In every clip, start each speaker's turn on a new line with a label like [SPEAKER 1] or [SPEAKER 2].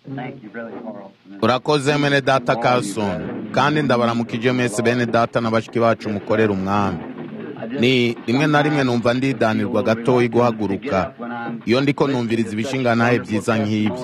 [SPEAKER 1] urakoze mwene data Carlson kandi ndabaramukije mwese bene data na bashiki bacu mukorera umwami ni rimwe na rimwe numva ndidanirwa gatoya guhaguruka iyo ndiko numviriza ibishingantahe byiza nk'ibyo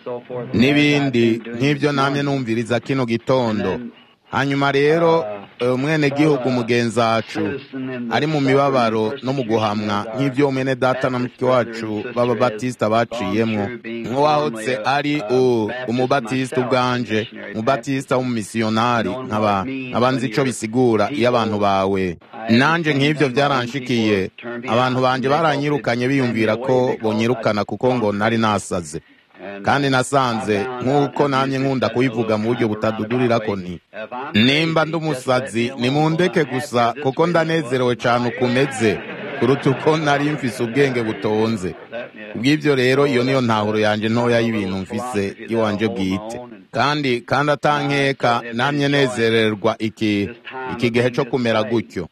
[SPEAKER 1] n'ibindi nk'ibyo namye numviriza kino gitondo hanyuma rero umwene gihugu mugenzi wacu ari mu mibabaro no mu guhamwa nk'ibyo mwene data na mushiki wacu b'ababatisita baciyemwo nk'uwahotse ari umubatisita ubwanje umubatisita w'umumisiyonari nkaba nzi icyo bisigura iyo abantu bawe nanje nk'ibyo byaranshikiye abantu banjye baranyirukanye biyumvira ko bonyirukana kuko ngo nari nasaze kandi nasanze nk'uko namye nkunda kubivuga mu buryo butadudurira ko ni nimba ndi umusazi nimundeke gusa kuko ndanezerewe cyane ukumeze kuruta uko nari mfise ubwenge butonze bw'ibyo rero iyo niyo ntahuro yanjye ntoya y'ibintu mfise iwanje bwite kandi kandi atankeka namye nezererwa iki iki gihe cyo kumera gutyo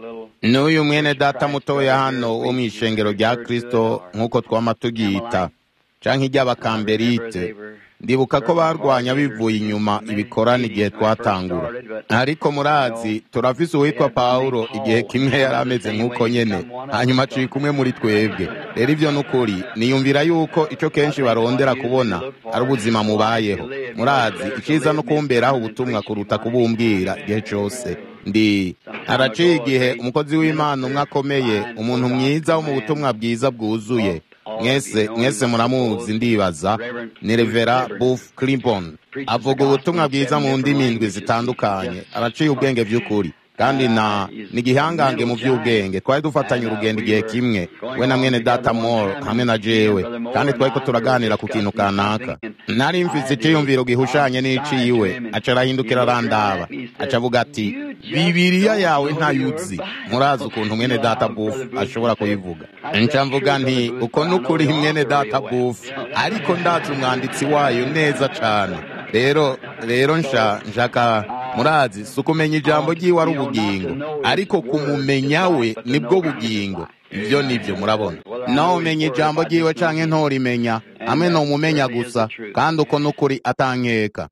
[SPEAKER 1] n'uyu mwene data mutoya hano wo mu ishengero rya kirisito nk'uko twama tugiyita canke iry'abakamberite ndibuka ko barwanya bivuye inyuma ibikorana igihe twatangura ariko murazi turafise uwitwa pawulo igihe kimwe yari ameze nk'uko nyene hanyuma aciye kumwe muri twebwe rero ivyo n'ukuri niyumvira yuko ico kenshi barondera kubona ari ubuzima mubayeho murazi iciza no kumberaho ubutumwa kuruta kubumbwira igihe cose ndi haraciye igihe umukozi w'imana umwe akomeye umuntu mwiza wo mu butumwa bwiza bwuzuye mwese mwese muramuzi ndibaza ni revera buff clinton avuga ubutumwa bwiza mu ndimi indwi zitandukanye araciye ubwenge by'ukuri kandi na ni igihangange mu by'ubwenge twari dufatanye urugendo igihe kimwe we na mwene data moro hamwe na jewe kandi twari ko turaganira ku kintu kanaka nari mfise icyiyumviro gihushanye n'iciyiwe aca arahindukira arandaba aca avuga ati bibiriya yawe ntayuzi murazi ukuntu mwene data bufu ashobora kuyivuga nca mvuga nti uko n'ukuri mwene data bufu ariko ndazi umwanditsi wayo neza cane rero rero nsha nshaka murazi si ukumenya ijambo ry'iwe ari ubugingo ariko kumumenya we nibwo bugingo ibyo nibyo murabona nawe umenya ijambo ry'iwe canke ntorimenya hamwe numumenya gusa kandi uko n'ukuri atankeka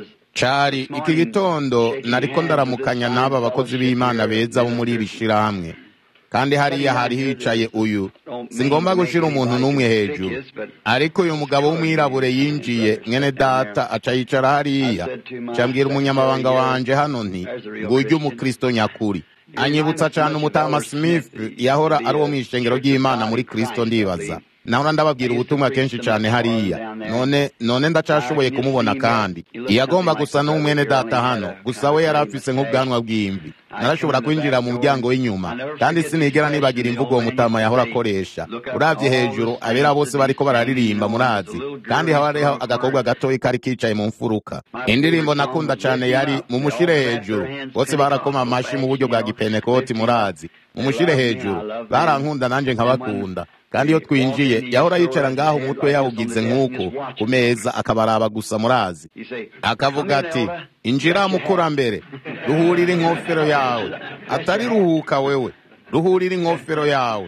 [SPEAKER 1] cari iki gitondo nariko ndaramukanya n'aba bakozi b'imana beza bo muri iri shirahamwe kandi hariya hari hicaye uyu singomba gushira umuntu n'umwe hejuru ariko uyu mugabo w'umwirabure yinjiye mwene data aca yicara hariya cambwira umunyamabanga wanje hano nti ngurya umukristo nyakuri anyibutsa cane umutama smith yahora ari uwo mw'ishengero ry'imana muri kristo ndibaza nahora ndababwira ubutumwa kenshi cyane hariya none none ndacashoboye kumubona kandi yagomba gusa n'umwene data hano gusa we yari afise nk'ubwanwa bw'imvi narashobora kwinjira mu muryango w'inyuma kandi sinigera nibagira imvugo uwo mutama yahora akoresha uravye hejuru abera bose bariko bararirimba murazi kandi haba hariho agakobwa gatoyi kari kicaye mu mfuruka indirimbo nakunda cane yari mumushire hejuru bose barakoma amashi mu buryo bwa gipenekoti murazi mumushire hejuru barankunda nanje nkabakunda kandi iyo twinjiye yahora yicara ngaho umutwe yawugize nk'uko ku meza akabaraba gusa murazi akavuga ati injira mukurambere ruhurira inkofero yawe atari ruhuka wewe ruhurira inkofero yawe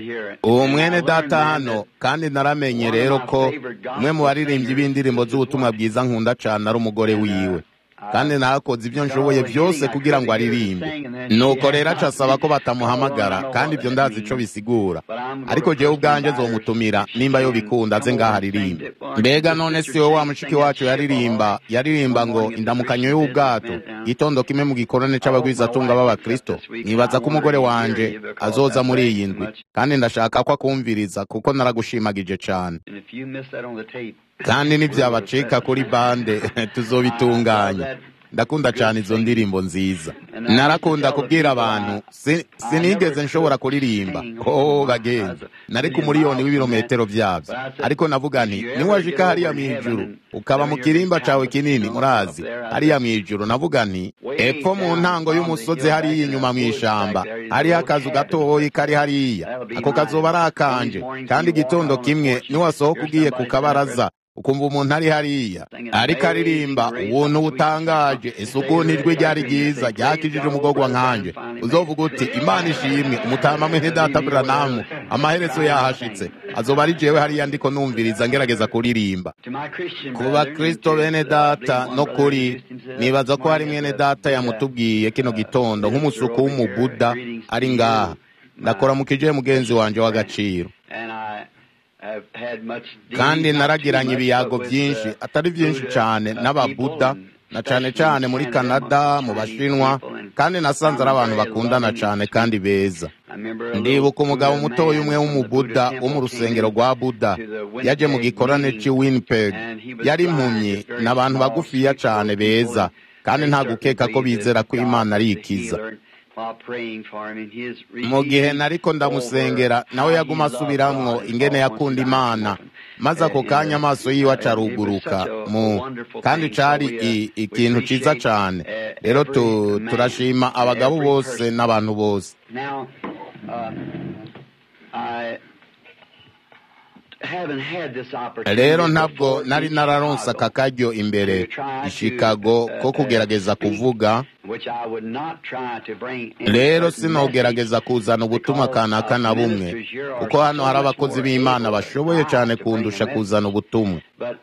[SPEAKER 1] uwo mwene data hano kandi naramenye rero ko umwe mu baririmbyi b'indirimbo z'ubutumwa bwiza nkunda cane ari umugore wiwe kandi nakoze ibyo nshoboye byose kugira ngo aririmbe nuko rero aca asaba ko batamuhamagara kandi ibyo ndazi ico bisigura ariko jewe ubwanje zomutumira nimba yo bikunda aze ngaho aririmbe mbega none si wowe wa mushiki wacu yaririmba yaririmba ngo indamukanyo y'ubwato gitondo kimwe mu gikorane c'abagwizatunga b'abakristo nibaza ko umugore wanje azoza muri iyi ndwi kandi ndashaka ko akumviriza kuko naragushimagije cane kandi nibyabacika kuri bande tuzobitunganya ndakunda cyane izo ndirimbo nziza narakunda kubwira abantu sinigeze nshobora kuririmba ko bagenzi nari ku muriyoni w'ibirometero byabyo ariko navuga nti niwajika hariya mu ijuru ukaba mu kirimba cawe kinini murazi hariya mu ijuru navuga nti epfo mu ntango y'umusozi hariya inyuma mu ishamba hariho akazu gatoyi kari hariya ako kazoba ari akanje kandi igitondo kimwe niwasohoka ugiye ku kabaraza ukumva umuntu ari hariya ariko aririmba ubuntu butangaje ese ukuntu ijwi ryari ryiza ryakijije umugogwa nkanje uzovuga uti imana ishimwe umutama mwene data buranamu amaherezo yahashitse azoba ari jewe hariya ndiko numviriza ngerageza kuririmba ku bakristo bene data no kuri nibaza ko hari mwene data yamutubwiye kino gitondo nk'umusuku w'umubuda ari ngaha ndakora mu kije mugenzi wanje w'agaciro kandi naragiranye ibiyago byinshi atari byinshi cyane n'ababuda na cyane cyane muri canada mu bashinwa kandi nasanze ari abantu bakundana cyane kandi beza ndibuka umugabo mutoya umwe w'umubuda wo mu rusengero rwa buda yaje mu gikorane cy'i winnipeg yari impumyi ni abantu bagufiya cyane beza kandi nta gukeka ko bizera ko imana ari ikiza mu gihe nariko ndamusengera nawe yaguma asubiramwo ingene yakunda imana maze ako kanya amaso yiwe acaruguruka mu kandi cari ikintu ciza cane rero turashima abagabo bose n'abantu bose rero ntabwo nari nararonse aka karyo imbere i chicago ko kugerageza kuvuga rero sinogerageza kuzana ubutumwa kanaka na bumwe kuko hano hari abakozi b'imana bashoboye cyane kundusha kuzana ubutumwa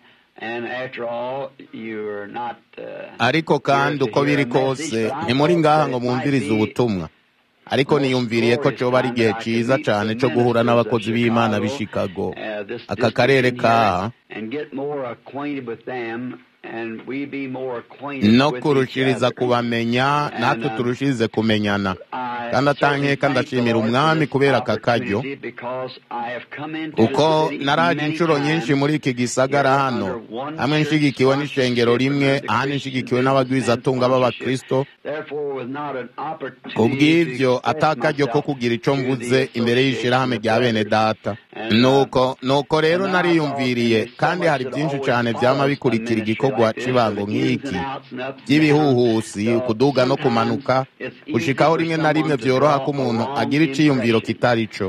[SPEAKER 1] ariko kandi uko biri kose ntimuri ngaha ngo mwumvirize ubutumwa ariko niyumviriye ko cyoba ari igihe cyiza cyane cyo guhura n'abakozi b'imana b'i chicago aka karere kaha no kurushiriza kubamenya natwe turushirize kumenyana kandi atankeka ndashimira umwami kubera aka karyo kuko naraje inshuro nyinshi muri iki gisagara hano hamwe nshigikiwe n'ishengero rimwe ahandi nshigikiwe n'abagwizatunga b'abakristo kubw'ibyo atakaryo ko kugira icyo mvuze imbere y'ishyirahamwe rya bene data nuko nuko rero nariyumviriye kandi hari byinshi cyane byama bikurikira igikorwa cy'ibango nk'iki by'ibihuhusi kuduga no kumanuka gushikaho rimwe na rimwe byoroha ko umuntu agira icyiyumviro kitari cyo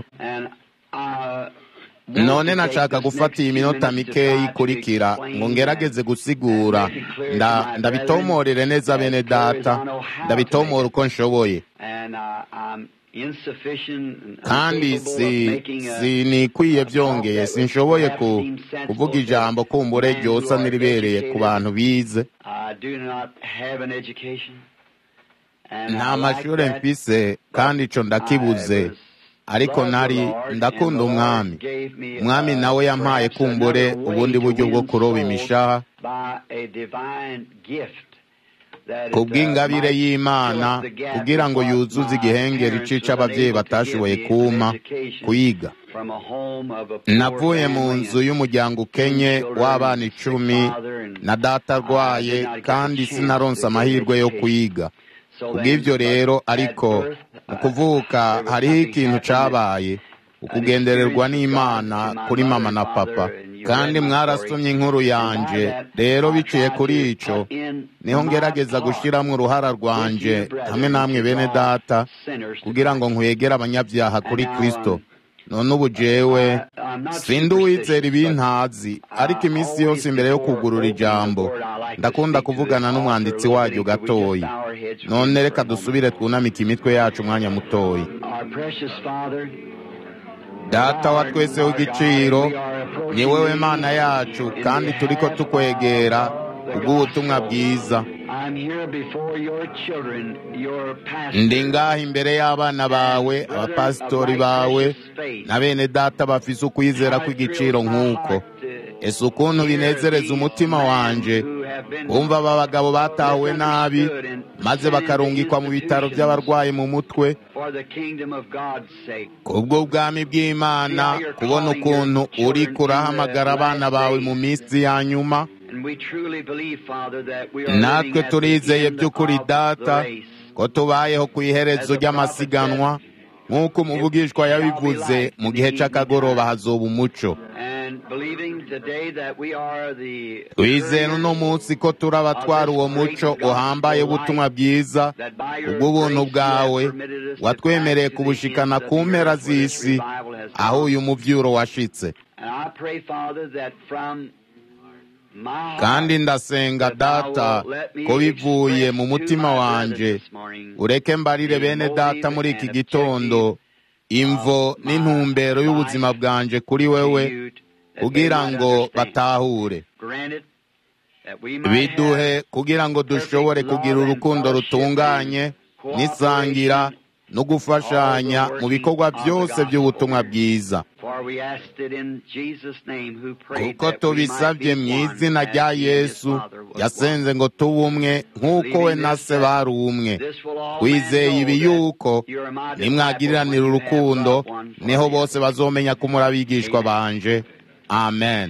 [SPEAKER 1] none nashaka gufata iyi minota mikeya ikurikira ngo ngerageze gusigura ndabitomorere neza bene data ndabitomora uko nshoboye kandi sinikwiye byongeye sinshoboye kuvuga ijambo kumbure ryosa n'iribereye ku bantu bize nta mashuri mfise kandi icyo ndakibuze ariko nari ndakunda umwami umwami nawe yampaye kumbure ubundi buryo bwo kuroba imishaha ku bw'ingabire y'imana kugira ngo yuzuze igihengeri cica ababyeyi batashoboye kuma kuyiga navuye mu nzu y'umuryango ukenye w'abana icumi na data arwaye kandi sinaronse amahirwe yo kuyiga kubw'ibyo rero ariko mu kuvuka hariho ikintu cabaye ukugendererwa n'imana kuri mama na papa kandi mwarasomye inkuru yanje rero biciye kuri ico niho ngerageza gushyiramo uruhara rwanje hamwe namwe bene data kugira ngo nkwegere abanyabyaha kuri kristo none ubu jewe sindi uwizera ibintazi ariko iminsi yose imbere yo kugurura ijambo ndakunda kuvugana n'umwanditsi waryo gatoyi none reka dusubire twunamike imitwe yacu umwanya mutoyi data wa twese w'igiciro ni wowe mana yacu kandi turi ko tukwegera kubw'ubutumwa bwiza ndi ngaha imbere y'abana bawe abapasitori bawe na bene data bafise ukwizera kw'igiciro nk'uko ese ukuntu binezereza umutima wanje bumva aba bagabo batawe nabi maze bakarungikwa mu bitaro by'abarwayi mu mutwe kubw'ubwami bw'imana kubona ukuntu uri kurahamagara abana bawe mu minsi ya nyuma natwe turizeye by'ukuri data ko tubayeho ku iherezo ry'amasiganwa nk'uko umuvugishwa yabivuze mu gihe cy'akagoroba hazoba umuco wizera uno munsi ko turi abatwara uwo muco uhambaye ubutumwa bwiza ubw'ubuntu bwawe watwemereye kubushikana ku mpera z'isi aho uyu muvyuro washitse kandi ndasenga data ko bivuye mu mutima wanje ureke mbarire bene data muri iki gitondo imvo n'intumbero y'ubuzima bwanje kuri wewe kugira ngo batahure biduhe kugira ngo dushobore kugira urukundo rutunganye n'isangira no gufashanya mu bikorwa byose by'ubutumwa bwiza kuko tubisabye mu izina rya yesu yasenze ngo tube umwe nk'uko we na se bari umwe wizeye ibi yuko nimwagiriranira urukundo niho bose bazomenya ko muri abigishwa banje amen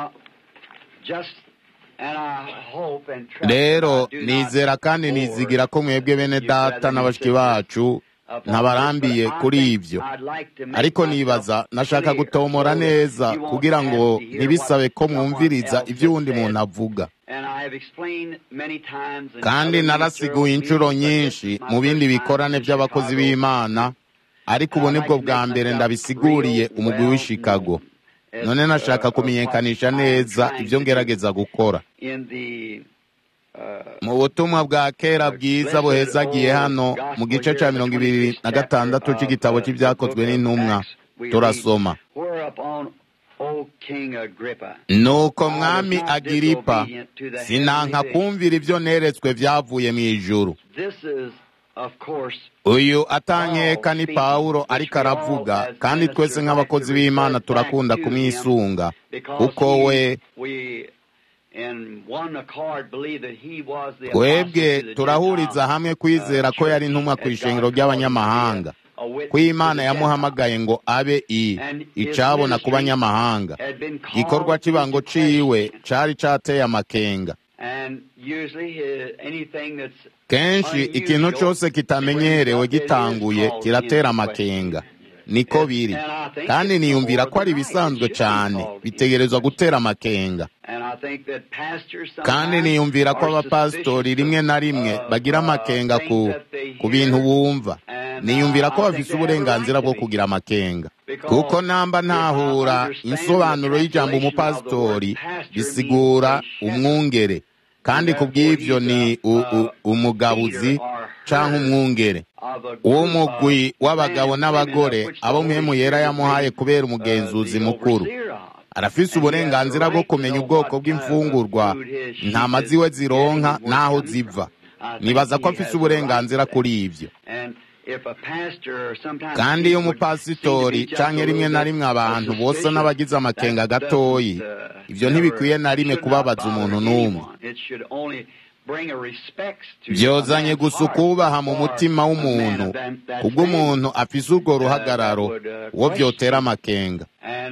[SPEAKER 1] rero nizera kandi nizigira ko mwebwe bene data na bashiki bacu ntabarambiye kuri ibyo ariko nibaza nashaka gutomora neza kugira ngo ntibisabe ko mwumviriza ibyo uwundi muntu avuga kandi narasiguye inshuro nyinshi mu bindi bikorane by'abakozi b'imana ariko ubu nibwo bwa mbere ndabisiguriye umugwi w'i Chicago none nashaka kumenyekanisha neza ibyo ngerageza gukora mu butumwa bwa kera bwiza buhezagiye hano mu gice cya mirongo ibiri na gatandatu cy'igitabo cy'ibyakozwe n'intumwa turasoma nuko mwami agiripa sinanka kumvira ibyo neretswe byavuye mu ijuru uyu atankeka ni pawulo ariko aravuga kandi twese nk'abakozi b'imana turakunda kumwisunga kuko we twebwe turahuriza hamwe kwizera ko yari intumwa ku ishengero ry'abanyamahanga ko imana yamuhamagaye ngo abe i icabona ku banyamahanga igikorwa cy'ibango ciwe cari cateye amakenga kenshi ikintu cyose kitamenyerewe gitanguye kiratera amakenga niko biri kandi niyumvira ko ari ibisanzwe cyane bitegerezwa gutera amakenga kandi niyumvira ko abapasitori rimwe na rimwe bagira amakenga ku ku bintu bumva niyumvira ko bafite uburenganzira bwo kugira amakenga kuko namba ntahura insobanuro y'ijambo umupasitori bisigura umwungere kandi ku bw'ibyo ni umugabuzi cyangwa umwungere uwo mugwi w'abagabo n'abagore abo mpemu yera yamuhaye kubera umugenzuzi mukuru arafise uburenganzira bwo kumenya ubwoko bw'imfungurwa intama ziwe zironka n'aho ziva nibaza ko afise uburenganzira kuri ibyo kandi iyo umupasitori cyangwa rimwe na rimwe abantu bose n'abagize amakenga gatoyi ibyo ntibikwiye na rimwe kubabaza umuntu n'umwe byozanye gusa ukubaha mu mutima w'umuntu kubwo umuntu afise urwo ruhagararo uwo byotera amakenga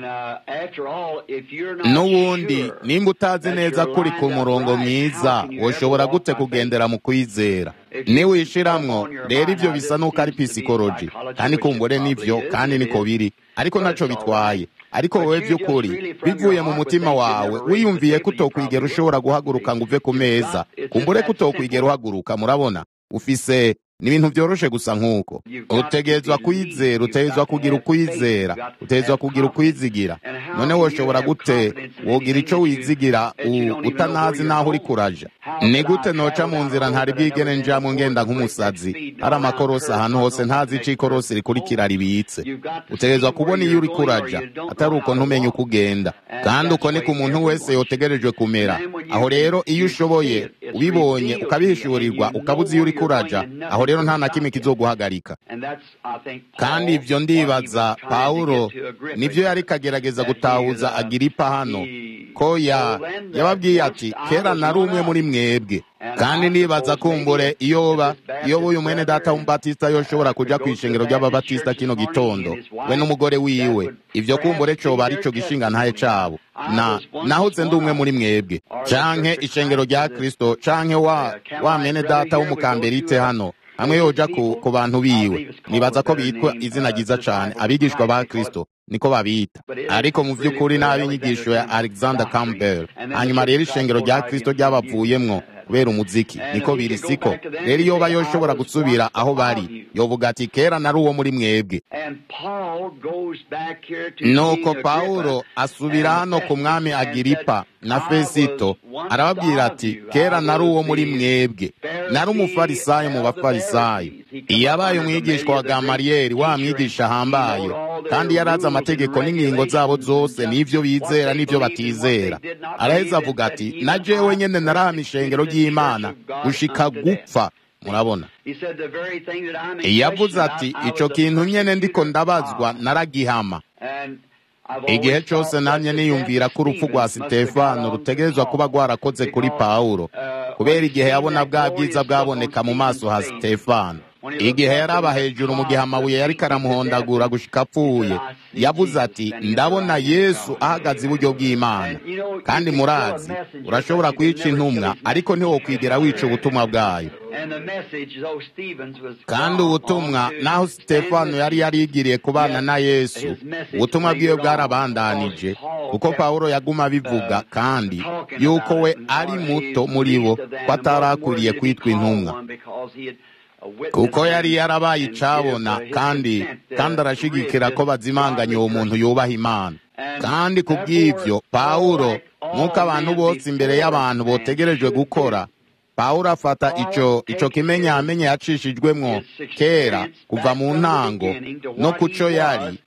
[SPEAKER 1] n'ubundi nimba utazi neza ko uri ku murongo mwiza woshobora gute kugendera mu kwizera niwishiramwo rero ibyo bisa n'uko ari pisikoloji kandi kumbure nibyo kandi niko biri ariko ntacyo bitwaye ariko wowe by'ukuri bivuye mu mutima wawe wiyumviye ko utokwigera ushobora guhaguruka ngo uve ku meza kumbure ko utokwigera uhaguruka murabona ufise ni ibintu byoroshe gusa nk'uko utegerezwa kwizera utegerezwa kugira ukwizera utegerezwa kugira ukwizigira none woshobora gute wogira icyo wizigira utanazi n'aho uri kuraja ni gute noca mu nzira ntari bwigene njyamo ngenda nk'umusazi hari amakorosi ahantu hose ntazi icyo ikorosi rikurikira ribitse utegerezwa kubona iyo uri kuraja atari uko ntumenye uko ugenda kandi uko niko umuntu wese yotegerejwe kumera aho rero iyo ushoboye ubibonye ukabihishurirwa ukabuza iyo uri kuraja aho rero nta na kimwe kizoguhagarika kandi ibyo ndibaza pawulo nibyo yari kagerageza gutahuza agiripa hano ko yababwiye ati kera nari umwe muri mwebwe kandi nibaza kumbure iyoba iyo uyu mwene data w'umubatisita yoshobora kuja ku ishengero ry'ababatisita kino gitondo we n'umugore wiwe ibyo kumbure coba ari co gishinga ntaye cabo na nahoze ndi umwe muri mwebwe canke ishengero rya kristo canke wa wa mwene data w'umukamberite hano hamwe yoja ku, ku bantu biwe nibaza ko bitwa izina ryiza cane abigishwa ba kristo niko babita ariko mu by'ukuri n'ab'inyigisho ya alexander campbell hanyuma rero ishengero rya kristo ryabavuyemwo kubera umuziki niko biri siko rero iyo ba yoshobora gusubira aho bari yovuga ati kera nari uwo muri mwebwe nuko pawulo asubira hano ku mwami agiripa na fesito arababwira ati kera nari uwo muri mwebwe nari umufarisayo mu bafarisayo yabaye umwigishwa wa gamariyeri wa mwigisha ahambaye kandi yari azi amategeko n'ingingo zabo zose n'ibyo bizera n'ibyo batizera araheza avuga ati na jewe nyene narahama ishengero ry'imana gushika gupfa murabona yavuze ati ico kintu nyene ndiko ndabazwa naragihama igihe cyose nanjye niyumvira ko urupfu rwa sitefano rutegerezwa kuba rwarakoze kuri pawulo kubera igihe yabona bwa bwiza bwaboneka mu maso ha sitefano igihe yaraba hejuru mu gihe amabuye yari karamuhondagura gushika apfuye yavuze ati ndabona yesu ahagaze iburyo bw'imana kandi murazi urashobora kwica intumwa ariko ntiwokwigera wica ubutumwa bwayo kandi ubutumwa naho sitefano yari yarigiriye kubana na yesu ubutumwa bwiwe bwarabandanije kuko pawulo yaguma abivuga kandi yuko we ari muto muri bo ko atarakwiriye kwitwa intumwa kuko yari yarabaye icabona kandi kandi arashigikira ko bazimanganya uwo muntu yubaha imana kandi ku bw'ibyo pawulo nk'uko abantu bose imbere y'abantu botegerejwe gukora pawulo afata ico ico kimenyamenye yacishijwemwo kera kuva mu ntango no kuco yari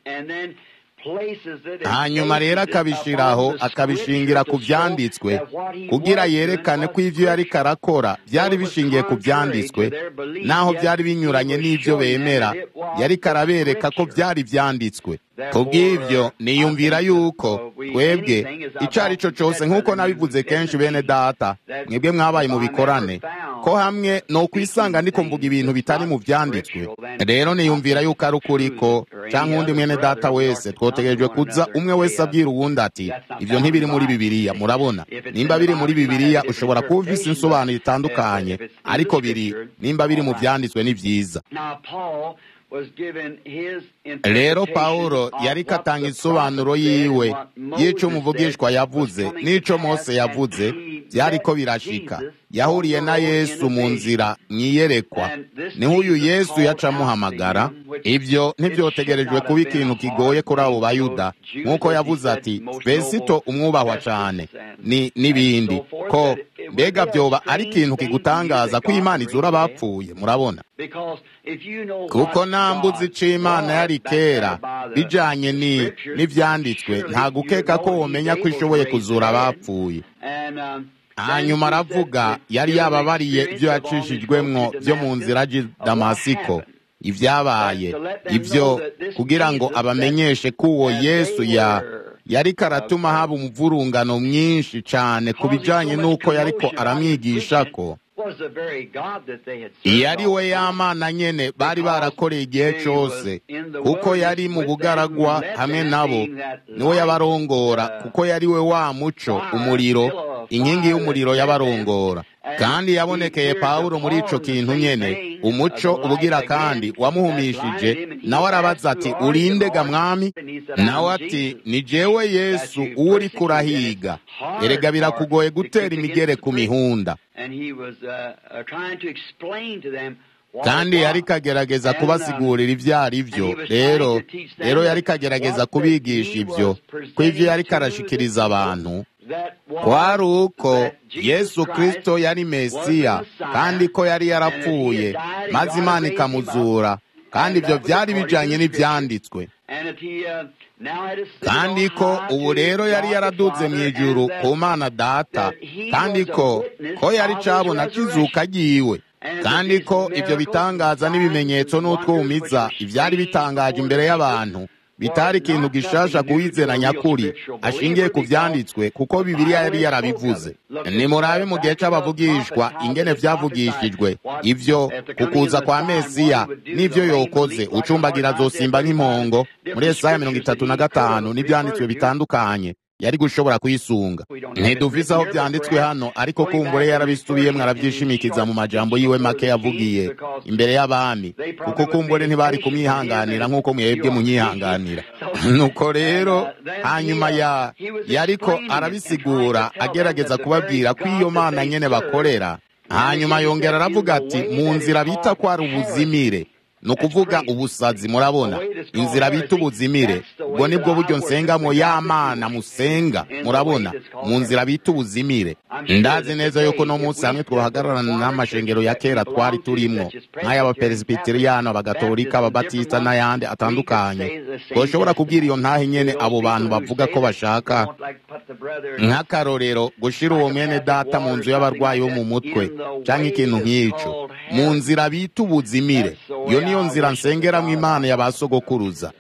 [SPEAKER 1] hanyuma rero akabishiraho akabishingira ku byanditswe kugira yerekane ko ivyo yari karakora byari bishingiye ku byanditswe naho byari binyuranye n'ivyo bemera yari karabereka ko byari byanditswe kubw'ibyo niyumvira yuko twebwe icyo ari cyo cyose nk'uko nabivuze kenshi bene data mwebwe mwabaye mu bikorane ko hamwe ni ukwisanga ndiko mvuga ibintu bitari mu byanditswe rero niyumvira yuko ari ukuri ko cyangwa undi mwene data wese twotegerejwe kuza umwe wese abwira uwundi ati ibyo ntibiri muri bibiliya murabona nimba biri muri bibiliya ushobora kuba ufise insobanuro itandukanye ariko biri nimba biri mu byanditswe ni byiza rero pawulo yari katanga insobanuro yiwe y'icyo umuvugishwa yavuze n'icyo mose yavuze byariko birashika yahuriye na yesu mu nzira mwiyerekwa niho uyu yesu yaca amuhamagara ibyo ntibyotegerejwe kuba ikintu kigoye kuri abo bayuda nk'uko yavuze ati fesito umwubahwa cyane ni n'ibindi ko mbega byoba ari ikintu kigutangaza ko imana izura abapfuye murabona kuko nambuzi ico imana yari kera bijanye n'ivyanditswe nta gukeka ko womenya ko ishoboye kuzura abapfuye hanyuma aravuga yari yababariye ibyo yacishijwemwo byo mu nzira y'i damasiko ibyabaye ibyo kugira ngo abamenyeshe ko uwo yesu ya yari karatuma haba umuvurungano mwinshi cyane ku bijyanye n'uko yariko aramwigisha ko yari we y'amana nyene bari barakoreye igihe cyose kuko yari mu bugaragwa hamwe nabo niwe yabarongora kuko yari we wa muco umuriro inkingi y'umuriro yabarongora kandi yabonekeye pawulo muri ico kintu nyene umuco ubugira kandi wamuhumishije nawe arabaza ati urindega mwami nawe ati ni jewe yesu uwo uri kurahiga erega birakugoye gutera imigere ku mihunda kandi yari kagerageza kubasigurira ibyo ari byo rero rero yari kagerageza kubigisha ibyo ko ibyo yari karashikiriza abantu kwari uko yesu kirisito yari mesiya kandi ko yari yarapfuye maze imana ikamuzura kandi ibyo byari bijyanye n'ibyanditswe kandi ko ubu rero yari yaraduze mu ijuru ku mana data kandi ko ko yari cabona kizuka agiwe kandi ko ibyo bitangaza n'ibimenyetso n'utwumiza ibyari bitangaje imbere y'abantu bitari ikintu gishasha kuwizera nyakuri ashingiye ku byanditswe kuko bibiliya yari yarabivuze nimurabe mu gihe c'abavugishwa ingene vyavugishijwe ivyo kukuza kwa mesiya n'ivyo yokoze ucumbagira azosimba nk'impongo muri esaya mirongo itatu na gatanu n'ivyanditswe bitandukanye yari gushobora kuyisunga ntiduvise aho byanditswe hano ariko kumbure yarabisubiyemwo arabyishimikiza mu majambo yiwe make yavugiye imbere y'abami kuko kumbure ntibari kumwihanganira nk'uko mwebwe munyihanganira nuko rero hanyuma ya yariko arabisigura agerageza kubabwira ko iyo mana nyene bakorera hanyuma yongera aravuga ati mu nzira bita ko ari ubuzimire ni ukuvuga ubusazi murabona inzira bita ubuzimire ubwo nibwo buryo nsengamo y'amana musenga murabona mu nzira bita ubuzimire ndazi neza yuko no munsi hamwe twahagararana n'amashengero ya kera twari turimwo nk'ay'abaperesibiteriyani abagatolika ababatista n'ayandi atandukanye twoshobora kubwira iyo ntahe nyene abo bantu bavuga ko bashaka nk'akarorero gushira uwo mwene data mu nzu y'abarwayi bo mu mutwe canke ikintu nk'ico mu nzira bita ubuzimire iyo niyo nzira nsengeramwo imana ya ba sogokuruza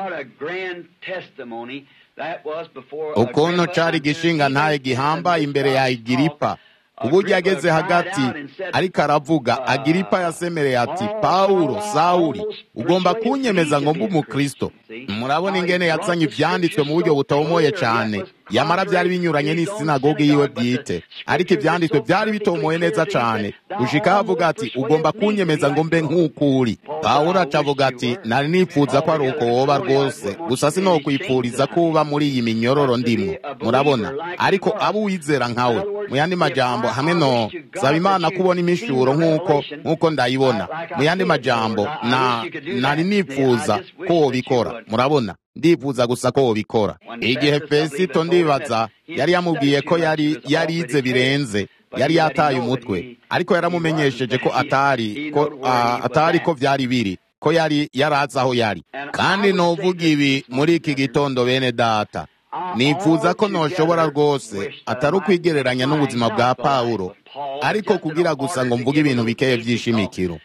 [SPEAKER 1] ukuntu cari igishinga ntaye gihambaye imbere ya igiripa uburyo ageze hagati ariko aravuga agiripa yasemereye ati pawulo sawuli ugomba kunyemeza ngo mbe umukristo murabona ingene yazanye ivyanditswe mu buryo butomoye cane yamara byari binyuranye n'isinagogi yiwe bwite ariko ivyanditswe byari bitomoye neza cane gushika havuga ati ugomba kunyemeza ngo mbe nk'uko uri pawulo acavuga ati nari nifuza ko ari uko woba rwose gusa sinokwipfuriza kuba muri iyi minyororo ndimwo murabona ariko abo uwizera nkawe mu yandi majambo hamwe no saba imana kubona imishuro nk'uko nk'uko ndayibona mu yandi majambo na nari nifuza ko wobikora murabona ndifuza gusa ko wobikora igihe fesito ndibaza yari yamubwiye ko yari yarize birenze yari yataye umutwe ariko yaramumenyesheje ko atari ko uh, atari ko vyari biri ko yari yarazi aho yari kandi novuga ibi muri iki gitondo bene data nifuza ko noshobora rwose atari ukwigereranya n'ubuzima bwa pawulo ariko kugira gusa ngo mvuge ibintu bikeye vy'ishimikiro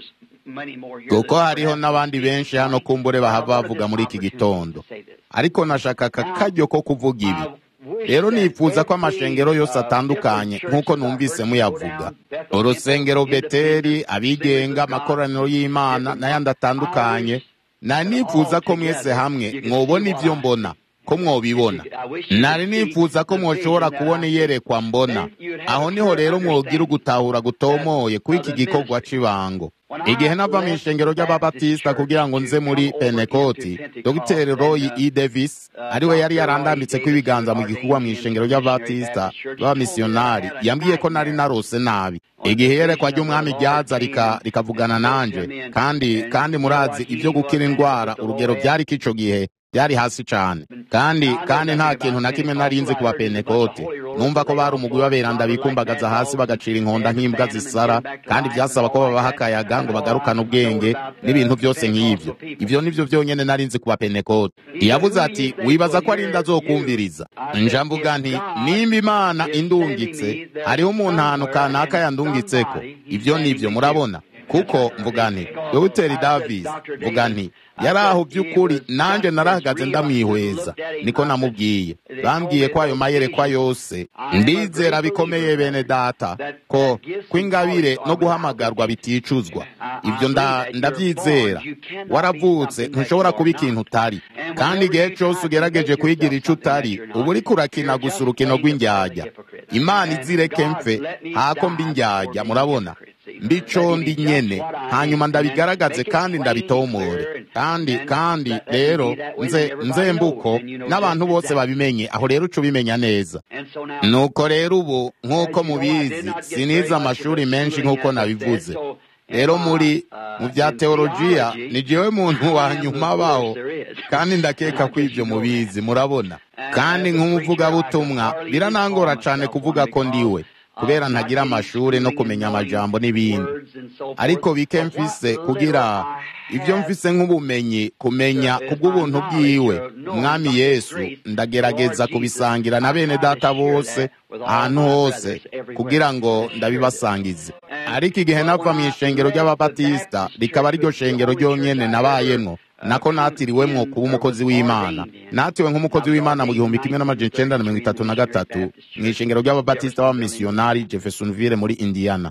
[SPEAKER 1] kuko hariho n'abandi benshi hano kumbure bahava bavuga muri iki gitondo ariko nashaka aka karyo ko kuvuga ibi rero nifuza ko amashengero yose atandukanye nk'uko numvise muyavuga urusengero beteri abigenga amakoraniro y'imana n'ayandi atandukanye na nifuza ko mwese hamwe mwobona ibyo mbona ko mwobibona nari nifuza ko mwoshobora kubona iyerekwa mbona aho niho rero mwogira ugutahura gutomoye kuri iki gikorwa cy'ibango igihe nava mu ishengero ry'ababatisita kugira ngo nze muri penekoti dogiteri roy e davis ariwe yari yarandambitse ko ibiganza mu gikorwa mu ishengero ry'ababatisita b'abamisiyonari yambwiye ko nari narose nabi igihe yerekwa ry'umwami ryaza rikavugana nanje kandi kandi murazi ibyo gukira indwara urugero byari ko ico gihe byari hasi cyane kandi kandi nta kintu na kimwe narinzi ku bapenekoti numva ko bari umugwi w'aberanda bikumbagaza hasi bagacira inkonda nk'imbwa zisara kandi byasaba ko babaha akayaga ngo bagarukane ubwenge n'ibintu byose nk'ivyo ivyo nivyo vyonyene narinzi ku bapenekoti yavuze ati wibaza ko ari inda zokumviriza nja mvuga nti nimba imana indungitse hariho umuntu ahantu kanaka yandungitseko ivyo nivyo murabona kuko mvuga nti dogiteri davis mvuga nti yari aho by'ukuri nanjye narahagaze ndamwihweza niko namubwiye bambwiye ko ayo mayerekwa yose ndizera bikomeye bene data ko kw'ingabire no guhamagarwa biticuzwa ibyo ndabyizera waravutse ntushobora kuba ikintu utari kandi igihe cyose ugerageje kuyigira icyo utari uba uri kurakina gusa urukino rw'indyajya imana izireke mfe hako mbi indyajya murabona mbico ndi nyene hanyuma ndabigaragaze kandi ndabitomore kandi kandi rero nze nzembuko n'abantu bose babimenye aho rero uca ubimenya neza nuko rero ubu nk'uko mubizi sinize amashuri menshi nk'uko nabivuze rero muri mu bya teolojiya ni jewe muntu wa nyuma baho kandi ndakeka ko ibyo mubizi murabona kandi nk'umuvugabutumwa biranangora cyane kuvuga ko ndiwe kubera ntagira amashuri no kumenya amajambo n'ibindi ariko bike mfise kugira ibyo mfise nk'ubumenyi kumenya kubw'ubuntu bwiwe umwami yesu ndagerageza kubisangira na bene data bose ahantu hose kugira ngo ndabibasangize ariko igihe nava mu ishengero ry'ababatisita rikaba ariryo shengero ryonyene nabayemwo nako natiriwemwo kuba umukozi w'imana natiwe nk'umukozi w'imana mu gihumbi kimwe n'amajana icenda na mirongo itatu na gatatu mu ishengero ry'ababatisita b'abamisiyonari jeffersonville muri indiana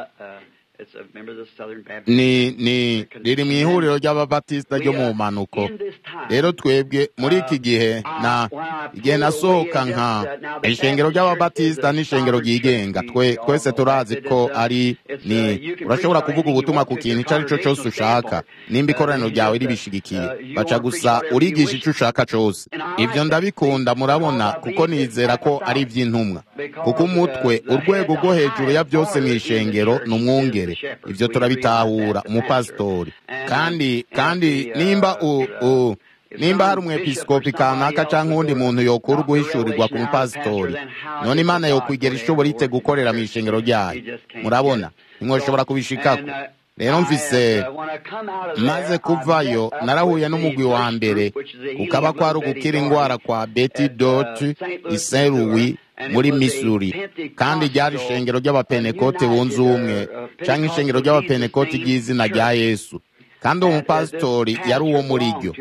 [SPEAKER 1] ni ni riri mu ihuriro ry'ababatisita ryo mu mpanuko rero twebwe muri iki gihe na igihe nasohoka nka ishengero ry'ababatisita n'ishengero ryigenga twe twese turazi ko ari ni urashobora kuvuga ubutumwa ku kintu icyo ari cyo cyose ushaka nimba ikoraniro ryawe ribishigikiye baca gusa urigisha icyo ushaka cyose ibyo ndabikunda murabona kuko nizera ko ari iby'intumwa kuko umutwe urwego rwo hejuru ya byose mu ishengero ni umwungere mbere ivyo turabitahura umupasitori kandi kandi nimba u, u nimba hari umwepiskopi kanaka canke uwundi muntu yokura uguhishurirwa ku mupasitori none imana yokwigera ishobora ite gukorera mw'ishengero ryayo murabona ntimwoshobora kubishikako rero mvise maze kuvayo narahuye n'umugwi wa mbere kukaba kwari ugukira ingwara kwa beti dot iseruwi muri missouri kandi ryari ishengero ry'abapenekote bunze ubumwe canke ishengero ry'abapenekote ry'izina rya yesu kandi uwo mupasitori yari uwo muri ryo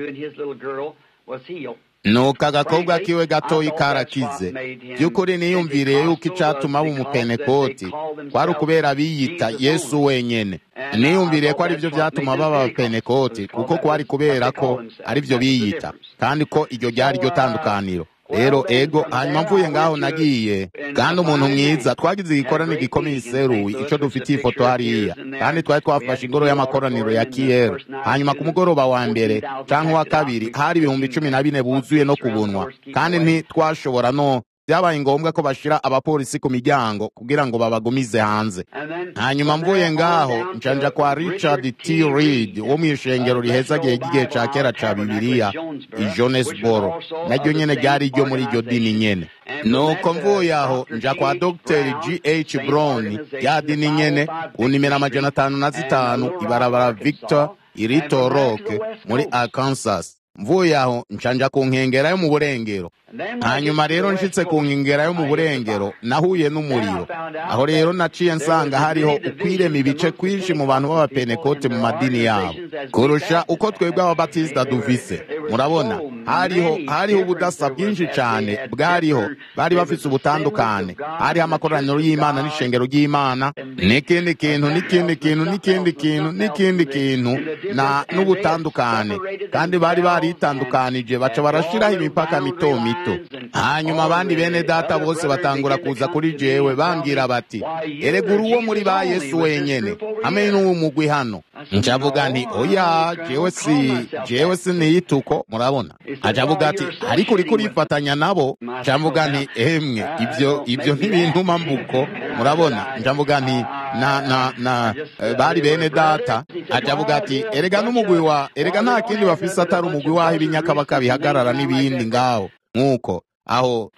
[SPEAKER 1] nuko agakobwa kiwe gatoyi karakize by'ukuri niyumviriye yuko icatuma aba umupenekoti kwari ukubera biyita yesu wenyene niyumviriye ko ari byo vyatuma baba abapenekoti kuko kwari kubera ko ari byo biyita kandi ko iryo ryari ryo tandukaniro rero ego hanyuma mvuye ngaho nagiye kandi umuntu mwiza twagize igikorane gikomeye iseruwi ico dufitiye ifoto hariya kandi twari twafashe ingoro y'amakoraniro ya kiyero hanyuma ku mugoroba wa mbere canke wa kabiri hari ibihumbi cumi na bine buzuye no kubunwa kandi ntitwashobora no byabaye ngombwa ko bashira abapolisi ku miryango kugira ngo babagumize hanze hanyuma mvuye ngaho njanja kwa richard t reed wo mu ishengero rihezagiye ry'igihe ca kera ca bibiliya i jonesboro naryo nyene ryari ryo muri iryo dini nyene nuko mvuye aho nja kwa dr g h brown rya dini nyene ku nimero amajana atanu na zitanu ibarabara victor irito rock muri arkansas mvuye aho ncanja ku nkengera yo mu burengero hanyuma rero nshitse ku nkengera yo mu burengero nahuye n'umuriro aho rero naciye nsanga hariho ukwirema ibice kwinshi mu bantu b'abapenekote mu madini yabo kurusha uko twebwe ababatisita duvise murabona hariho hariho ubudasa bwinshi cyane bwariho bari bafise ubutandukane hariho amakoraniro y'imana n'ishengero ry'imana n'ikindi kintu n'ikindi kintu n'ikindi kintu n'ikindi kintu na n'ubutandukane kandi bari baritandukanije baca barashiraho imipaka mito mito hanyuma abandi bene data bose batangura kuza kuri jewe bambwira bati erega uri uwo muri ba yesu wenyene hamwe n'uwo mugwi hano ncavuga nti oya jewe si jewe si niyituko murabona acavuga ati ariko uriko urifatanya nabo ncavuga nti emwe ibyo ibyo ntibintuma mbuko murabona ncavuga nti na na na eh, bari bene data acavuga ati erega n'umugwi wa erega nta kindi bafise atari umugwi waho ibinyakabaka bihagarara n'ibindi ngaho nk'uko aho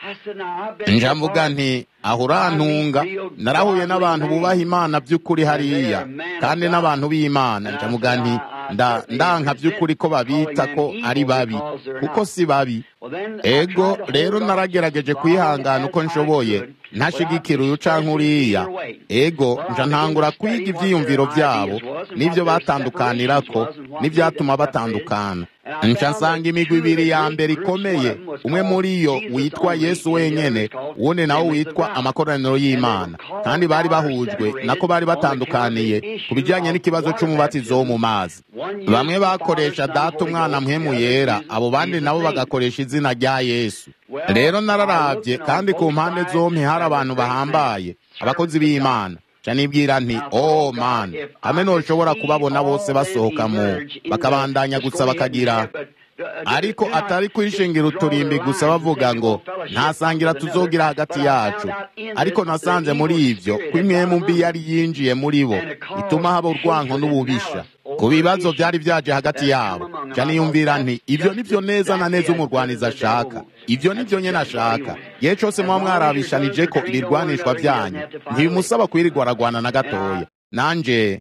[SPEAKER 1] njamvuga nti aho urantunga narahuye n'abantu bubaha imana by'ukuri hariya kandi n'abantu b'imana njamuga nti ndanka by'ukuri ko babita ko ari babi kuko si babi ego rero naragerageje kwihangana uko nshoboye ntashigikira uyu canke uriya ego nja ntangura kwiga ivyiyumviro vyabo n'ivyo batandukanirako n'ivyatuma batandukana nca nsanga imigwi ibiri ya mbere ikomeye umwe muri yo witwa yesu wenyene uwundi nawo witwa amakoraniro y'imana kandi bari bahujwe nako bari batandukaniye ku bijyanye n'ikibazo c'umubatizo wo mu mazi bamwe bakoresha data umwana mpemu yera abo bandi nabo bagakoresha izina rya yesu rero nararavye kandi ku mpande zompi hari abantu bahambaye abakozi b'imana canibwira nti oh man hamwe noshobora kubabona bose basohoka mu bakabandanya gusa bakagira ariko atari kwishingira uturimbi gusa bavuga ngo ntasangira tuzogira hagati yacu ariko nasanze muri ivyo ko imwemu mbi yari yinjiye muri bo ituma haba urwanko n'ububisha ku bibazo byari vyaje hagati yabo caniyumvira nti ivyo nivyo neza na neza umurwaniza ashaka ivyo nivyo nyene ashaka igihe cose muba mwarabishanije ko ibirwanishwa vyanyu ntibimusaba kwirirwa aragwana na gatoya nanje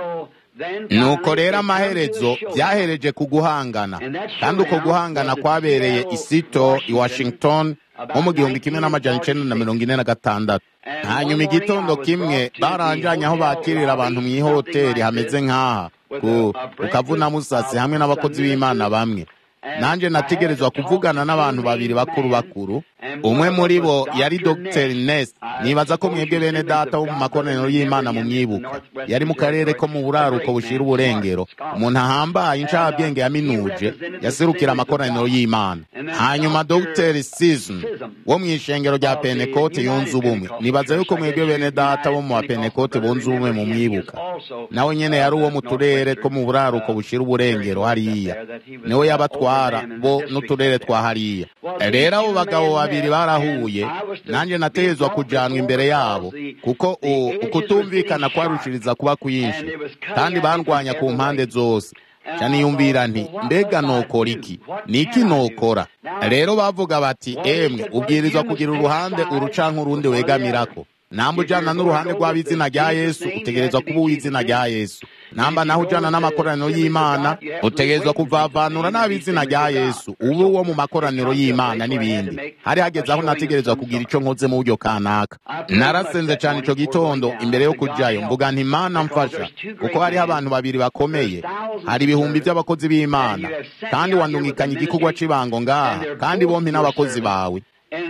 [SPEAKER 1] nuko rero amaherezo byahereje ku guhangana kandi uko guhangana kwabereye isito i washington nko mu gihumbi kimwe n'amajana icenda na mirongo ine na gatandatu hanyuma igitondo kimwe baranjanye aho bakirira abantu mw'ihoteri hameze nk'aha ku kavuna musasi hamwe n'abakozi b'imana bamwe nanje nategerezwa kuvugana n'abantu babiri bakuru bakuru umwe muri bo yari dr nest nibaza ko mwebwe bene data wo mu makoraniro y'imana mu myibuka yari mu karere ko mu buraruko bushira uburengero umuntu ahambaye incabwenge yaminuje yaserukira amakoraniro y'imana hanyuma dr season wo mu ishengero rya penekote yunze ubumwe nibaza yuko mwebwe bene data bo mu bapenekote bunze ubumwe mu mwibuka nawe nyene yari uwo mu turere two mu buraruko bushira uburengero hariya niwe yabatwara bo n'uturere twa hariya rero abo bagabo babiri babiri barahuye nanjye nategezwa kujanwa imbere yabo kuko ukutumvikana kwarushiriza kuba kwinshi kandi bandwanya ku mpande zose caniyumvira nti mbega nokora iki ni iki nokora rero bavuga bati emwe ubwirizwa kugira uruhande urucanka urundi wegamirako namba ujana n'uruhande rw'ab'izina rya yesu utegerezwa kuba uw'izina rya yesu namba naho ujana n'amakoraniro y'imana utegerezwa kuvavanura n'ab'izina rya yesu ube uwo mu makoraniro y'imana n'ibindi hari hageze aho nategerezwa kugira ico nkoze mu buryo kanaka narasenze cane ico gitondo imbere yo kujayo mvuga nti imana mfasha kuko hariho abantu babiri bakomeye hari ibihumbi vy'abakozi b'imana kandi wandungikanye igikorwa c'ibango ngaha kandi bompi n'abakozi bawe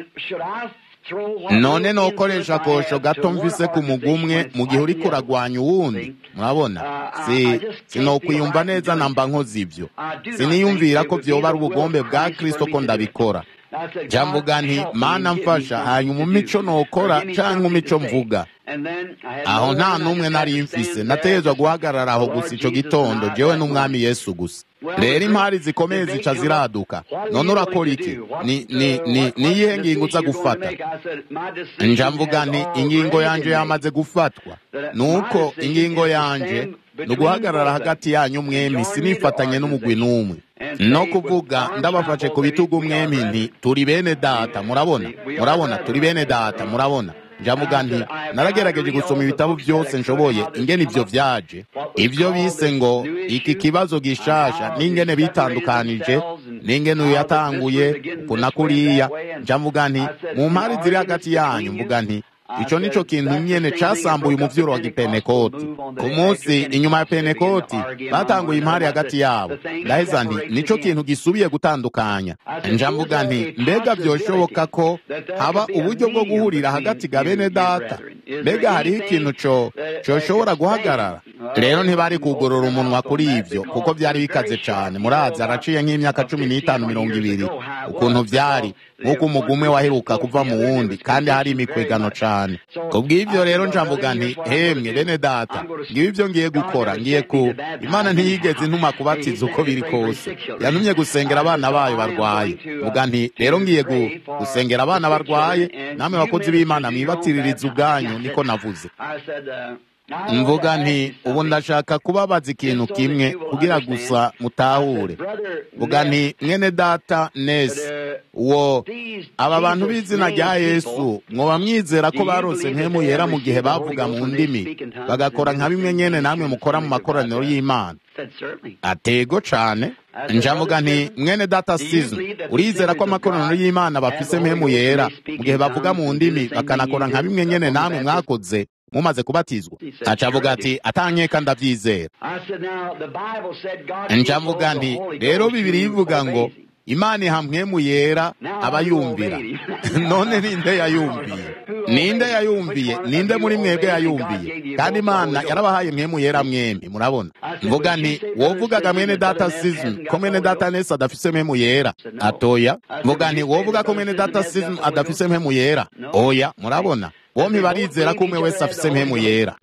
[SPEAKER 1] none nokoresha akosho gato mvise ku mugumwe mu gihe uriko uragwanya uwundi murabona si sinokwiyumva neza namba nkoze ivyo siniyumvira ko vyoba ari ubugombe bwa kristo ko ndabikora jamvuga nti mana mfasha hanyuma umico nokora canke umico mvuga aho nta n'umwe nari mfise nategezwa guhagarara aho gusa ico gitondo jewe n'umwami yesu gusa rero impari zikomeye zica ziraduka none urakora iki ni ni ni niyihe ngingo uza gufata nja mvuga nti ingingo yanje yamaze gufatwa nuko ingingo yanje ni uguhagarara hagati yanyu mwemi sinifatanye n'umugwi n'umwe no kuvuga ndabafashe ku bitugu mwemi nti turi bene data murabona murabona turi bene data murabona njamuga nti naragerageje gusoma ibitabo byose nshoboye ingene ivyo vyaje ivyo bise ngo iki kibazo gishasha n'ingene bitandukanije n'ingene uyu yatanguye ukuna kuriya njamuga nti mu mpari ziri hagati yanyu mvuga nti ico nico kintu nyene casambuye umuvyuro wa gipenekoti ku munsi inyuma ya penekoti batanguye impari hagati yabo ndaheza nti nico kintu gisubiye gutandukanya njamvuga nti mbega vyoshoboka ko haba uburyo bwo guhurira hagati ga bene data mbega hariho ikintu co coshobora guhagarara rero ntibari kugorora umunwa kuri ivyo kuko vyari bikaze cane murazi araciye nk'imyaka cumi n'itanu mirongo ibiri ukuntu vyari nk'uko umugumwe waheruka kuva mu wundi kandi hari imikwegano cane kubw'ivyo rero njamvuga nti hemwe bene data ngibi ivyo ngiye gukora ngiye ku imana ntiyigeze intuma kubatiza uko biri kose yantumye gusengera abana bayo barwaye mvuga nti rero ngiye gusengera abana barwaye namwe bakozi b'imana mwibatiririza ubwanyu niko navuze mvuga nti ubu ndashaka kubabaza ikintu kimwe kugira gusa mutahure mvuga nti mwene data neza uwo aba bantu b'izina rya yesu mwoba mwizera ko barose mpemu yera mu gihe bavuga mu ndimi bagakora nka bimwe nyene namwe mukora mu makoraniro y'imana atego cane njamuga nti mwene data sizo urizera ko amakoraniro y'imana bafise mpemu yera mu gihe bavuga mu ndimi bakanakora nka bimwe nyene namwe mwakoze mumaze kubatizwa acavuga ati atankeka ndavyizera ncavuga nti rero bibiri ivuga ngo imana iha mpwemu yera abayumvira none ninde yayumviye ninde yayumviye ninde muri mwebwe yayumviye kandi imana yarabahaye mpwemu yera mwembi murabona mvuga nti wovugaga mwene data sizm ko mwene data nesi adafise mpwemu yera atoya mvuga nti wovuga ko mwene data sizm adafise mpwemu yera oya murabona bombi barizera ko umwe wese afise mpemu yera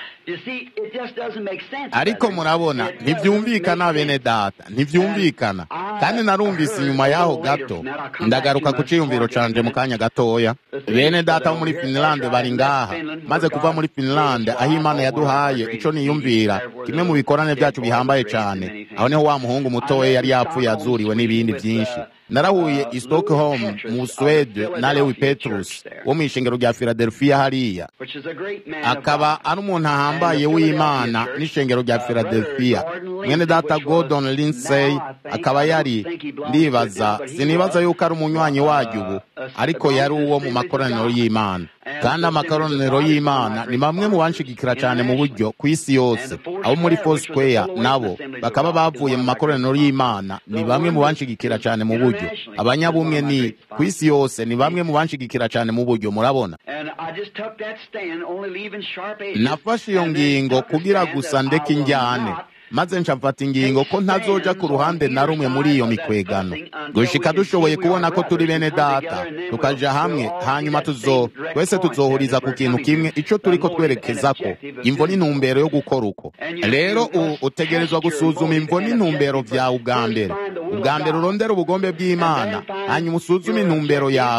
[SPEAKER 1] ariko murabona ntivyumvikana bene data ntivyumvikana kandi narumvise inyuma yaho gato ndagaruka ku ciyumviro canje mu kanya gatoya bene data bo muri finlande bari ngaha maze kuva muri finlande aho imana yaduhaye ico niyumvira kimwe mu bikorane vyacu bihambaye cane aho niho wa muhungu mutoya yari yapfuye azuriwe n'ibindi vyinshi narahuye i stockholm mu swede na lewi petrus wo mw'ishengero rya filadelfiya hariya akaba ari umuntu ahambaye w'imana n'ishengero rya filadelfiya mwene data gordon lindsay akaba yari ndibaza sinibaza yuko ari umunywanyi waryo ubu ariko yari uwo mu makoraniro y'imana kandi amakoraniro y'imana ni bamwe mu banshigikira cyane mu buryo ku isi yose abo muri foursquare nabo bakaba bavuye mu makoraniro y'imana ni bamwe mu banshigikira cyane mu buryo abanyabumwe ni ku isi yose ni bamwe mu banshigikira cyane mu buryo murabona nafashe iyo ngingo kugira gusa ndeke injyane maze ncamfata ingingo ko ntazoja ku ruhande na rumwe muri iyo mikwegano gushika dushoboye kubona ko turi bene data tukaja hamwe hanyuma tuzo twese tuzohuriza ku kintu kimwe ico turiko twerekezako imvo n'intumbero yo gukora uko rero utegerezwa gusuzuma imvo n'intumbero vyawe ubwa mbere ubwa mbere urondera ubugombe bw'imana hanyuma usuzume intumbero yawe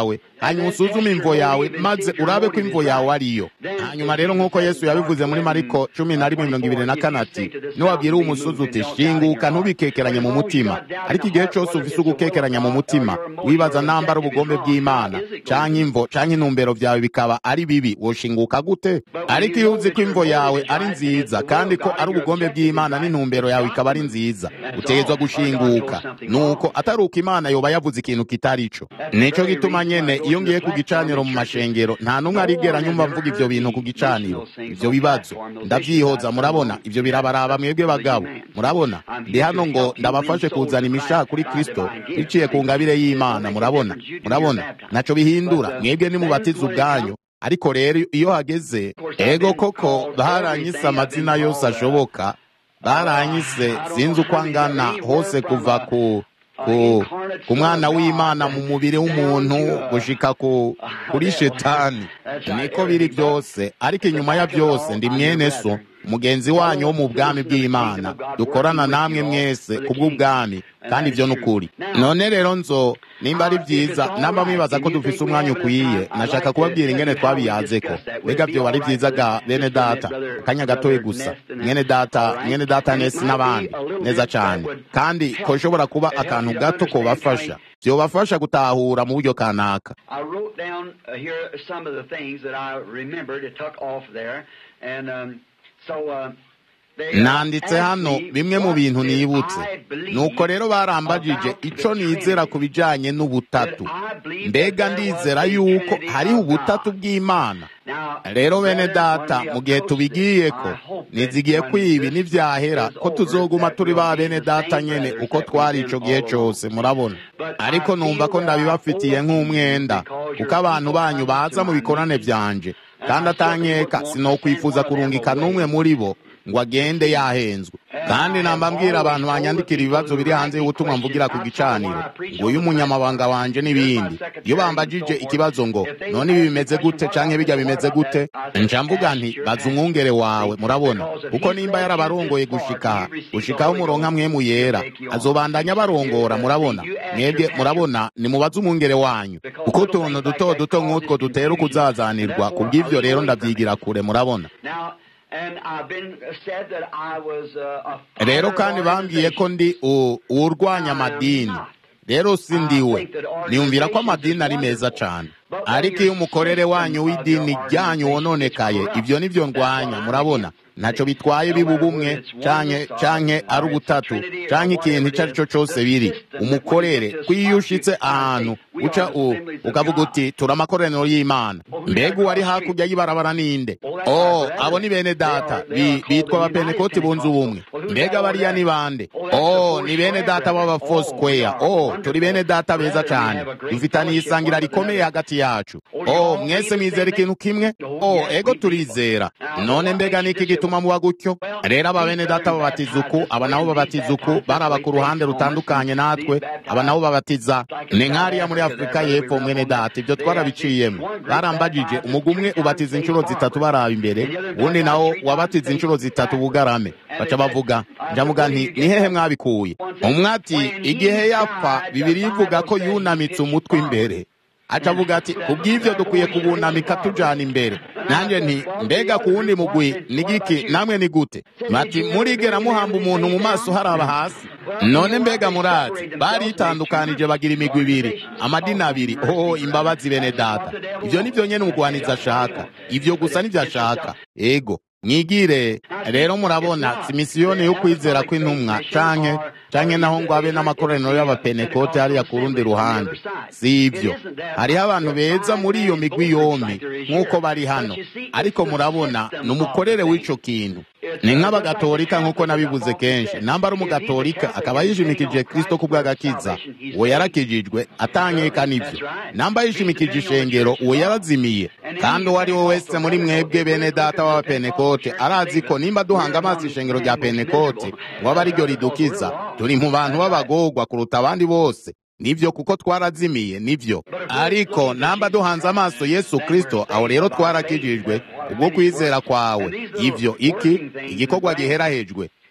[SPEAKER 1] hanyuma usuzume imvo yawe maze urabe ko imvo yawe ariyo hanyuma rero nk'uko yesu yabivuze muri mariko cumi na rimwe mirongo ibiri na kane ati niwabwira uwo umusozi uti shinguka ntubikekeranye mu mutima ariko igihe cyose ufise ugukekeranya mu mutima wibaza nambara ubugombe bw'imana canke imvo canke intumbero vyawe bikaba ari bibi woshinguka gute ariko iyo uzi ko imvo yawe ari nziza kandi ko ari ubugombe bw'imana n'intumbero yawe ikaba ari nziza utegezwa gushinguka nuko atari uko imana yoba yavuze ikintu kitari co nico gituma nyene iyo ngiye ku gicaniro mu mashengero nta n'umwe arigera nyumva mvuga ivyo bintu ku gicaniro ivyo bibazo ndavyihoza murabona ivyo birabaraba mwebwe bagabo murabona ndi hano ngo ndabafashe kuzana imishaha kuri kristo biciye ku ngabire y'imana murabona murabona naco bihindura mwebwe nimubatiza ubwanyu ariko rero iyo hageze ego koko baranyise amazina yose ashoboka baranyise sinzi uko angana hose kuva ku ku ku mwana w'imana mu mubiri w'umuntu gushika ku kuri shetani niko biri byose ariko inyuma ya byose ndi mwene so mugenzi wanyu wo mu bwami bw'imana dukorana namwe mwese kubw'ubwami kandi ibyo ni ukuri none rero nzo nimba ari byiza namba mwibaza ko dufise umwanya ukwiye nashaka kubabwira ingene twabiyaze ko mbega byo ari byiza ga bene data akanya gatoye gusa mwene data mwene data nesi n'abandi neza cyane kandi ko ushobora kuba akantu gato kobafasha byobafasha gutahura mu buryo kanaka
[SPEAKER 2] I wrote down uh, here some of the things that I remembered. It took off there, and um, so. Uh, they
[SPEAKER 1] nanditse
[SPEAKER 2] asked
[SPEAKER 1] hano
[SPEAKER 2] me
[SPEAKER 1] bimwe mu
[SPEAKER 2] what
[SPEAKER 1] bintu
[SPEAKER 2] did
[SPEAKER 1] nibutse
[SPEAKER 2] I believe
[SPEAKER 1] nuko rero barambagije
[SPEAKER 2] about
[SPEAKER 1] ico
[SPEAKER 2] the
[SPEAKER 1] nizera
[SPEAKER 2] Trinity.
[SPEAKER 1] ku bijanye n'ubutatu
[SPEAKER 2] That I believe
[SPEAKER 1] mbega
[SPEAKER 2] that there was
[SPEAKER 1] ndizera
[SPEAKER 2] a
[SPEAKER 1] yuko
[SPEAKER 2] Trinity
[SPEAKER 1] hariho
[SPEAKER 2] of
[SPEAKER 1] ubutatu
[SPEAKER 2] God.
[SPEAKER 1] bw'imana
[SPEAKER 2] Now,
[SPEAKER 1] rero bene
[SPEAKER 2] brethren,
[SPEAKER 1] data
[SPEAKER 2] when we
[SPEAKER 1] mu gihe
[SPEAKER 2] approach
[SPEAKER 1] tubigiyeko
[SPEAKER 2] this, I hope that
[SPEAKER 1] nizigiye
[SPEAKER 2] when
[SPEAKER 1] ko ibi
[SPEAKER 2] this
[SPEAKER 1] nivyahera
[SPEAKER 2] is
[SPEAKER 1] ko
[SPEAKER 2] over,
[SPEAKER 1] tuzoguma
[SPEAKER 2] that
[SPEAKER 1] turi
[SPEAKER 2] we'll
[SPEAKER 1] ba
[SPEAKER 2] be
[SPEAKER 1] bene
[SPEAKER 2] the
[SPEAKER 1] data
[SPEAKER 2] same
[SPEAKER 1] nyene
[SPEAKER 2] brothers
[SPEAKER 1] uko
[SPEAKER 2] that we've
[SPEAKER 1] twari
[SPEAKER 2] been
[SPEAKER 1] ico gihe
[SPEAKER 2] all along.
[SPEAKER 1] cose murabona
[SPEAKER 2] But
[SPEAKER 1] ariko
[SPEAKER 2] I
[SPEAKER 1] numva
[SPEAKER 2] feel
[SPEAKER 1] ko
[SPEAKER 2] that I
[SPEAKER 1] ndabibafitiye
[SPEAKER 2] owe it
[SPEAKER 1] nk'umwenda
[SPEAKER 2] because
[SPEAKER 1] kuko
[SPEAKER 2] your
[SPEAKER 1] abantu
[SPEAKER 2] people
[SPEAKER 1] banyu
[SPEAKER 2] come
[SPEAKER 1] baza
[SPEAKER 2] to
[SPEAKER 1] mu
[SPEAKER 2] my
[SPEAKER 1] bikorane
[SPEAKER 2] meetings.
[SPEAKER 1] vyanje
[SPEAKER 2] And
[SPEAKER 1] kandi
[SPEAKER 2] I certainly
[SPEAKER 1] atanyeka
[SPEAKER 2] wouldn't want to send
[SPEAKER 1] sinokwifuza
[SPEAKER 2] one of them
[SPEAKER 1] kurungika
[SPEAKER 2] away.
[SPEAKER 1] n'umwe muri bo ngo agende yahenzwe kandi namba mbwira abantu banyandikira ibibazo biri hanze y'ubutumwa mvugira ku gicaniro ngo uyu umunyamabanga wanje n'ibindi iyo bambajije ikibazo ngo none ibi bimeze gute canke bijya bimeze gute nca mvuga nti baza umwungere wawe murabona kuko nimba yarabarongoye gushika aha gushikaho umuronka mwemu yera azobandanya barongora murabona mwebwe murabona nimubaze umwungere wanyu kuko utuntu duto duto nk'utwo dutera ukuzazanirwa kubw'ivyo rero ndavyigira kure murabona
[SPEAKER 2] Now, and I've been said that I was uh, a
[SPEAKER 1] rero
[SPEAKER 2] founder
[SPEAKER 1] kandi
[SPEAKER 2] of
[SPEAKER 1] bambwiye ko ndi u- uwurwanya amadini rero si ndiwe niyumvira ko amadini ari meza cyane ariko iyo umukorere wanyu w'idini ryanyu wononekaye ibyo nibyo ndwanya murabona ntacyo bitwaye biba ubumwe canke canke ari ubutatu canke ikintu icyo ari cyo cyose biri umukorere ko iyo ushitse ahantu uca u- ukavuga uti turi amakoraniro y'imana mbega uwari hakurya y'ibarabara ninde oh abo ni bene data bi- bitwa abapenekoti bunze ubumwe mbega bariya ni bande oh ni bene data b'aba foursquare oh turi bene data beza cyane dufitaniye isangira rikomeye hagati yacu oh mwese mwizera ikintu kimwe oh ego turizera none mbega niki gituma muba gutyo rero aba bene data babatiza uku aba nabo babatiza uku baraba ku ruhande rutandukanye natwe aba nabo babatiza ni nk'ariya muri afurika y'epfo mwene data ibyo twarabiciyemo barambagije umugwi umwe ubatiza inshuro zitatu baraba imbere uwundi nawo wabatiza inshuro zitatu bugarame baca bavuga njavuga nti ni hehe mwabikuye umwe ati igihe yapfa bibiri ivuga ko yunamitse umutwe imbere akavuga ati kubw'ivyo dukwiye kubunamika tujana imbere nanjye nti mbega ku wundi mugwi ni giki namwe ni gute bati murigera muhamba umuntu mu maso haraba hasi none mbega murazi baritandukanije bagira imigwi ibiri amadini abiri oh imbabazi bene data ivyo nivyo nyene umugwanizi ashaka ivyo gusa nivyo ashaka ego mwigire rero murabona si misiyoni yo kwizera kw'intumwa canke canke naho ngo abe n'amakoraniro y'abapenekote hariya ku rundi ruhande si ivyo hariho abantu beza muri iyo migwi yombi nk'uko bari hano ariko murabona ni umukorere w'ico kintu ni nk'abagatolika nk'uko nabivuze kenshi namba ari umugatolika akaba yishimikije kristo ku bw'agakiza uwo yarakijijwe atankeka n'ivyo namba yishimikije ishengero uwo yarazimiye kandi uwo ari we wese muri mwebwe bene data w'abapenekote arazi ko nimba duhanga amaso ishengero rya penekote ngo abe ariryo ridukiza turi mu bantu b'abagorwa kuruta abandi bose nivyo kuko twarazimiye nivyo ariko namba duhanze amaso yesu kristo aho rero twarakijijwe ubwo kwizera kwawe ivyo iki igikorwa giherahejwe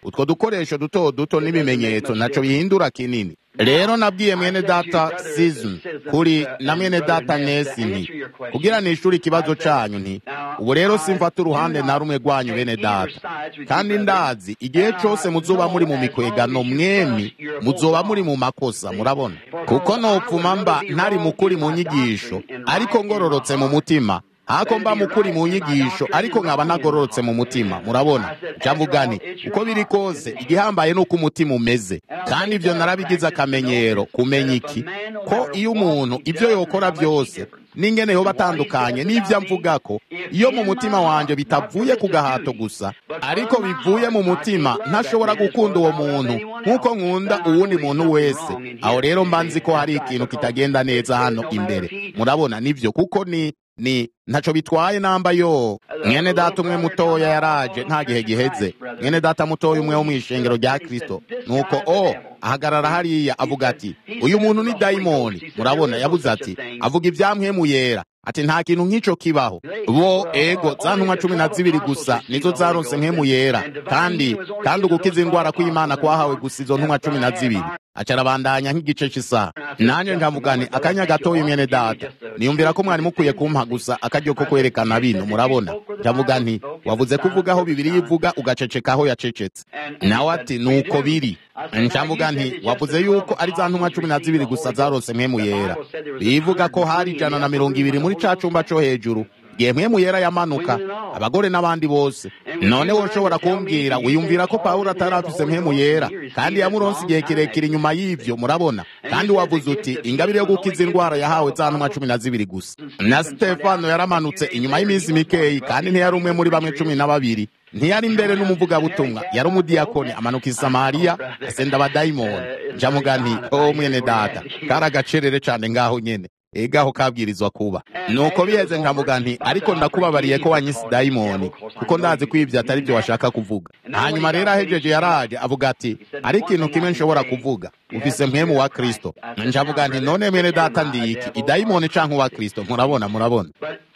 [SPEAKER 1] utwo dukoresho duto duto n'ibimenyetso naco bihindura kinini rero nabwiye mwene data season kuri na mwene data nesi nti kugira nishuri ikibazo canyu nti ubu rero simfata uruhande na rumwe rwanyu bene data kandi ndazi igihe cose muzoba muri mu mikwegano mwemi muzoba muri mu makosa murabona kuko nopfuma mba ntari mukuri mu nyigisho ariko ngororotse mu mutima hako mba mukuri mu nyigisho ariko nkaba nagororotse mu mutima murabona cyamvugani uko biri kose igihambaye nuko umutima umeze kandi ivyo narabigize akamenyero kumenya iki ko iyo umuntu ivyo yokora byose n'ingene yoba atandukanye n'ivyo amvuga ko iyo mu mutima wanje bitavuye ku gahato gusa ariko bivuye mu mutima ntashobora gukunda uwo muntu nk'uko nkunda uwundi muntu wese aho rero mba nzi ko hari ikintu kitagenda neza hano imbere murabona nivyo kuko ni ni ntaco bitwaye namba yo mwene data umwe mutoya yaraje nta gihe giheze mwene data mutoya umwe wo mw'ishengero rya kristo nuko o ahagarara hariya avuga ati uyu muntu ni dayimoni murabona yabuze ati avuga ivyamwemu yera ati nta kintu nk'ico kibaho bo ego za ntumwa cumi na zibiri gusa nizo zaronse nkemu yera kandi kandi ugukiza indwara kw'imana kwahawe gusa izo ntumwa cumi na zibiri acarabandanya nk'igice cy'isaha nanjye nkamugani akanya gatoya mwene data niyumvira ko mwari mukwiye kumpa gusa akaryo ko kwerekana bino murabona ndavuga nti wavuze ko uvuga aho bibiri yivuga ugaceceka aho yacecetse nawe ati nuko biri nshamvuga nti wavuze yuko ari za ntumwa cumi na zibiri gusa zaronse mwemu yera bivuga ko hari ijana na mirongo ibiri muri ca cumba co hejuru igihe mwemu yera yamanuka abagore n'abandi bose none woshobora kumbwira wiyumvira ko pawulo atari afise mwemu yera kandi yamuronse igihe kirekire inyuma y'ivyo murabona kandi wavuze uti ingabire yo gukiza indwara yahawe za ntumwa cumi na zibiri gusa na sitefano yaramanutse inyuma y'iminsi mikeyi kandi ntiyari umwe muri bamwe cumi na babiri ntiyari imbere n'umuvugabutumwa yari umudiyakoni amanuka i samariya asenda abadayimoni njamuga nti o mwene data kari agacerere cane ngaho nyene egaho kabwirizwa kuba nuko biheze nkavuga nti ariko ndakubabariye ko wanyise dayimoni kuko ndazi ko ivyo atari byo washaka kuvuga hanyuma rero ahejeje yaraje avuga ati ari ikintu kimwe nshobora kuvuga ufise mpwemu wa kristo njavuga nti none mwene data ndi iki idayimoni canke uwa kristo murabona murabona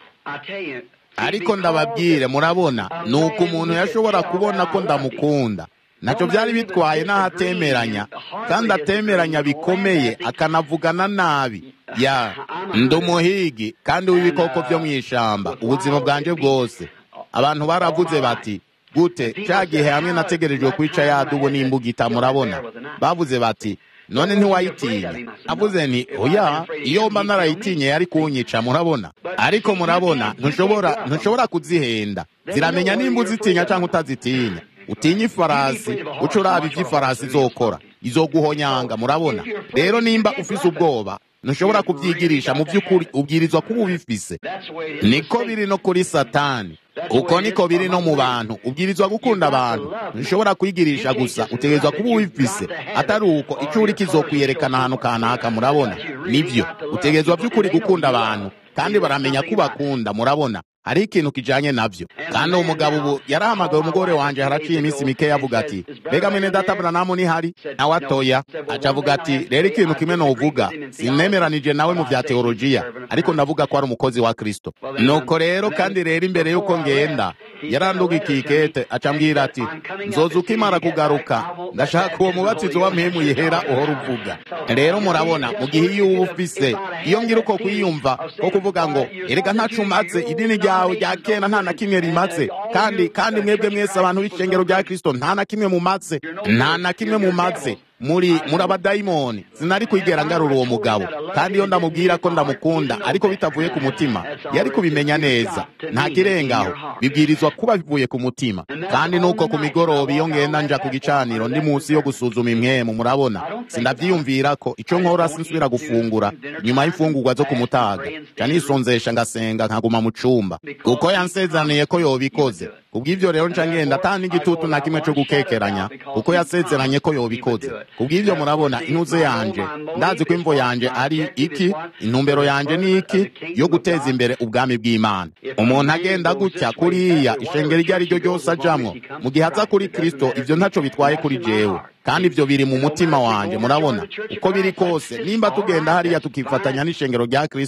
[SPEAKER 1] ariko ndababwire murabona nuko umuntu yashobora kubona ko ndamukunda ntacyo byari bitwaye n'ahatemeranya kandi atemeranya bikomeye akanavugana nabi ya ndi umuhigi kandi w'ibikoko byo mu ishamba ubuzima bwanjye bwose abantu baravuze bati gute cya gihe hamwe nategerejwe kwica yadubu n'imbugita murabona bavuze bati none ntiwayitinya avuze nti oya iyo mba narayitinye yari kunyica murabona ariko murabona ntushobora ntushobora kuzihenda ziramenya nimba uzitinya cyangwa utazitinya utinya ifarasi uca uraba ivyo ifarasi izokora izoguhonyanga murabona rero nimba ufise ubwoba ntushobora kubyigirisha mu by'ukuri ubwirizwa kuba ubifise niko biri no kuri satani uko niko biri no mu bantu ubwirizwa gukunda abantu ntushobora kwigirisha gusa utegerezwa kuba ubifise atari uko icyo uri kizokwiyerekana ahantu kanaka murabona nibyo utegerezwa by'ukuri gukunda abantu kandi baramenya ko ubakunda murabona hari ikintu kijanye navyo kandi uwo mugabo ubu yarahamagaye umugore wanje haraciye iminsi mikeya avuga ati mbega mwene data buranamu nihari nawe atoya aca avuga ati rero ikintu kimwe novuga sinemeranije nawe mu vya teolojiya ariko ndavuga ko ari umukozi wa kristo nuko rero kandi rero imbere y'uko ngenda yaranduga ikikete aca ambwira ati nzoza ukimara kugaruka ndashaka uwo mubatizo wa mpemu yera uhora uvuga rero murabona mu gihe iyo uba ufise iyo ngira uko kwiyumva ko kuvuga ngo erega ntaco umaze idini ryawe rya kera nta na kimwe rimaze kandi kandi mwebwe mwese abantu b'icengero rya kristo nta na kimwe mumaze nta na kimwe mumaze muri muri abadayimoni sinari kwigera ngarura uwo mugabo kandi iyo ndamubwira ko ndamukunda ariko bitavuye ku mutima yari kubimenya neza nta kirengaho bibwirizwa kuba bivuye ku mutima kandi nuko ku migoroba iyo ngenda nja ku gicaniro ndi munsi yo gusuzuma imwemu murabona sindavyiyumvira ko ico nkora sinsubira gufungura nyuma y'imfungurwa zo ku mutaga ca nisonzesha ngasenga nkaguma mu cumba kuko yansezaniye ko yobikoze kubw'ivyo rero nca ngenda ata n'igitutu na kimwe co gukekeranya kuko yasezeranye ko yobikoze kubw'ivyo murabona intuze yanje ndazi ko imvo yanje ari iki intumbero yanje ni iki yo guteza imbere ubwami bw'imana umuntu agenda gutya kuriya ishengero iryo ari ryo ryose ajamwo mu gihe aza kuri kristo ivyo ntaco bitwaye kuri jewe kandi ivyo biri mu mutima wanje murabona uko biri kose nimba tugenda hariya tukifatanya n'ishengero rya kristo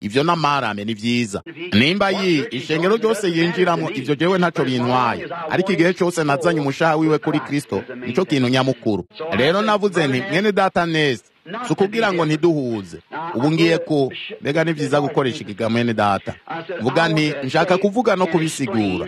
[SPEAKER 1] ivyo n'amarame ni vyiza nimba yi ishengero ryose yinjiramo ivyo jewe ntaco bintwaye ariko igihe cose nazanye umushaha wiwe kuri kristo nico kintu nyamukuru rero navuze nti mwene data neza si ukubwira ngo ntiduhuze ubu ngiye ku mbega ni vyiza gukoresha ikiga mwene data vuga nti nshaka kuvuga no kubisigura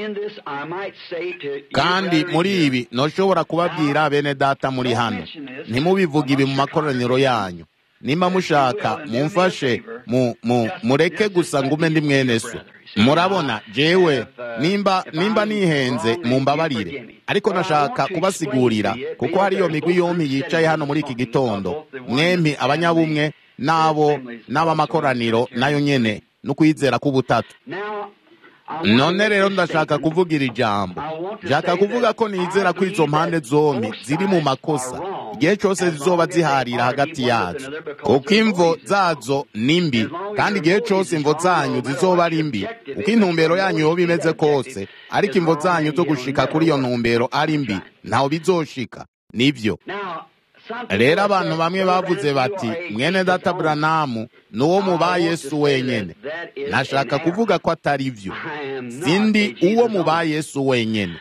[SPEAKER 1] kandi muri ibi noshobora kubabwira bene data muri hano ntimubivuge ibi mu makoraniro yanyu nimba mushaka mumfashe mu, mu, mureke gusa ngume ndi mwene so murabona jewe nimba nimba nihenze mumbabarire ariko nashaka kubasigurira kuko hariyo migwi yompi yicaye hano muri iki gitondo mwempi abanyabumwe n'abo n'abamakoraniro nayo nyene n'ukwizera k'ubutatu none rero ndashaka kuvugira ijambo nshaka kuvuga ko nizera ko izo mpande zombi ziri mu makosa igihe cyose zizoba ziharira hagati yazo kuko imvo zazo ni mbi kandi igihe cyose imvo zanyu zizoba ari mbi uko intumbero yanyu yoba imeze kose ariko imvo zanyu zo gushika kuri iyo ntumbero ari mbi ntaho bizoshika nibyo rero abantu bamwe bavuze bati mwene data buranamu ni uwo mu ba yesu wenyine nashaka kuvuga ko atari byo sindi uwo mu ba yesu wenyine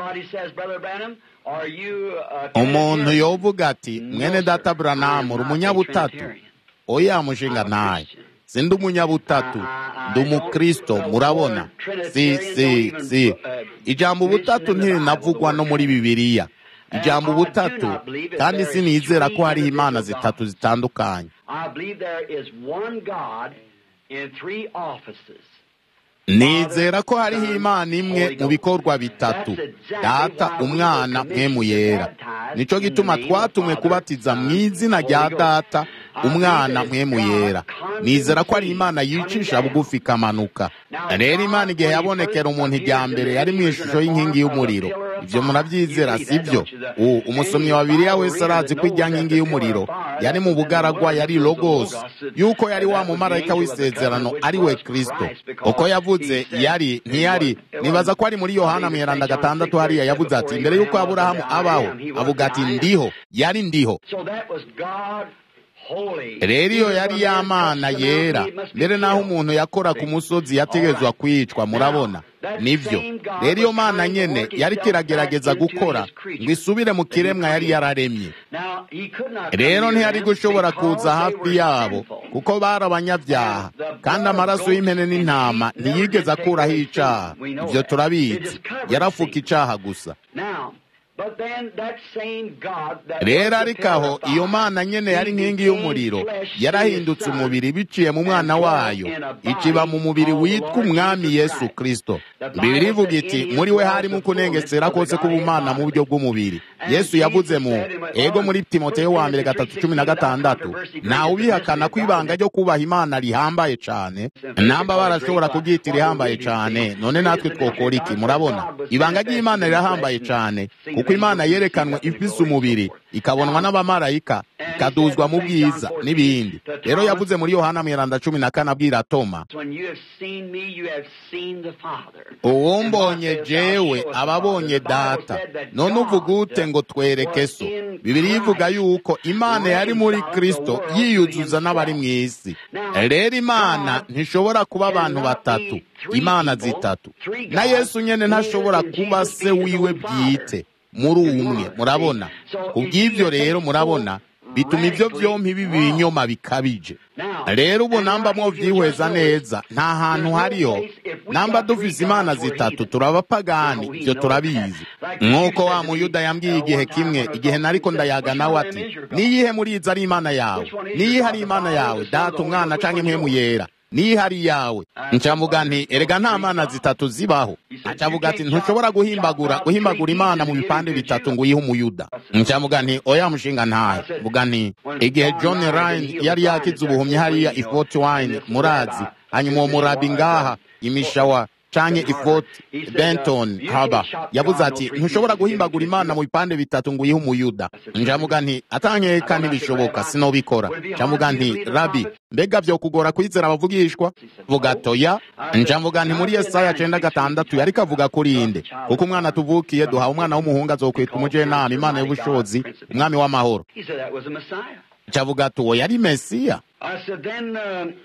[SPEAKER 1] umuntu yovuga ati mwene data buranamu uri umunyabutatu oya mushinga ntayo sindi umunyabutatu ndi umukristo murabona si si si ijambo ubutatu ntirinavugwa no muri bibiliya ijambo ubutatu kandi sinizera ko hariho imana zitatu zitandukanye nizera ko hariho imana imwe mu bikorwa bitatu data umwana mwemu yera nicyo gituma twatumwe kubatiza mu izina rya data umwana mwemu yera nizera ko ari imana yicisha bugufi ikamanuka rero imana igihe yabonekera umuntu ijya mbere yari mu ishusho y'inkingi y'umuriro ibyo murabyizera si byo umusomyi wa biriya wese arazi ko ijya nkingi y'umuriro yari mu bugaragwa yari logos yuko yari wa mumarayika w'isezerano ari we kirisito uko yavuze yari ntiyari nibaza ko ari muri yohana mweranda gatandatu hariya yavuze ati mbere y'uko aburahamu abaho avuga ati ndiho yari ndiho rero iyo yari yamana yera mbere n'aho umuntu yakora ku musozi yategezwa kwicwa murabona nibyo rero iyo mana nyene yari kiragerageza gukora ngo isubire mu kiremwa yari yararemye rero ntiyari gushobora kuza hafi yabo kuko bari abanyabyaha kandi amaraso y'impene n'intama ntiyigeze akuraho icaha ibyo turabizi yarafuka icaha gusa rero ariko aho iyo mana nyene yari nkingi y'umuriro yarahindutse umubiri biciye mu mwana wayo ikiba mu mubiri witwa umwami yesu kristo bibiri ivuga iti muri we harimo kunengesera kose k'ubumana mu buryo bw'umubiri yesu yavuze mu ego muri timoteyo wa mbere gatatu cumi na gatandatu ntawe ubihakana ko ibanga ryo kubaha imana rihambaye cane namba barashobora kuryita irihambaye cane none natwe twokora iki murabona ibanga ry'imana rirahambaye cane kuko imana yerekanwe ifise umubiri ikabonwa n'abamarayika ikaduzwa mu bwiza n'ibindi rero yavuze muri yohana mweranda cumi na kane abwira toma uwumbonye jewe ababonye data none uvuga ute ngo twereke so bibiri ivuga yuko imana yari muri kristo yiyuzuza n'abari mu isi rero imana ntishobora kuba abantu batatu imana zitatu na yesu nyene ntashobora kuba se wiwe bwite muri umwe murabona kubw'ibyo rero murabona bituma ibyo byombi biba ibinyoma bikabije rero ubu namba mwovyihweza neza nta hantu hariho namba dufise imana zitatu turabapagani ibyo turabizi nk'uko wa muyuda yambwiye igihe kimwe igihe nariko ndayaga nawe ati niyihe muri izi ari imana yawe niyihe ari imana yawe data umwana canke impwemu yera niyihe ari iyawe ncavuga nti erega nta mana zitatu zibaho acavuga ati ntushobora guhimbagura guhimbagura imana mu bipande bitatu ngo uyihe umuyuda ncavuga nti oya mushinga ntayo vuga nti igihe john ryan yari yakize ubuhumyi hariya ifort wine murazi hanyuma uwo murabi ngaha imishawa canke ifort benton haba yavuze ati ntushobora guhimbagura imana mu bipande bitatu ngo uyihe umuyuda njamuga nti atankeka ntibishoboka sinobikora njamuga nti rabi mbega vyokugora kwizera abavugishwa vuga toya njamuga nti muri yesaya cenda gatandatu yariko avuga kuri inde kuko umwana tuvukiye duhawe umwana w'umuhungu azokwitwa umujenama imana y'ubushobozi umwami w'amahoro ncavuga ati uwo yari mesiya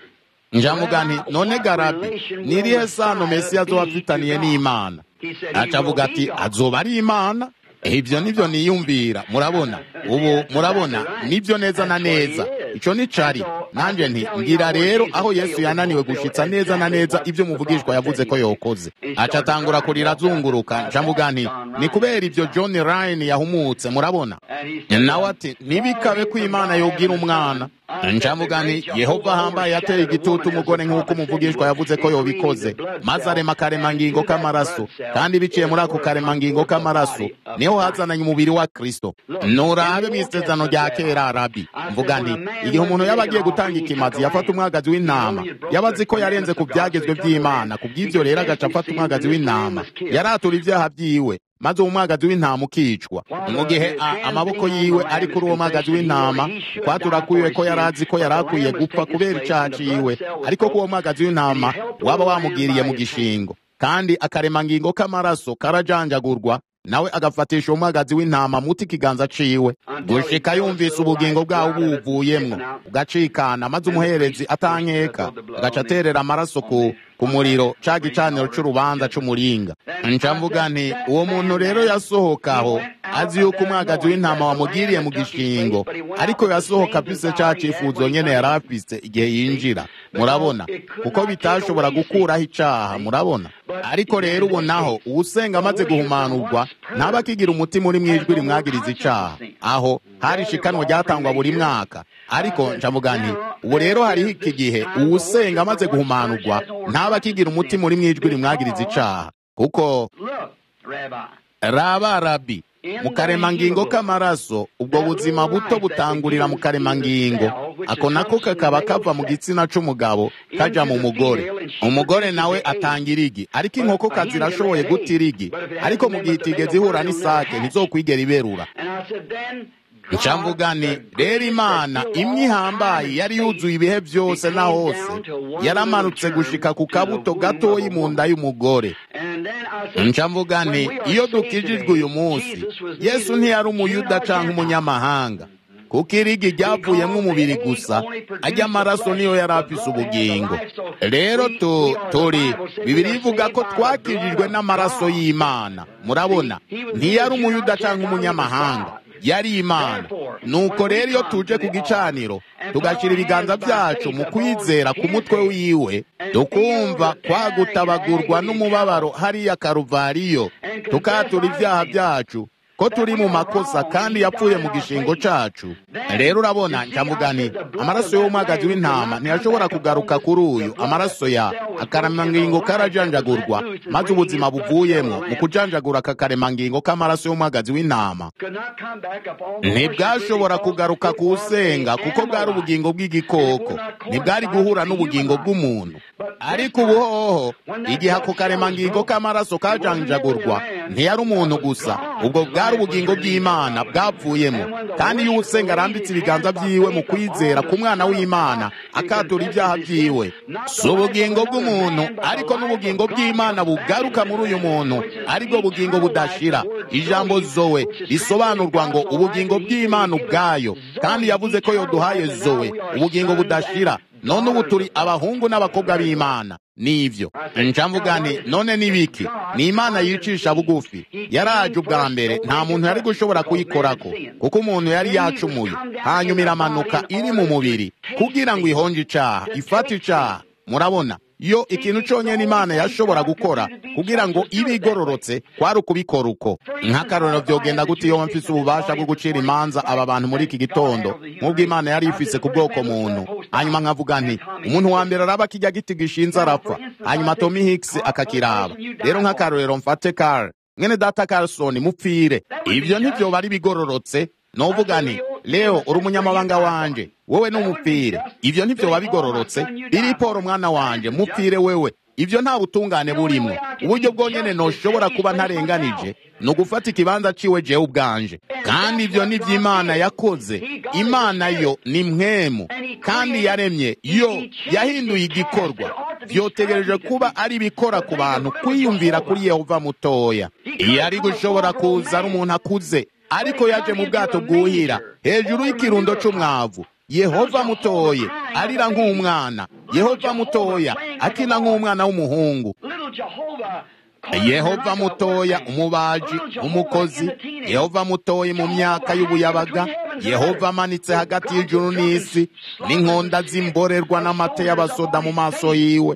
[SPEAKER 1] njavuga nti none garabi nirihe sano mesiya azoba afitaniye n'imana aca avuga ati azoba ari imana ibyo nibyo niyumvira murabona ubu murabona nibyo neza na neza icyo ni cari nanjye nti ngira rero aho yesu yananiwe gushitsa neza na neza ibyo muvugishwa yavuze ko yokoze aca atangura kurira azunguruka ncavuga nti ni kubera ibyo john ryan yahumutse murabona nawe ati ntibikabe ko imana yobwira umwana ncavuga nti yehova ahambaye yateye igitutu umugore nk'uko umuvugishwa yavuze ko yobikoze maze arema akaremangingo k'amaraso kandi biciye muri ako karemangingo k'amaraso niho hazananye umubiri wa kristo nurabe mu isezerano rya kera arabi mvuga nti igihe umuntu yaba agiye gutanga ikimazi yafata umwagazi w'intama yaba azi ko yarenze ku byagezwe by'imana ku bw'ibyo rero agaca afata umwagazi w'intama yaratura ibyaha byiwe maze uwo mwagazi w'intama ukicwa mu gihe amaboko yiwe ari kuri uwo mwagazi w'intama kwatura kwiwe ko yari azi ko yari akwiye gupfa kubera icyaha ciwe ariko ko uwo mwagazi w'intama waba wamugiriye mu gishingo kandi akaremangingo k'amaraso karajanjagurwa nawe agafatisha umwagazi w'intama muti ikiganza ciwe gushika yumvise ubugingo bwawo buvuyemwo ugacikana maze umuherezi atankeka agaca aterera amaraso ku ku muriro ca gicaniro c'urubanza c'umuringa nca mvuga nti uwo muntu rero yasohokaho azi yuko umwagazi w'intama wamugiriye mu gishingo ariko yasohoka afise ca cifuzo nyene yari afise igihe yinjira murabona kuko bitashobora gukuraho icaha murabona ariko rero ubu naho uwusenga amaze guhumanurwa ntaba akigira umutima uri mwijwi rimwagiriza icaha aho hari ishikanwa ryatangwa buri mwaka ariko ncavuga nti ubu rero hariho iki gihe uwusenga amaze guhumanurwa ntaba akigira umutima uri mwijwi rimwagiriza icaha kuko raba rabi mu karemangingo k'amaraso ubwo buzima buto butangurira mu karemangingo ako nako kakaba kava mu gitsina c'umugabo kaja mu mugore umugore nawe atanga irigi ariko inkokokazi irashoboye guta irigi ariko mu gihe itigeze ihura n'isake ntizokwigera iberura ncamvuga ni rero imana imwe ihambaye yari yuzuye ibihe byose na hose yaramanutse gushika ku kabuto gatoyi mu nda y'umugore ncamvuga ni iyo dukijijwe uyu munsi yesu ntiyari umuyuda canke umunyamahanga kuko irigi ryavuyemo umubiri gusa ajya amaraso niyo yari afise ubugingo rero tu turi bibiri ivuga ko twakijijwe n'amaraso y'imana murabona ntiyari umuyuda canke umunyamahanga yari imana nuko rero iyo tuje ku gicaniro tugashyira ibiganza byacu mu kwizera ku mutwe wiwe tukumva kwagutabagurwa n'umubabaro hariya karuvariyo tukatura ibyaha byacu ko turi mu makosa kandi yapfuye mu gishingo cacu rero urabona ncamugani amaraso y'umwagazi w'intama ntiyashobora kugaruka kuri uyu amaraso ya akaremangingo karajanjagurwa maze ubuzima buvuyemo mu kujanjagura aka karemangingo k'amaraso y'umwagazi w'intama ntibwashobora kugaruka ku usenga kuko bwari ubugingo bw'igikoko ntibwari guhura n'ubugingo bw'umuntu ariko ubuhoho igihe ako karemangingo k'amaraso kajanjagurwa ntiyari umuntu gusa ubwo bwari ubugingo bw'imana bwapfuyemo kandi iyo usenga arambitse ibiganza byiwe mu kwizera ku mwana w'imana akatura ibyaha byiwe si ubugingo bw'umuntu ariko n'ubugingo bw'imana bugaruka muri uyu muntu aribwo bugingo budashira ijambo zowe risobanurwa ngo ubugingo bw'imana ubwayo kandi yavuze ko yoduhaye zowe ubugingo budashira none ubu turi abahungu n'abakobwa b'imana nivyo ncamvuga nti none nibiki ni imana yicisha bugufi yaraje ubwa mbere nta muntu yari gushobora kuyikorako kuko umuntu yari yacumuye hanyuma iramanuka iri mu mubiri kugira ngo ihonje icaha ifate icaha murabona yo ikintu conyene imana yashobora gukora kugira ngo ibe igororotse kwari ukubikora uko nk'akarorero vyogenda gute iyo mfise ububasha bwo gucira imanza aba bantu muri iki gitondo nk'ubwo imana yari ifise ku bwoko muntu hanyuma nkavuga nti umuntu wa mbere araba kirya giti gishinze arapfa hanyuma tommy hicks akakiraba rero nk'akarorero mfate kare mwene data carlson mupfire ibyo ntivyoba ari bigororotse novuga nti leo uri umunyamabanga wanje wewe n'umupfire ivyo ntivyoba bigororotse biriporo mwana wanje mupfire wewe ivyo nta butungane burimwo uburyo bwonyene noshobora kuba ntarenganije ni ugufata ikibanza ciwe jewe ubwanje kandi ivyo ni vy'imana yakoze imana yo ni mwemu kandi yaremye yo yahinduye igikorwa vyotegereje kuba ari ibikora ku bantu kwiyumvira kuri yehova mutoya iyo ari gushobora kuza ari umuntu akuze ariko yaje mu bwato bwuhira hejuru y'ikirundo c'umwavu yehova mutoye arira nk'umwana yehova mutoya akina nk'umwana w'umuhungu yehova mutoya umubaji umukozi yehova mutoye mu myaka y'ubuyabaga yehova amanitse hagati y'ijuru n'isi n'inkonda z'imborerwa n'amata y'abasoda mu maso yiwe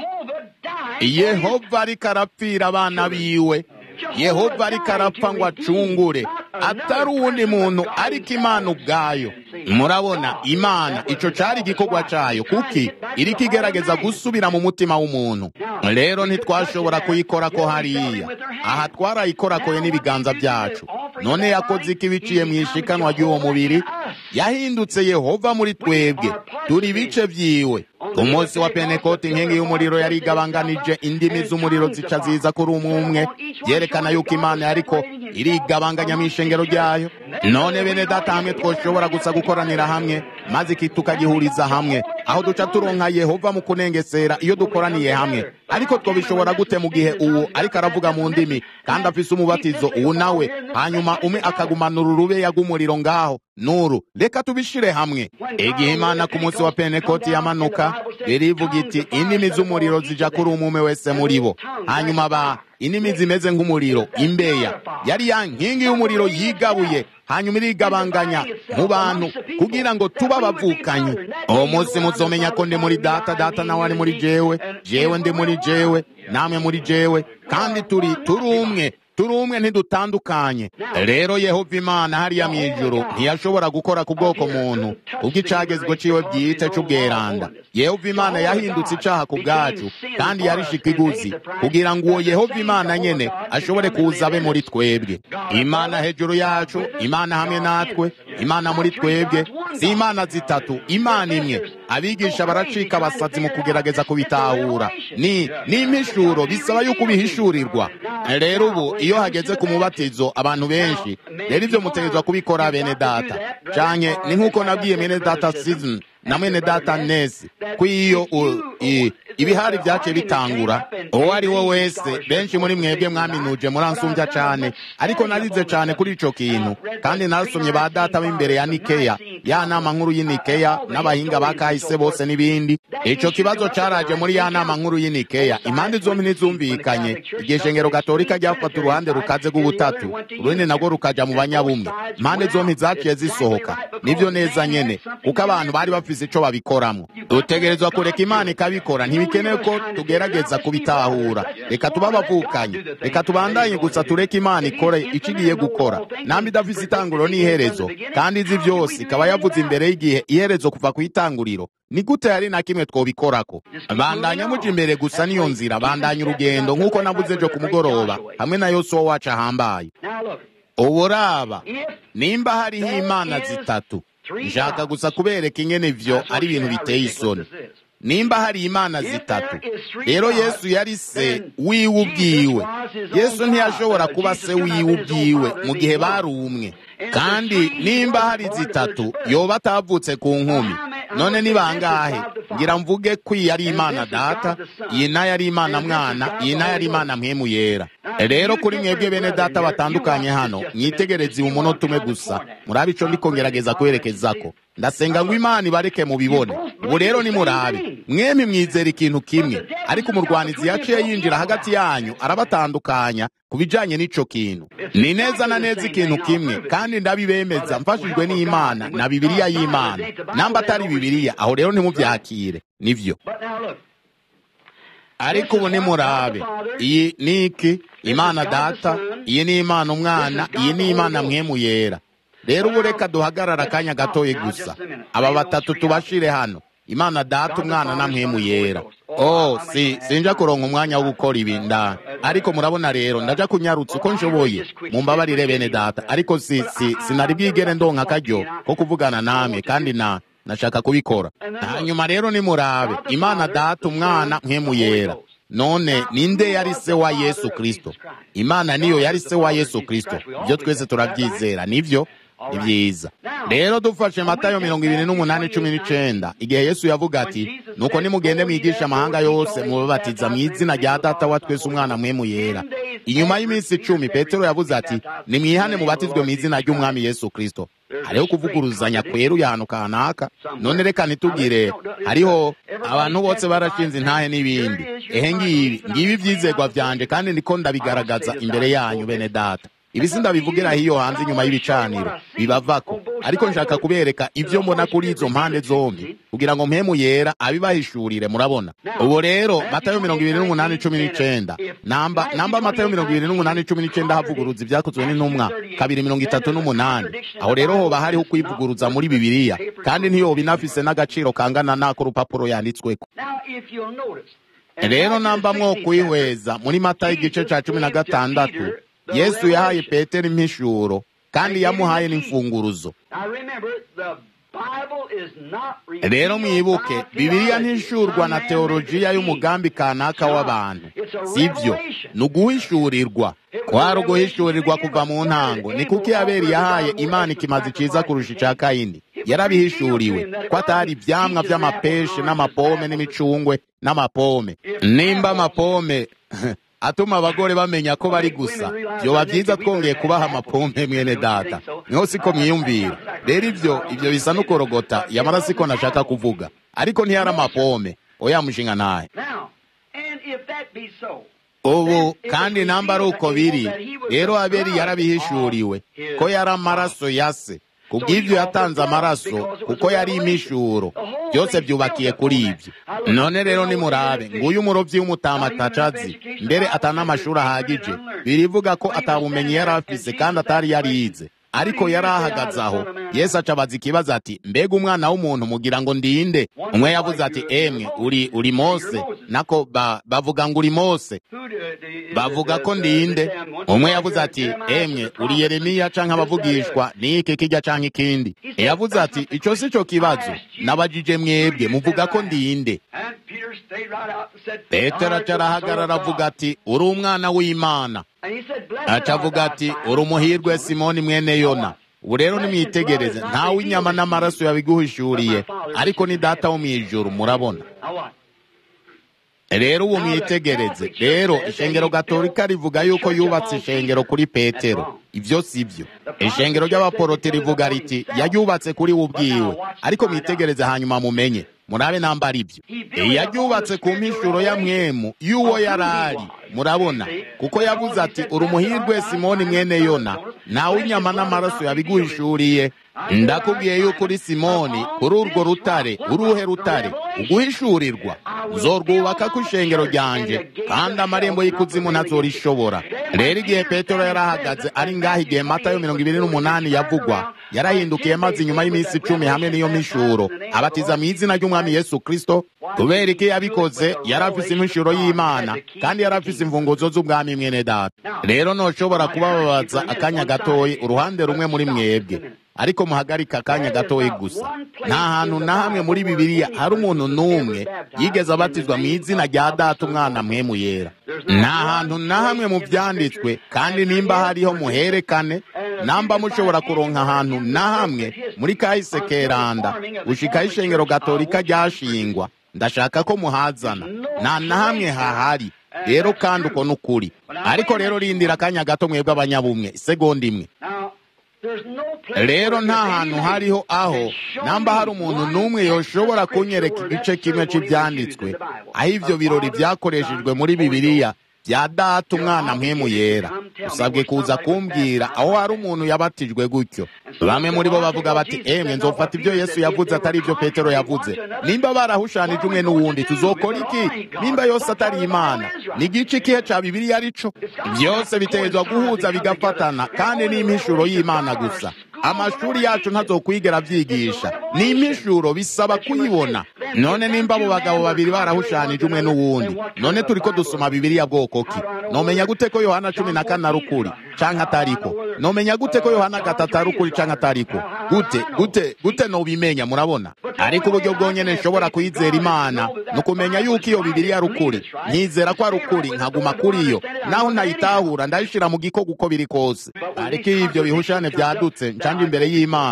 [SPEAKER 1] yehova ariko arapfira abana biwe yehova ariko arapfa ngo acungure atari uwundi muntu ariko imana ubwayo murabona imana icyo cyari igikorwa cyayo kuki iriko igerageza gusubira mu mutima w'umuntu rero ntitwashobora kuyikora ko hariya aha twarayikorakoye n'ibiganza byacu none yakoze iki biciye mu ishikanwa ry'uwo mubiri yahindutse yehova muri twebwe turi ibice byiwe ku munsi wa penekoti inkingi y'umuriro yari igabanganije indimi z'umuriro zica ziza kuri umwe umwe byerekana yuko imana yariko irigabanganya mu ishengero ryayo none bene data hamwe twoshobora gusa gukoranira hamwe maze tukagihuriza hamwe aho duca turonka yehova mu kunengesera iyo dukoraniye hamwe ariko twabishobora gute mu gihe uwo ariko aravuga mu ndimi kandi afise umubatizo uwo nawe hanyuma umwe akagumanura urubeya rw'umuriro ngaho nuru reka tubishire hamwe igihe imana ku munsi wa penekoti yamanuka birivuga iti indimi z'umuriro zija kuri umume wese muri bo hanyuma ba indimi zimeze nk'umuriro imbeya yari ya nkingi y'umuriro yigabuye hanyuma irigabanganya mu bantu kugira ngo tuba abavukanyi uwo munsi muzomenya ko ndi muri data data nawe ari muri jewe jewe ndi muri jewe namwe muri jewe kandi turi turi umwe turi umwe ntidutandukanye rero yehova imana hariya mu ijuru ntiyashobora gukora ku bwoko muntu ubw'icagezwe ciwe bwite c'ubweranda yehova imana yahindutse icaha ku bwacu kandi yarishika iguzi kugira ngo uwo yehova imana nyene ashobore kuza abe muri twebwe imana hejuru yacu imana hamwe natwe imana muri twebwe si imana zitatu imana imwe abigisha baracika abasazi mu kugerageza kubitahura ni n'impishuro bisaba yuko ubihishurirwa rero ubu iyo hageze ku mubatizo abantu benshi rero ibyo mutegerezwa kubikora bene data canke ni nk'uko nabwiye mwene data season na mwene data nesi ko iyo ibihari byaciye bitangura uwo ari we wese benshi muri mwebwe mwaminuje muransumbya cane ariko narize cane kuri ico kintu kandi narasomye ba data b'imbere ya nikeya ya nama nkuru y'inikeya n'abahinga ba kahise bose n'ibindi ico kibazo caraje muri ya nama nkuru y'inikeya impande zombi ntizumvikanye igihe shengero gatolika ryafata uruhande rukaze rw'ubutatu urundi narwo rukaja mu banyabumwe impande zombi zaciye zisohoka nivyo neza nyene kuko abantu bari bafise ico babikoramwo dutegerezwa kureka imana ikabikora ntibikenewe ko tugerageza kubitahura reka tuba abavukanye reka tubandanye gusa tureke imana ikore ico igiye gukora nambi idafise itanguriro n'iherezo kandi izi vyose ikaba yavuze imbere y'igihe iherezo kuva ku itanguriro ni gute hari na kimwe twobikorako bandanya muja imbere gusa niyo nzira bandanya urugendo nk'uko navuze ejo ku mugoroba hamwe na yosuwa wacu ahambaye uburaba nimba hariho imana zitatu nshaka gusa kubereka ingene ivyo ari ibintu biteye isoni nimba hari imana zitatu rero yesu yari se wiwe ubwiwe yesu ntiyashobora kuba se wiwe ubwiwe mu gihe bari umwe kandi nimba hari zitatu yoba atavutse ku nkumi none ni bangahe ngira mvuge ko iyi ari imana data iyi nayo ari imana mwana iyi nayo ari imana mpemu yera rero kuri mwebwe bene data batandukanye hano mwitegereze umunota umwe gusa murabe ico ndiko ngerageza kwerekezako ndasenga ngo imana ibareke mubibone ubu rero nimurabe mwembi mwizera ikintu kimwe ariko umurwanizi yaciye yinjira hagati yanyu arabatandukanya ku bijanye n'ico kintu ni neza na neza ikintu kimwe kandi ndabibemeza mfashijwe n'imana na bibiliya y'imana namba atari bibiliya aho rero ntimuvyakire nivyo ariko ubu nimurabe iyi ni iki imana data iyi ni imana umwana iyi ni imana mwemu yera rero ubu reka duhagarara akanya gatoye gusa aba batatu tubashire hano imana data umwana na mwemu yera oh si sinja kuronka umwanya wo gukora ibi nda ariko murabona rero ndaja kunyarutsa uko nshoboye mumbabarire bene data ariko si si sinari bwigere ndonka akaryo ko kuvugana namwe kandi na nashaka kubikora hanyuma rero nimurabe imana data umwana mwemu yera none ninde yari se wa yesu kristo imana niyo yari se wa yesu kristo ibyo twese turabyizera nivyo ni byiza rero dufashe matayo mirongo ibiri n'umunani cumi n'icenda igihe yesu yavuga ati nuko nimugende mwigisha amahanga yose mubabatiza mu izina rya data wa twese umwana mwemu yera inyuma y'iminsi icumi petero yavuze ati nimwihane mubatizwe mu izina ry'umwami yesu kristo hariho kuvuguruzanya kweruye ahantu kanaka none reka ntitugire hariho abantu bose barashinze intahe n'ibindi ehe ngibi ngibi ibyizegwa byanje kandi ndiko ndabigaragaza imbere yanyu bene data ibi sindabivugira hiyo hanze inyuma y'ibicaniro bibavako ariko nshaka kubereka ibyo mbona kuri izo mpande zombi kugira ngo mpemu yera abibahishurire murabona ubu rero matayo mirongo ibiri n'umunani cumi n'icenda namba namba matayo mirongo ibiri n'umunani cumi n'icenda havuguruza ibyakozwe n'intumwa kabiri mirongo itatu n'umunani aho rero hoba hariho kwivuguruza muri bibiliya kandi ntiyoba inafise n'agaciro kangana n'ako rupapuro yanditsweko rero namba mwo kwihweza muri matayo igice ca cumi na gatandatu yesu yahaye petero impishuro kandi yamuhaye n'imfunguruzo rero mwibuke bibiliya ntishurwa na teolojiya y'umugambi kanaka w'abantu sibyo ni uguhishurirwa kwari uguhishurirwa kuva mu ntango ni kuko abeli yahaye imana ikimazi ciza kurusha ica kayini yarabihishuriwe ko atari ivyamwa vy'amapeshe n'amapome n'imicungwe n'amapome nimba amapome atuma abagore bamenya ko bari gusa byoba byiza twongeye kubaha amapompe mwene data niho siko mwiyumvira rero ibyo ibyo bisa n'ukorogota yamara siko nashaka kuvuga ariko ntiyari amapome oya mushinga naye ubu kandi namba ari uko biri rero abeli yarabihishuriwe ko yari amaraso ya se kubw'ibyo yatanze amaraso kuko yari imishuro byose byubakiye kuri ibyo none rero nimurabe nguyu umurobyi w'umutamatacazi mbere atana amashuri ahagije birivuga ko atabumenyi yari afise kandi atari yarize ariko yari ahagaze aho yesu acabaza ikibazo ati mbega umwana w'umuntu mugira ngo ndinde umwe yavuze ati emwe uri uri mose nako ba, bavuga ngo uri mose bavuga ko ndinde umwe yavuze ati emwe uri yeremiya canke abavugishwa niki kijya canke ikindi yavuze ati ico si cyo kibazo nabajije mwebwe muvuga ko ndinde petero acarahagarara avuga ati uri umwana w'imana acavuga ati uri umuhirwe simoni mwene yona ubu rero nimwitegereze ntawe inyama n'amaraso yabiguhishuriye ariko ni data wo mu ijuru murabona rero ubu mwitegereze rero ishengero gatolika rivuga yuko yubatse ishengero kuri petero ibyo si byo ishengero ry'abaporoti rivuga riti yaryubatse kuri we ubwiwe ariko mwitegereze hanyuma mumenye murabe namba ari byo yaryubatse ku mpishuro ya mwemu y'uwo yari ari murabona kuko yavuze ati uri umuhirwe simoni mwene yona nawe inyama n'amaraso yabiguhishuriye ndakubwiye yuko uri simoni kuri urwo rutare uruhe rutare uguhishurirwa zorwubaka ku ishengero ryanje kandi amarembo y'ikuzimu ntazorishobora rero igihe petero yari ahagaze ari ngaho igihe matayo mirongo ibiri n'umunani yavugwa yarahindukiye maze inyuma y'iminsi icumi hamwe n'iyo mishuro abatiza mu izina ry'umwami yesu kristo kubera iki yabikoze yari afise impishuro y'imana kandi yari afise imfunguzo z'ubwami mwene data rero ntoshobora kubababaza akanya gatoyi uruhande rumwe muri mwebwe ariko muhagarika akanya gatoyi gusa nta hantu na hamwe muri bibiliya hari umuntu n'umwe yigeze abatizwa mu izina rya data umwana mwemu yera nta hantu na hamwe mu byanditswe kandi nimba hariho muherekane namba mushobora kuronka ahantu na hamwe muri kahise keranda gushikaho ishengero gatolika ryashingwa ndashaka ko muhazana nta na hamwe hahari rero kandi uko ni ukuri ariko rero rindira akanya gato mwebwe abanyabumwe isegonda imwe rero nta hantu hariho aho namba hari umuntu n'umwe yoshobora kunyereka igice kimwe cy'ibyanditswe aho ibyo birori byakoreshejwe muri bibiliya bya data umwana mwemu yera usabwe kuza kumbwira aho hari umuntu yabatijwe gutyo bamwe muri bo bavuga bati emwe nzofata ibyo yesu yavuze atari ibyo petero yavuze nimba barahushanije umwe n'uwundi tuzokora iki nimba yose atari imana ni igice ikihe cya bibiliya arico byose bitegerezwa guhuza bigafatana kandi ni impishuro y'imana gusa amashuri yacu ntazokwigera abyigisha ni impishuro bisaba kuyibona none nimba abo bagabo babiri barahushanije umwe n'uwundi none turi ko dusoma bibiliya bwoko ki nomenya gute ko yohana cumi na kane ari ukuri canke atariko nomenya gute ko yohana gatatu ari ukuri canke atariko gute gute gute nobimenya murabona ariko uburyo bwonyene nshobora kuyizera imana ni ukumenya yuko iyo bibiliya ari ukuri nkizera ko ari ukuri nkaguma kuri yo naho ntayitahura ndayishira mu gikoko uko biri kose ariko iyo ibyo bihushane vyadutse ncanje imbere y'imana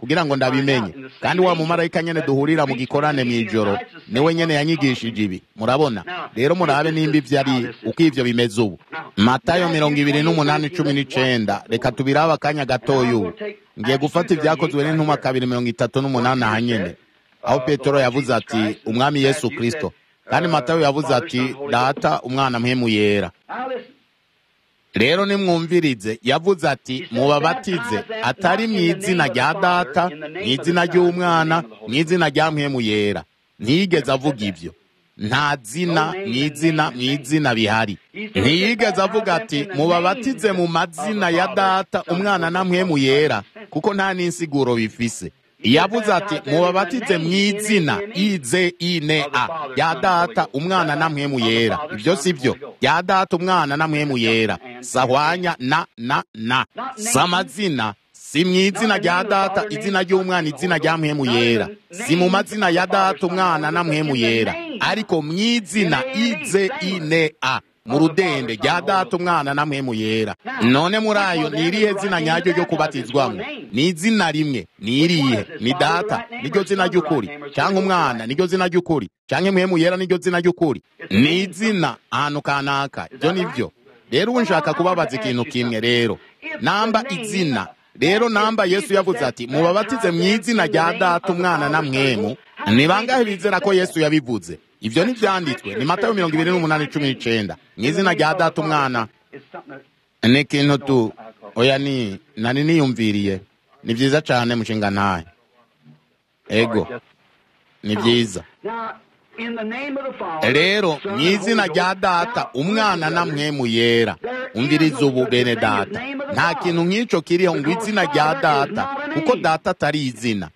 [SPEAKER 1] kugira ngo ndabimenye kandi wa mumarayika nyene duhurira mu gikorane mw'ijoro niwe nyene yanyigishije ibi murabona rero murabe nimba ivyo ari uko ivyo bimeze ubu matayo mirongo ibiri n'umunani cumi n'icenda reka tubirabe akanya gatoya ubu ngiye gufata ibyakozwe n'intumwa kabiri mirongo itatu n'umunani aha nyene aho petero yavuze ati umwami yesu kristo kandi matayo yavuze ati data umwana mpemu yera rero nimwumvirize yavuze ati mubabatize atari mu izina rya data mu izina ry'umwana mu izina rya mpemu yera ntiyigeze avuga ibyo nta zina mu izina mu izina bihari ntiyigeze avuga ati mubabatize mu mazina ya data umwana na mpemu yera kuko nta n'insiguro bifise yavuze ati mubabatize mu izina ize ine a ya data umwana na mpemu yera ibyo si byo ya data umwana na mpemu yera sahwanya na na na si amazina si mu izina rya data izina ry'umwana izina rya mpemu yera si mu mazina ya data umwana na mpemu yera ariko mu izina ize ine a mu rudende rya data umwana na mpemu yera none muri ayo ni irihe zina nyaryo ryo kubatizwamo ni izina rimwe ni irihe ni data niryo zina ry'ukuri cyangwa umwana niryo zina ry'ukuri cyangwa mpemu yera niryo zina ry'ukuri ni izina ahantu kanaka ibyo ni byo rero ubu nshaka kubabaza ikintu kimwe rero namba izina rero namba yesu yavuze ati mubabatize mu izina rya data umwana na mwemu ni bangahe bizera ko yesu yabivuze ibyo ntibyanditswe ni matayo mirongo ibiri n'umunani cumi n'icenda mu izina rya data umwana ni ikintu tu oya ni nari niyumviriye ni byiza cyane mushinga ntahe ego ni byiza rero mu izina rya data umwana na mwemu yera umviriza ubu bene data nta kintu nk'icyo kiriho ngo izina rya data kuko data atari izina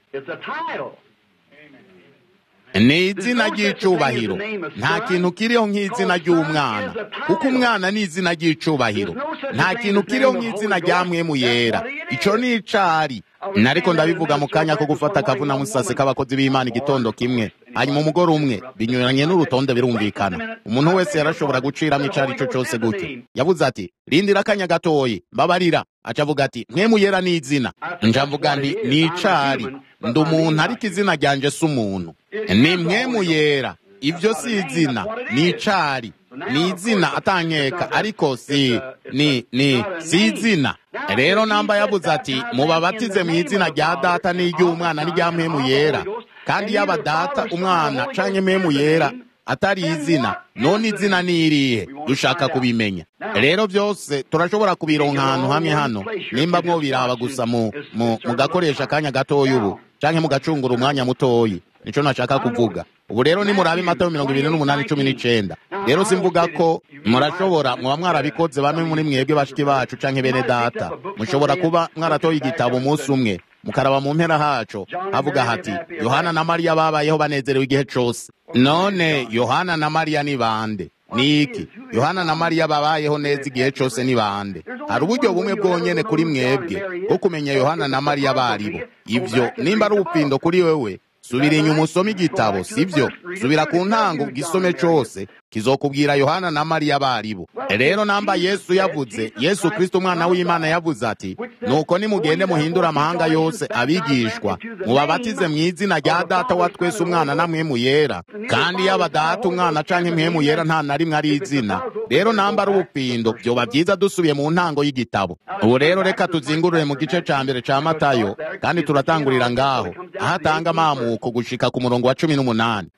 [SPEAKER 1] ni izina ry'icubahiro nta kintu kiriho nk'izina ry'umwana kuko umwana ni izina ry'icubahiro nta kintu kiriho nk'izina rya mwemu yera icyo ni icari nariko ndabivuga mu kanya ko gufata akavuna musase k'abakozi b'imana igitondo kimwe hanyuma umugore umwe binyuranye n'urutonde birumvikana umuntu wese yarashobora guciramo icyo ari cyo cyose gutyo yavuze ati rindira akanya gatoyi mbabarira aca avuga ati mwemu yera ni izina njavuga nti ni icari ndi umuntu ariko izina ryanje si umuntu ni mwemu yera ibyo si izina ni icari ni izina atankeka ariko si ni ni si izina rero namba yavuze ati mubabatize mu izina rya data n'iry'umwana n'irya mpemu yera kandi yaba data umwana canke mpemu yera atari izina none izina ni irihe dushaka kubimenya rero byose turashobora kubironka ahantu hamwe hano nimba mwo biraba gusa mu mugakoresha akanya gatoya ubu canke mugacungura umwanya mutoyi nico nashaka kuvuga ubu rero nimurabe matayo mirongo ibiri n'umunani cumi n'icenda rero simvuga ko murashobora muba mwarabikoze bamwe muri mwebwe bashiki bacu canke bene data mushobora kuba mwaratoye igitabo umunsi umwe mukaraba mu mpera haco havuga hati yohana na mariya babayeho banezerewe igihe cose none yohana na mariya ni bande ni iki yohana na mariya babayeho neza igihe cose ni bande hari uburyo bumwe bwonyene kuri mwebwe bwo kumenya yohana na mariya baribo ivyo nimba ari ubupindo kuri wewe subira inyuma usome igitabo sibyo subira ku ntango gisome cose kizokubwira yohana na mariya baribo rero namba yesu yavuze yesu kristo umwana w'imana yavuze ati nuko nimugende muhindura amahanga yose abigishwa mubabatize mu izina rya data wa twese umwana na mwemu yera kandi yaba data umwana canke mwemu yera nta na rimwe ari izina rero namba ari ubupindo vyoba vyiza dusubiye mu ntango y'igitabo ubu rero reka tuzingurure mu gice ca mbere ca matayo kandi turatangurira ngaho aho atanga amamuko gushika ku murongo wa cumi n'umunani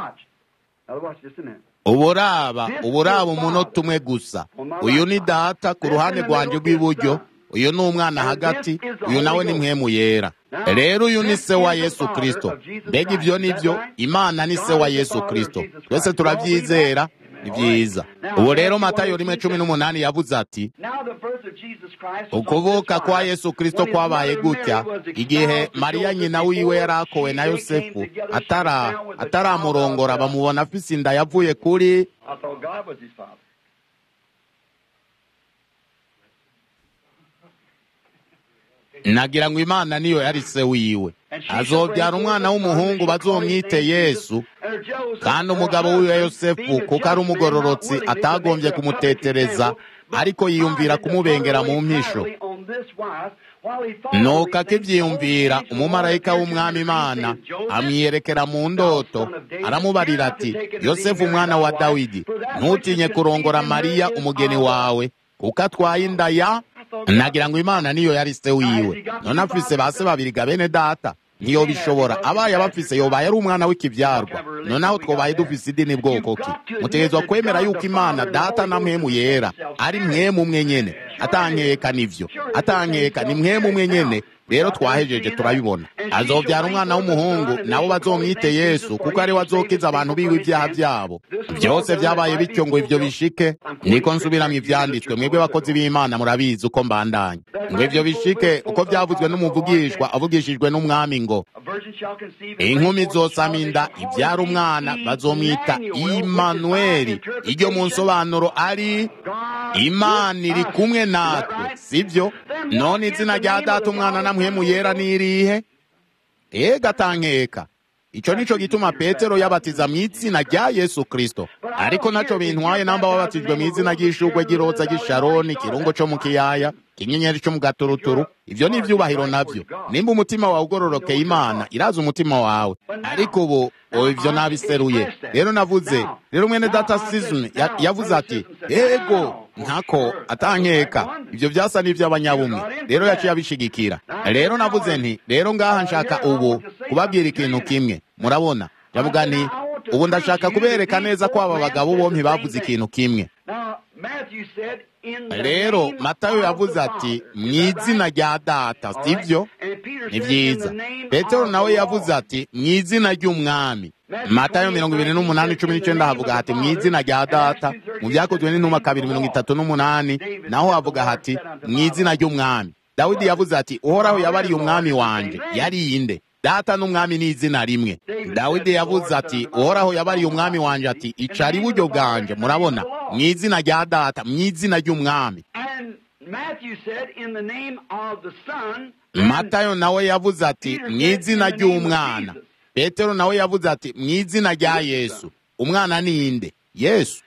[SPEAKER 1] uburaba uburaba umunota umwe gusa uyu ni data ku ruhande rwanjye rw'iburyo uyu ni umwana hagati uyu nawe ni mwemu yera rero uyu ni se wa yesu kristo mbega ibyo ni byo imana ni se wa yesu kristo twese turabyizera ni byiza ubu rero matayo rimwe cumi n'umunani yavuze ati ukuvuka kwa yesu kristo kwabaye gutya igihe mariya nyina wiwe yari akowe na yosefu ataramurongora bamubona afise inda yavuye kuri nagira ngo imana niyo yari se wiwe azobyara umwana w'umuhungu bazomwite yesu kandi umugabo wiwe yosefu kuko ari umugororotsi atagombye kumutetereza ariko yiyumvira kumubengera mu mpisho nuko akibyiyumvira umumarayika w'umwami imana amwiyerekera mu ndoto aramubarira ati yosefu umwana wa dawidi ntutinye kurongora mariya umugeni wawe kuko atwaye inda ya nagira ngo imana niyo yari se wiwe none afise ba se babiri ga bene data ntiyo bishobora abaye abafise yobaye ari umwana w'ikibyarwa noneho twobaye dufise idini bwoko ki mutegerezwa kwemera yuko imana data na mwemu yera ari mwemu umwe nyene atankeka nivyo atankeka ni mwemu umwe nyene rero twahejeje turabibona azobyara umwana w'umuhungu nabo bazomwite yesu kuko ariwe azokiza abantu biwe ibyaha byabo byose byabaye bityo ngo ibyo bishike niko nsubiramo ibyanditswe mwebwe bakozi b'imana murabizi uko mbandanya ngo ibyo bishike uko byavuzwe n'umuvugishwa avugishijwe n'umwami ngo inkumi zosama inda ibyara umwana bazomwita imanuweli iryo mu nsobanuro ari imana iri kumwe natwe sibyo none izina rya data umwana na mwemu yera n'irihe ega tankeka icyo nico gituma petero yabatiza mu izina rya yesu kristo ariko naco bintwaye namba wabatijwe mu izina ry'ishugwe ry'iroza ry'isharoni kirungo co mu kiyaya kinyenyeri co mu gaturuturu ivyo ni ivyubahiro navyo nimba umutima wawe ugororokeye imana iraza umutima wawe ariko ubu o ivyo nabiseruye rero navuze rero mwene data sizm yavuze ati ego ntako atankeka ivyo vyasa n'ivy'abanyabumwe rero yaciye abishigikira rero navuze nti rero ngaha nshaka ubu kubabwira ikintu kimwe murabona ndavuga nti ubu ndashaka kubereka neza ko aba bagabo bompi bavuze ikintu kimwe rero matayo yavuze ati mu izina rya data sibyo ni byiza petero nawe yavuze ati mu izina ry'umwami matayo mirongo ibiri n'umunani cumi n'icyenda havuga hati mu izina rya data mu byakozwe n'intumwa kabiri mirongo itatu n'umunani naho havuga hati mu izina ry'umwami dawidi yavuze ati uhoraho yabariye umwami wanjye yarinde data n'umwami ni izina rimwe dawidi yavuze ati uhoraho yabariye umwami wanjye ati icara iburyo bwanjye murabona mu izina rya data mu izina ry'umwami matayo nawe yavuze ati mu izina ry'umwana petero nawe yavuze ati mu izina rya yesu umwana ni inde yesu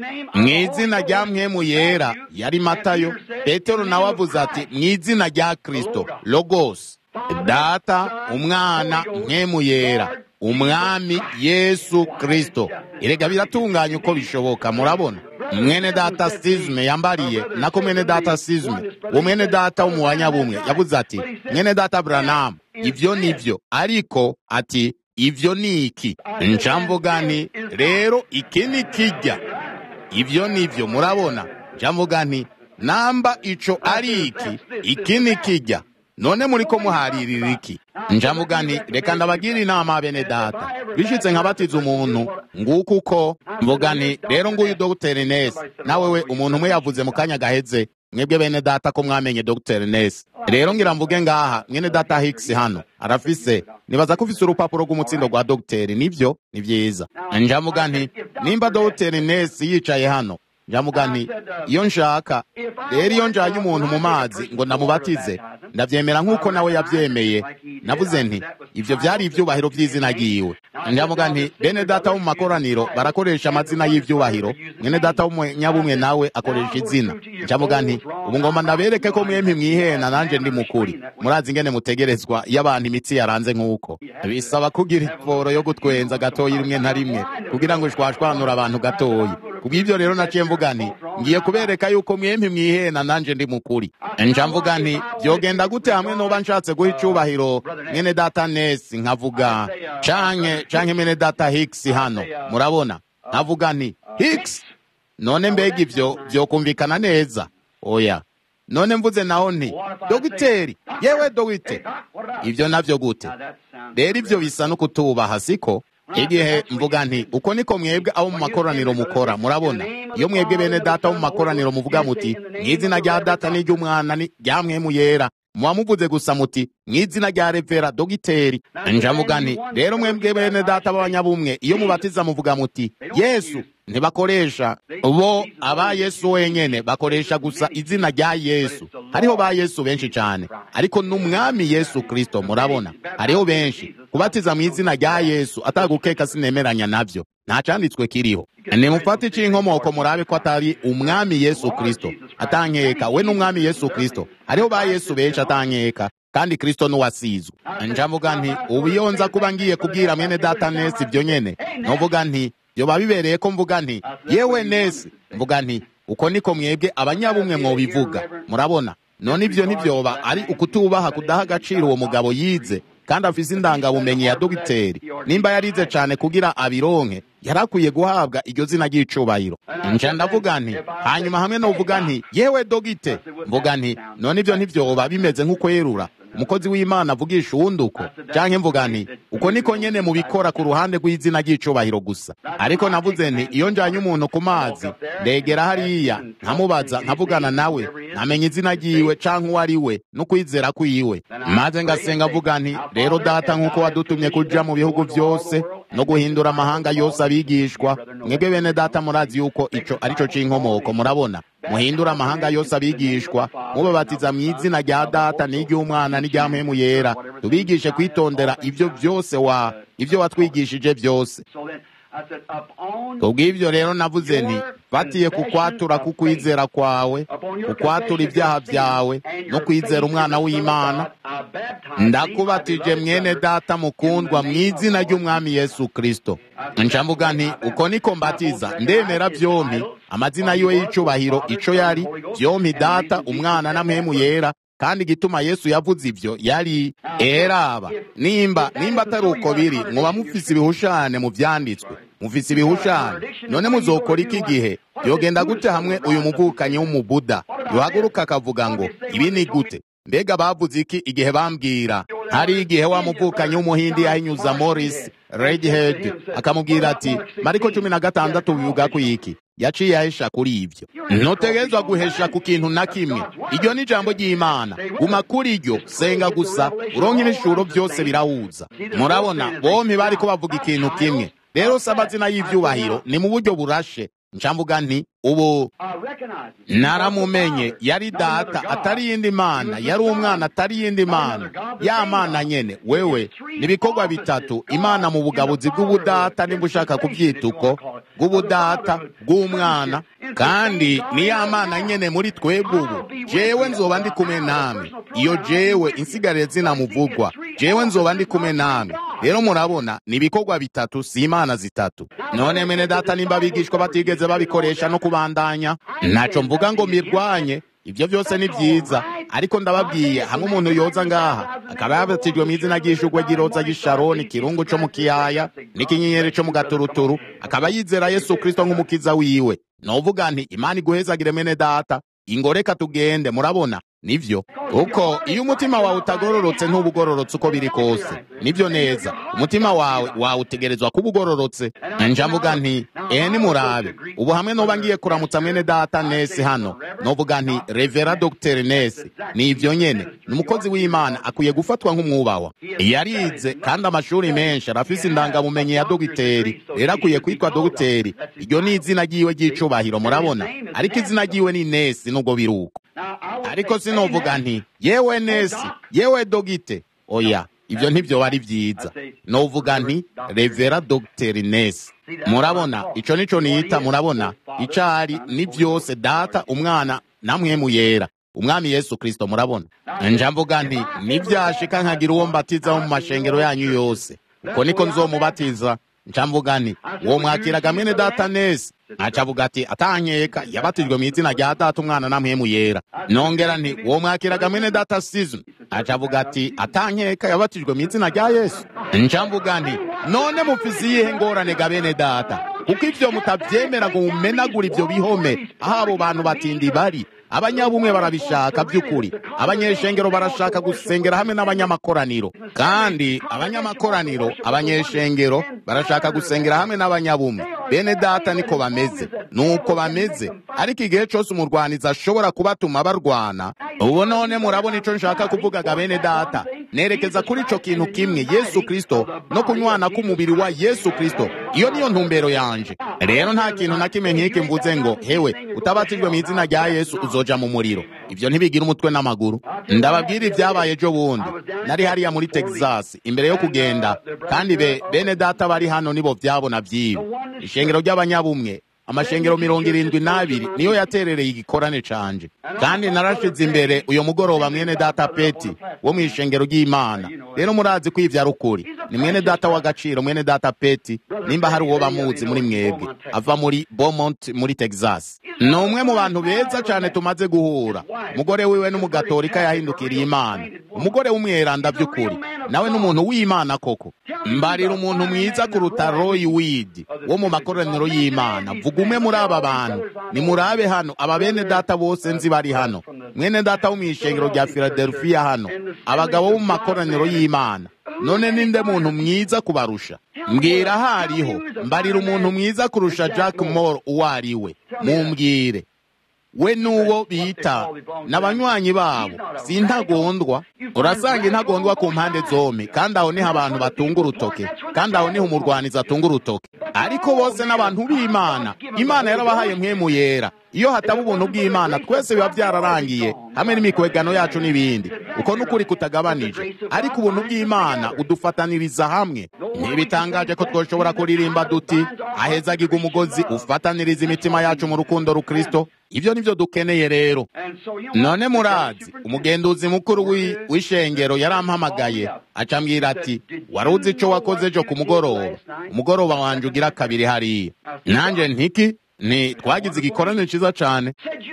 [SPEAKER 1] mu izina rya mwemu yera yari matayo petero nawe avuze ati mu izina rya kirisito logos data umwana mwemu yera umwami yesu kirisito erega biratunganye uko bishoboka murabona mwene data sizme yambariye nako mwene data sizme uwo mwene data wo mu banyabumwe yavuze ati mwene data buranamu ibyo ni byo ariko ati ibyo ni iki ncamvuga nti rero iki ni kijya ibyo ni byo murabona ncamvuga nti namba ico ari iki iki ni kijya none muri ko muharirira iki njamuga nti reka ndabagira inama bene data bishitse nkabatiza umuntu nguko uko mvuga nti rero nguyu dogiteri nesi nawe we umuntu umwe yavuze mu kanya gaheze mwebwe bene data ko mwamenye dogiteri nesi rero ngira mvuge ngaha mwene data higisi hano arafise nibaza ko ufise urupapuro rw'umutsindo rwa dogiteri nibyo ni byiza njamuga nti nimba dogiteri nesi yicaye hano njamuga nti iyo nshaka rero iyo njanye umuntu mu mazi ngo ndamubatize ndavyemera nk'uko nawe yavyemeye navuze nti ivyo vyari ivyubahiro vy'izina ryiwe njamuga nti bene data bo mu makoraniro barakoresha amazina y'ivyubahiro mwene data w'umunyabumwe nawe akoresha izina njamuga nti ubu ngomba ndabereke ko mwempi mwihena nanje ndi mukuri murazi ingene mutegerezwa iyo abantu imitsi yaranze nk'uko bisaba kugira iporo yo gutwenza gatoyi rimwe na rimwe kugira ngo ishwashwanure abantu gatoyi kubw'ibyo rero naciye mvuga nti ngiye kubereka yuko mwempi mwihena nanje ndi mukuri nja mvuga nti byogenda gute hamwe noba nshatse guha icubahiro mwene data nesi nkavuga canke canke mwene data higisi hano murabona nkavuga nti higisi none mbega ivyo vyokumvikana neza oya none mvuze naho nti dogiteri yewe dogite ivyo navyo gute rero ivyo bisa no kutubaha siko igihe mvuga nti uko niko mwebwe abo mu makoraniro mukora murabona iyo mwebwe bene data bo mu makoraniro muvuga muti mu izina rya data n'iry'umwana rya mwemu yera muba muvuze gusa muti mu izina rya revera dogiteri njavuga nti rero mwebwe bene data b'abanyabumwe iyo mubatiza muvuga muti yesu ntibakoresha bo aba yesu wenyene bakoresha gusa izina rya yesu hariho ba yesu benshi cyane ariko n'umwami yesu kirisito murabona hariho benshi kubatiza mu izina rya yesu atagukeka sinemeranya nabyo nta cyanditswe kiriho nimufate icy'inkomoko murabe ko atari umwami yesu kirisito atankeka we n'umwami yesu kirisito hariho ba yesu benshi atankeka kandi kirisito n'uwasizwe njavuga nti ubu iyo nza kuba ngiye kubwira mwene data nesi ibyo nyene novuga nti byoba bibereye ko mvuga nti yewe nesi mvuga nti uko niko mwebwe abanyabumwe mwobivuga murabona none ibyo ntibyoba ari ukutubaha kudaha agaciro uwo mugabo yize kandi afise indangabumenyi ya dogiteri nimba yarize cyane kugira abironke yari akwiye guhabwa iryo zina ry'icubahiro nca ndavuga nti hanyuma hamwe novuga nti yewe dogite mvuga nti none ibyo ntibyoba bimeze nk'ukwerura umukozi w'imana avugisha uwundi uko canke mvuga nti uko niko nyene mubikora ku ruhande rw'izina ry'icubahiro gusa ariko navuze nti iyo njanye umuntu ku mazi ndegera hariya nkamubaza nkavugana nawe nkamenya izina ryiwe canke uwo ari we n'ukwizera kwiwe maze ngasenga avuga nti rero data nk'uko wadutumye kuja mu bihugu vyose no guhindura amahanga yose abigishwa mwebwe bene data murazi yuko ico arico c'inkomoko murabona muhindura amahanga yose abigishwa mubabatiza mu izina rya data n'iry'umwana n'irya mpemu yera tubigishe kwitondera ibyo byose wa ibyo watwigishije byose kubw'ibyo rero navuze nti fatiye ku kwatura k'ukwizera kwawe ukwatura ibyaha byawe no kwizera umwana w'imana ndakubatije mwene data mukundwa mu izina ry'umwami yesu kirisito nshamvuga nti uko niko mbatiza ndemera byombi amazina yiwe y'icubahiro ico yari byombi data umwana na mpemu yera kandi igituma yesu yavuze ibyo yari eraba nimba nimba atari uko biri muba mufise ibihushane mu vyanditswe mufise ibihushane none muzokora iki gihe yogenda gute hamwe uyu muvukanyi w'umubuda yohaguruka akavuga ngo ibi ni gute mbega bavuze iki igihe bambwira hari igihe wa muvukanyi w'umuhindi yahinyuza morris redhead akamubwira ati mariko cumi na gatandatu bivuga ku iki yaciye ahesha kuri ibyo ntutegerezwa guhesha ku kintu na kimwe iryo ni ijambo ry'imana guma kuri iryo senga gusa uronke ibishuro byose birahuza murabona bombi bari ko bavuga ikintu kimwe rero si amazina y'ibyubahiro ni mu buryo burashe ncamvuga nti ubu naramumenye yari data atari yindi mana yari umwana atari yindi mana ya mana nyene wewe nibikorwa bitatu imana mu bugabuzi bw'ubudata nimba ushaka kubyita uko bw'ubudata bw'umwana kandi ni ya mana nyene muri twebwe ubu jewe nzoba ndi kumwe namwe iyo jewe insigarire zinamuvugwa jewe nzoba ndi kumwe namwe rero murabona ni ibikorwa bitatu si imana zitatu none mene data nimba abigishwa batigeze babikoresha no kubandanya ntaco mvuga ngo mirwanye ibyo byose ni byiza ariko ndababwiye hamwe umuntu yoza ngaha akaba yabatijwe mu izina ry'ishugwe ry'iroza ry'isharoni kirungu co mu kiyaya n'ikinyenyeri co mu gaturuturu akaba yizera yesu kristo nk'umukiza wiwe novuga nti imana iguhezagire mene data ingoreka tugende murabona nivyo kuko iyo umutima wawe utagororotse ntuba ugororotse uko biri kose nivyo neza umutima wawe wawutegerezwa kuba ugororotse njavuga nti ehe nimurabe ubu hamwe noba ngiye kuramutsa mwene data nesi hano novuga nti revera dogiteri nesi ni ivyo nyene ni umukozi w'imana akwiye gufatwa nk'umwubahwa yarize kandi amashuri menshi arafise indangabumenyi ya dogiteri rero akwiye kwitwa dogiteri iryo ni izina ryiwe ry'icubahiro murabona ariko izina ryiwe ni nesi nubwo biri uko ariko sinovuga nti yewe nesi yewe dogite oya ibyo ntibyo ari byiza novuga nti revera dogiteri nesi murabona ico nico niyita murabona icari ni byose data umwana namwe muyera umwami yesu kristo murabona njamvuga nti nivyashika nkagira uwo mbatiza wo mu mashengero yanyu yose uko niko nzomubatiza ncamvuga nti uwo mwakiraga mwene data nesi acavuga ati atankeka yabatijwe mu izina rya data umwana na mpemu yera nongera nti uwo mwakiraga mwene data sizoni acavuga ati atankeka yabatijwe mu izina rya yesu ncamvuga nti none mufise iyihe ngorane ga bene data kuko ivyo mutavyemera ngo mumenagura ivyo bihome aho abo bantu batindi bari abanyabumwe barabishaka by'ukuri abanyeshengero barashaka gusengera hamwe n'abanyamakoraniro kandi abanyamakoraniro abanyeshengero barashaka gusengera hamwe n'abanyabumwe bene data niko bameze nuko bameze ariko igihe cyose umurwanizi ashobora kubatuma barwana ubu none murabona icyo nshaka kuvugaga bene data nerekeza kuri icyo kintu kimwe yesu kirisito no kunywana k'umubiri wa yesu kirisito iyo niyo ntumbero yanje rero nta kintu na kimwe nk'iki mvuze ngo hewe utabatijwe mu izina rya yesu uzoja mu muriro ibyo ntibigira umutwe n'amaguru ndababwira ibyabaye ejo bundi nari hariya muri texas imbere yo kugenda kandi be bene data bari hano nibo byabona by'ibi ishengero ry'abanyabumwe amashengero mirongo irindwi n'abiri niyo yaterereye igikorane canje kandi narashize imbere uyu mugoroba mwene data peti wo mu ishengero ry'imana rero murazi ko ivyo ari ukuri ni mwene data w'agaciro mwene data peti nimba hari uwo bamuzi muri mwebwe ava muri beaumont muri texas ni umwe mu bantu beza cyane tumaze guhura umugore wiwe n'umugatolika yahindukiriye imana umugore w'umweranda by'ukuri nawe n'umuntu w'imana koko mbarira umuntu mwiza kuruta roy wid wo mu makoraniro y'imana vuga umwe muri aba bantu nimurabe hano aba bene data bose nzi bari hano mwene data wo mu ishengero rya philadelphia hano abagabo bo mu makoraniro y'imana none ninde muntu mwiza kubarusha mbwira aho ariho mbarira umuntu mwiza kurusha jack moore uwo ari we mumbwire we n'uwo bita n'abanywanyi babo si intagondwa urasanga intagondwa ku mpande zombi kandi aho niho abantu batunga urutoke kandi aho niho umurwanizi atunga urutoke ariko bose n'abantu b'imana imana yarabahaye mwemu yera iyo hataba ubuntu bw'imana twese biba byararangiye hamwe n'imikwegano yacu n'ibindi uko n'ukuri kutagabanije ariko ubuntu bw'imana udufataniriza hamwe ntibitangaje ko twoshobora kuririmba duti ahezagirwa umugozi ufataniriza imitima yacu mu rukundo rukristo ibyo nibyo dukeneye rero none murazi umugenduzi mukuru w'ishengero yarampamagaye acambwira ati wari uzi icyo wakoze ejo ku mugoroba umugoroba wanjye ugira kabiri hariya nanjye ntiki ni twagize igikorane cyiza cyane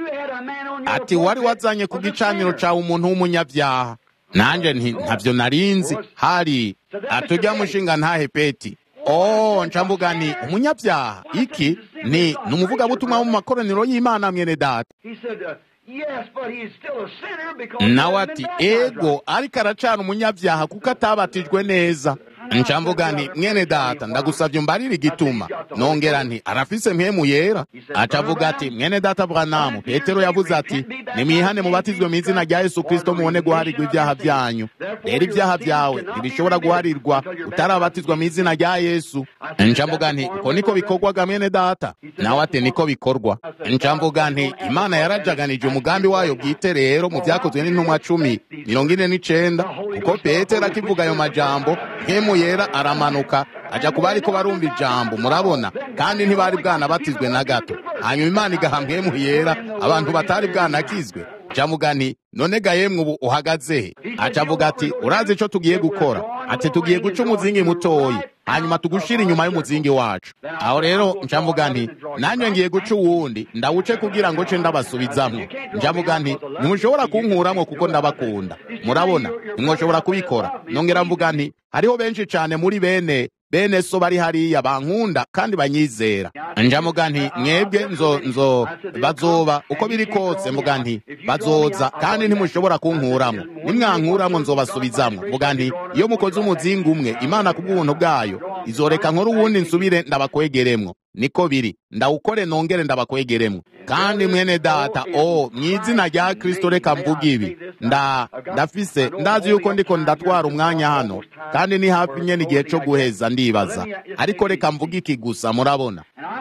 [SPEAKER 1] ati wari wazanye ku gicaniro cyawe umuntu w'umunyabyaha nanjye ntabyo narinzi hari atujya mushinga ntahe peti oh ncambuga ni umunyabyaha iki ni ni umuvugabutumwa wo mu makoraniro y'imana mwene data nawe ati ego ariko aracana umunyabyaha kuko atabatijwe neza ncambuga nti mwene data ndagusabye umbarire igituma nongera nti arafise mpemu yera acavuga ati mwene data branamu petero yavuze ati nimwihane mubatizwe mu izina rya yesu kristo mubone guharirwa ibyaha byanyu rero ibyaha byawe ntibishobora guharirwa utarabatizwa mu izina rya yesu ncambuga nti uko niko bikorwaga mwene data nawe ati niko bikorwa ncambuga nti imana yarajaganije umugambi wayo bwite rero mu byakozwe n'intumwa cumi mirongo ine n'icenda kuko petero akivuga ayo majambo mpemu yera aramanuka ajya ku bari ko barumva ijambo murabona kandi ntibari bwanabatizwe na gato hanyuma imana igaha mpemu yera abantu batari bwanakizwe jamuga nti none ga yemwe ubu uhagaze he aca avuga ati urazi icyo tugiye gukora ati tugiye guca umuzingi mutoyi hanyuma tugushira inyuma y'umuzingi wacu aho rero ncamvuga nti nanjye ngiye guca uwundi ndawuce kugira ngo ce ndabasubizamwo njavuga nti ntimushobora kunkuramwo kuko ndabakunda murabona ntimwoshobora kubikora nongera mvuga nti hariho benshi cyane muri bene bene so bari hariya bankunda kandi banyizera njamuga nti mwebwe nzo nzo bazoba uko biri kose mvuga nti bazoza kandi ntimushobora kunkuramo nimwankuramo nzobasubizamwo mvuga nti iyo mukoze umuzingi umwe imana ku bw'ubuntu bwayo izoreka nkore uwundi nsubire ndabakwegeremwo niko biri ndawukore nongere ndabakwegeremwo kandi mwene data o mu izina rya kristo reka mvuga ibi nda ndafise ndazi yuko ndiko ndatwara umwanya hano kandi ni hafi nyene igihe co guheza ndibaza ariko reka mvuga iki gusa murabona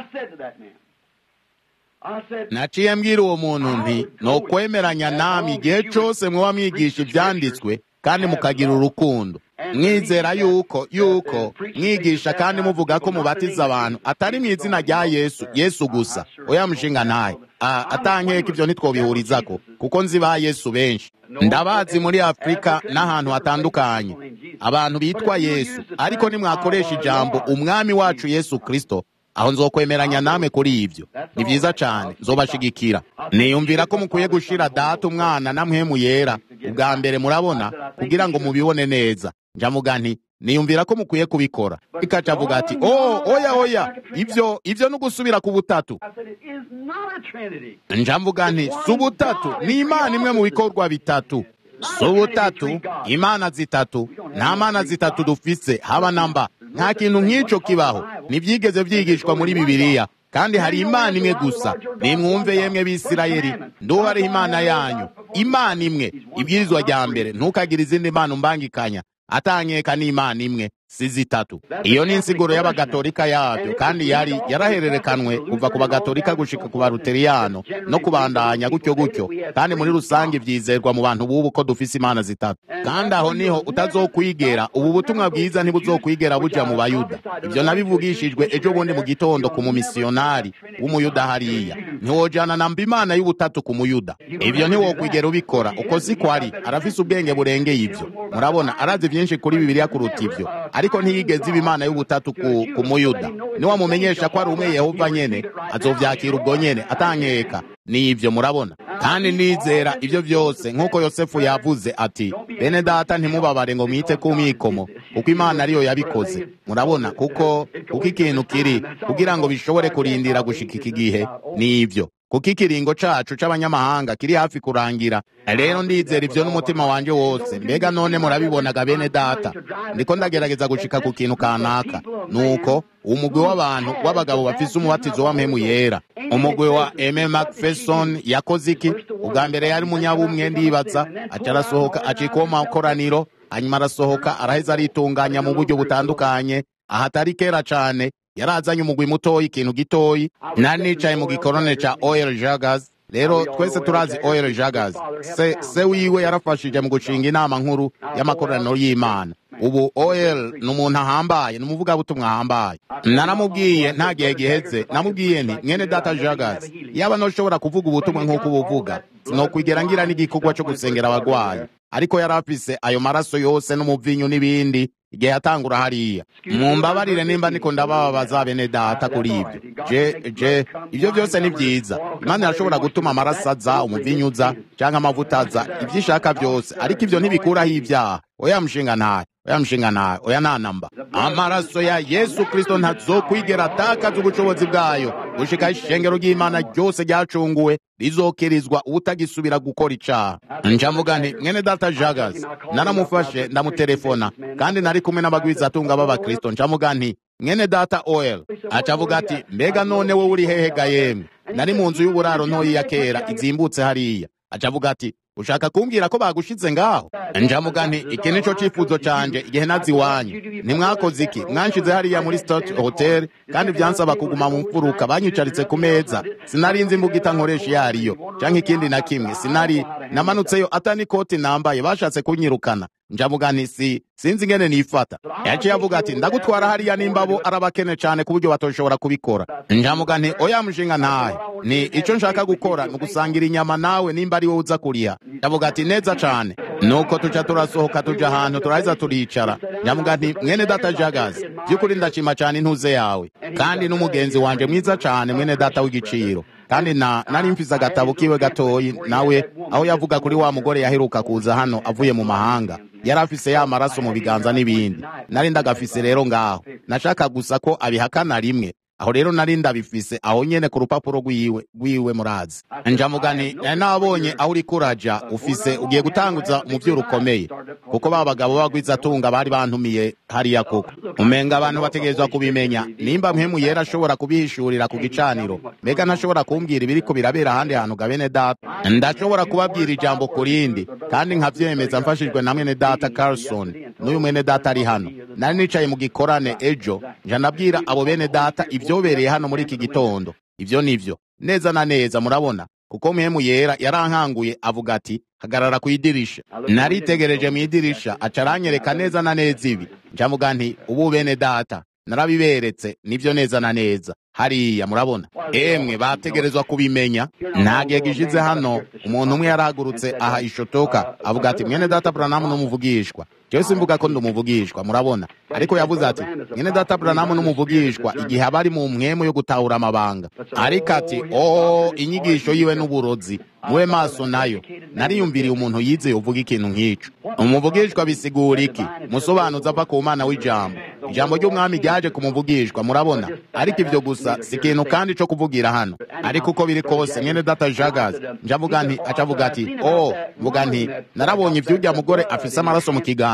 [SPEAKER 1] naciye mbwira uwo muntu nti nokwemeranya namwe igihe cose mwoba mwigisha ivyanditswe kandi mukagira urukundo mwizera yuko yuko mwigisha kandi muvuga ko mubatiza abantu atari mu izina rya yesu yesu gusa oya mushinga ntaye atankeka ibyo ntitwobihurizako kuko nzi ba yesu benshi ndabazi muri afurika n'ahantu hatandukanye abantu bitwa yesu ariko nimwakoresha ijambo umwami wacu yesu kristo aho nzokwemeranya namwe kuri ibyo ni byiza cyane nzobashigikira niyumvira ko mukwiye gushira data umwana na mpemu yera ubwa mbere murabona kugira ngo mubibone neza njamuga nti niyumvira ko mukwiye kubikora ikaca avuga ati oh oya oya ibyo ibyo ni ugusubira ku butatu njamvuga nti si ubutatu ni imana imwe mu bikorwa bitatu si ubutatu imana zitatu nta mana zitatu dufise haba namba nta kintu nk'icyo kibaho ntibyigeze byigishwa muri bibiliya kandi hari imana imwe gusa nimwumve yemwe bisirayeli nduhariho imana yanyu imana imwe ibwirizwa rya mbere ntukagire izindi mana umbangikanya atanyeka n'imana imwe si zitatu iyo ni insiguro y'abagatolika yabyo kandi yari yarahererekanwe kuva ku bagatolika gushika ku baruteriyano no kubandanya gutyo gutyo kandi muri rusange byizerwa mu bantu b'ubu ko dufise imana zitatu kandi aho niho utazokwigera ubu butumwa bwiza ntibuzokwigera buja mu bayuda ibyo nabivugishijwe ejo bundi mu gitondo ku mumisiyonari w'umuyuda hariya ntiwojana namba imana y'ubutatu ku muyuda ibyo ntiwokwigera ubikora uko siko ari arafise ubwenge burengeye ibyo murabona arazi byinshi kuri bibiliya kuruta ibyo ariko ntiyigeze iba imana y'ubutatu ku, ku muyuda niwamumenyesha ko ari umwe yehova nyene azovyakira ubwo nyene atankeka ni ibyo murabona kandi nizera ibyo byose nk'uko yosefu yavuze ati bene data ntimubabare ngo mwite ku mikomo kuko imana ariyo yabikoze murabona kuko kuko ikintu kiri kugira ngo bishobore kurindira gushika iki gihe ni ibyo kuko ikiringo cacu c'abanyamahanga kiri hafi kurangira rero ndizera ivyo n'umutima wanje wose mbega none murabibonaga bene data ndiko ndagerageza gushika ku kintu kanaka nuko umugwi w'abantu w'abagabo bafise umubatizo w'ampemu yera umugwi wa eme macpherson yakoze iki ubwa mbere yari umunyabumwe ndibaza aca arasohoka acika uwo makoraniro hanyuma arasohoka araheza aritunganya mu buryo butandukanye ahatari kera cane yarazanye umugwi mutoyi ikintu gitoyi nari nicaye mu gikorone ca oil jagas rero twese turazi oil jagas se, se wiwe yarafashije mu gushinga inama nkuru y'amakoraniro y'imana ubu oil ni umuntu ahambaye ni umuvugabutumwa ahambaye naramubwiye nta gihe giheze namubwiye nti mwene data jagas yaba noshobora kuvuga ubutumwa nk'uko ubuvuga sinokwigera ngira n'igikorwa cyo gusengera abagwayi ariko yari afise ayo maraso yose n'umuvinyu n'ibindi igihe yatangura hariya mumbabarire nimba niko ndababaza bene data kuri ibyo je je ibyo byose ni byiza imana irashobora gutuma amaraso aza umuvinyu uza cyangwa amavuta aza ibyo ishaka byose ariko ibyo ntibikuraho ibyaha oya mushinga ntayo oya mushinga ntayo oya ntanamba amaraso ya yesu kristo ntazokwigera atakaza ubushobozi bwayo gushika ishengero ry'imana ryose ryacunguwe rizokirizwa ubutagisubira gukora icaha nca mvuga nti mwene data jagas naramufashe ndamutelefona kandi nari kumwe n'abagwizatunga b'abakristo nca mvuga nti mwene data oil aca avuga ati mbega none wowe uri hehe ga yemwe nari mu nzu y'uburaro ntoyi ya kera izimbutse hariya aca avuga ati ushaka kumbwira ko bagushize ngaho njamuga nti iki nico cifuzo canje igihe nazi iwanyu ntimwakoze iki mwanshize hariya muri stot hotel kandi vyansaba kuguma mu mfuruka banyicaritse ku meza sinari nzi imbugita nkoresha iyo ariyo canke ikindi na kimwe sinari namanutseyo ata n'ikoti nambaye bashatse kunyirukana njamuga nti si sinzi ingene nifata yaciye avuga ati ndagutwara hariya nimba bo arabakene cane ku buryo batoshobora kubikora njamuga nti oya mushinga ntahe ni ico nshaka gukora ni ugusangira inyama nawe nimba ari wowe uza kuriha ndavuga ati neza cane nuko tuca turasohoka tuja ahantu turaheza turicara njamuga nti mwene data jagazi by'ukuri ndashima cane intuze yawe kandi n'umugenzi wanje mwiza cane mwene data w'igiciro kandi na nari mfise agatabo kiwe gatoyi nawe aho yavuga kuri wa mugore yaheruka kuza hano avuye mu mahanga yari afise ya maraso mu biganza n'ibindi nari ndagafise rero ngaho nashaka gusa ko abihakana rimwe aho rero nari ndabifise aho nyene ku rupapuro rwiwe rwiwe murazi njamuga nti nari nabonye aho uriko uraja ufise ugiye gutanguza umuvyo ukomeye kuko ba bagabo bagwizatunga bari bantumiye hariya koko umenga abantu bategerezwa kubimenya nimba mpemu yera ashobora kubihishurira ku gicaniro mbega ntashobora kumbwira ibiriko birabera ahandi hantu ga bene data ndashobora kubabwira ijambo ku rindi kandi nkavyemeza mfashijwe na mwene data carlson n'uyu mwene data ari hano nari nicaye mu gikorane ejo nja nabwira abo bene data ibyobereye hano muri iki gitondo ivyo nivyo neza na neza murabona kuko mpemu yera yarankanguye avuga ati hagarara ku idirisha naritegereje mu idirisha aca aranyereka neza na neza ibi njamuga nti ubu bene data narabiberetse nivyo neza na neza hariya murabona emwe bategerezwa kubimenya nta gihe gishize hano umuntu umwe yarahagurutse aha ishotoka avuga ati mwene data buranamu n'umuvugishwa jewe simvuga ko ndumuvugishwa murabona ariko yavuze ati mwene data buranamu n'umuvugishwa igihe aba ari mu mwemu yo gutahura amabanga ariko ati o inyigisho yiwe n'uburozi mube maso nayo nariyumviriye umuntu yizeye uvuga ikintu nk'ico umuvugishwa bisigura iki musobanuza ava ku mana w'ijambo ijambo ry'umwami ryaje kumuvugishwa murabona ariko ivyo gusa si ikintu kandi co kuvugira hano ariko uko biri kose mwene data jagazi njavuga nti acavuga ati o mvuga nti narabonye ivy'urya mugore afise amaraso mu kiganza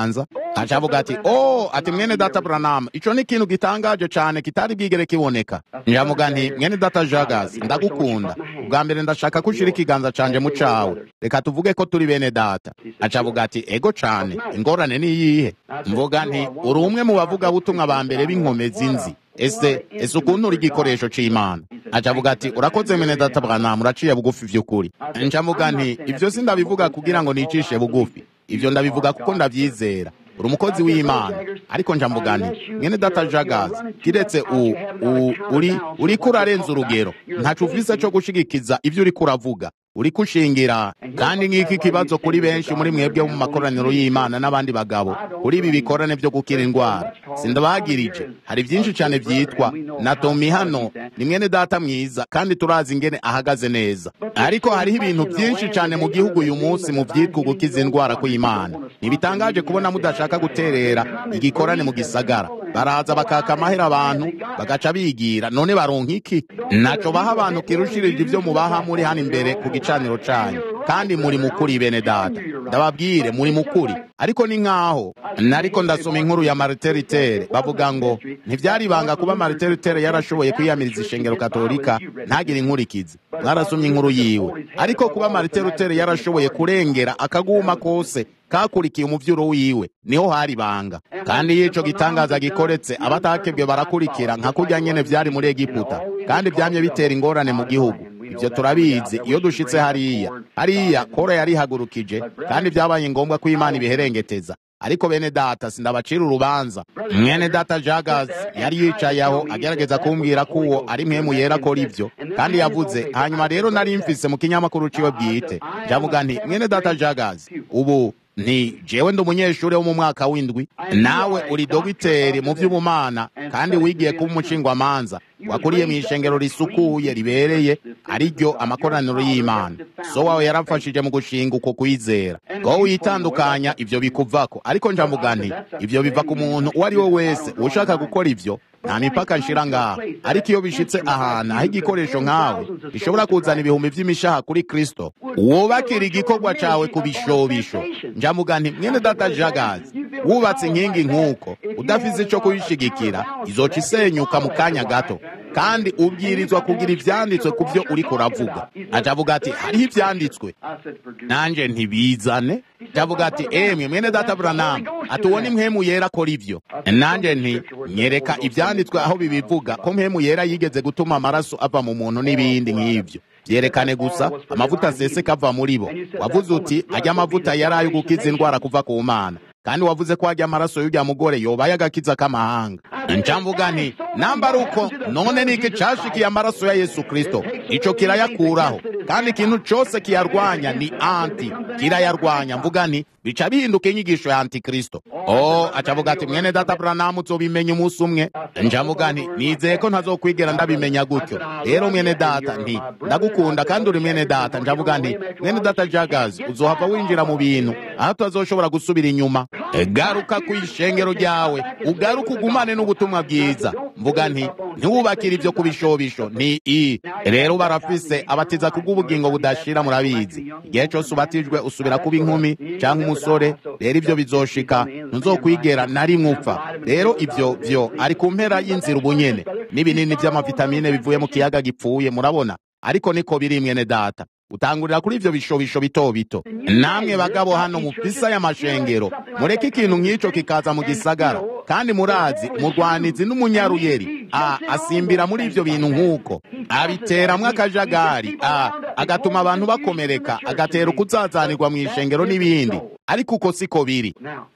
[SPEAKER 1] acavuga ati oh ati mwene data Branham ico ni ikintu gitangaje cane kitari bwigere kiboneka njamuga nti mwene data Jagazi ndagukunda ubwa mbere ndashaka ko ushira ikiganza canje mu cawe reka tuvuge ko turi bene data acavuga ati ego cane ingorane ni iyihe mvuga nti uri umwe mu bavuga butumwa ba mbere b'inkomezi nzi ese ese ukuntu uri igikoresho c'imana acavuga ati urakoze mwene data Branham uraciye bugufi vy'ukuri ncamuga nti ivyo sindabivuga kugira ngo nicishe bugufi ivyo ndabivuga kuko ndavyizera uri umukozi w'imana ariko njamvuga nti mwene data jagazi kiretse u, u, uri uriko urarenza urugero ntaco ufise co gushigikiza ivyo uriko uravuga uriko ushingira kandi nk'iki kibazo kuri benshi muri mwebwe mu makoraniro y'imana n'abandi bagabo kuri ibi bikorane vyo gukira indwara sindabagirije hari vyinshi cane vyitwa na tomi hano ni mwene data mwiza kandi turazi ingene ahagaze neza ariko hariho ibintu vyinshi cane mu gihugu uyu munsi mu vyitwa gukiza indwara kw'imana ntibitangaje kubona mudashaka guterera igikorane mu gisagara baraza bakaka amahera abantu bagaca bigira none baronka iki naco baha abantu kirushirije ivyo mubaha muri hano imbere ku gicaniro canyu kandi muri mukuri bene data ndababwire muri mukuri ariko ni nkaho nariko ndasoma inkuru ya marteritere bavuga ngo ntivyari ibanga kuba marteritere yarashoboye kwiyamiriza ishengero katolika ntagire inkurikizi mwarasomye inkuru yiwe ariko kuba marteritere yarashoboye kurengera akaguma kose kakurikiye umuvyuro wiwe niho hari banga kandi yico gitangaza gikoretse abatakebwe barakurikira nka kurya nyene vyari muri egiputa kandi vyamye bitera ingorane mu gihugu ivyo turabizi iyo dushitse hariya hariya kora yarihagurukije kandi vyabaye ngombwa ko imana ibiherengeteza ariko bene data sindabacira urubanza mwene data jagazi yari yicaye aho agerageza kumbwira ko uwo ari mpemu yera akora ivyo kandi yavuze hanyuma rero nari mfise mu kinyamakuru ciwe bwite ndavuga nti mwene data jagazi ubu nti jewe ndi umunyeshuri wo mu mwaka w'indwi nawe uri dogiteri mu vy'ubumana kandi wigiye kuba umushingwamanza wakuriye mu ishengero risukuye ribereye ariryo amakoraniro y'imana so wawe yarafashije mu gushinga uko kwizera ngo witandukanya ivyo bikuvako ariko njavuga nti ivyo biva ku muntu uwo ari we wese ushaka gukora ivyo nta mipaka nshira ngaha ariko iyo bishitse ahantu aho igikoresho nkawe gishobora kuzana ibihumbi vy'imishaha kuri kristo wubakira igikorwa cawe ku bishobisho njamuga nti mwene data jagazi wubatse inkingi nk'uko udafise ico kuyishigikira izoca isenyuka mu kanya gato kandi ubwirizwa kugira ivyanditswe ku vyo uriko uravuga acavuga ati hariho ivyanditswe nanje ntibizane ndavuga ati emwe mwene data Branham ati uwo ni mpemu yera akora ivyo nanje nti nyereka ivyanditswe aho bibivuga ko mpemu yera yigeze gutuma amaraso ava mu muntu n'ibindi nk'ivyo vyerekane gusa amavuta aseseka ava muri bo wavuze uti ajya amavuta yari ayo gukiza indwara kuva ku mana kandi wavuze ko ajya amaraso y'urya mugore yobaye agakiza k'amahanga ncamvuga nti namba ari uko none niki cashikiye amaraso ya yesu kristo ico kirayakuraho kandi ikintu cose kiyarwanya ni anti kirayarwanya mvuga nti bica bihinduka inyigisho ya antikristo o acavuga ati mwene data buranamu uzobimenya umunsi umwe njavuga nti nizeye ko ntazokwigera ndabimenya gutyo rero mwene data nti ndagukunda kandi uri mwene data njavuga nti mwene data jagazi uzohava winjira mu bintu aho tutazoshobora gusubira inyuma garuka ku ishengero ryawe ugaruka ugumane n'ubutumwa bwiza mvuga nti ntiwubakire ibyo ku bishobisho ni i rero barafise abatiza kubw'ubugingo budashira murabizi igihe cyose ubatijwe usubira kuba inkumi cyangwa umusore rero ibyo bizoshika ntuzokwigera na rimwe upfa rero ibyo byo ari ku mpera y'inzira ubunyene n'ibinini by'amavitamine bivuye mu kiyaga gipfuye murabona ariko niko biri mwene data utangurira kuri ivyo bishobisho bito bito namwe bagabo hano mufisa y'amashengero mureke ikintu nk'ico kikaza mu gisagara kandi murazi umurwanizi n'umunyaruyeri a asimbira muri ivyo bintu nk'uko abiteramwo akajagari a agatuma abantu bakomereka agatera ukuzazanirwa mu ishengero n'ibindi ariko uko siko biri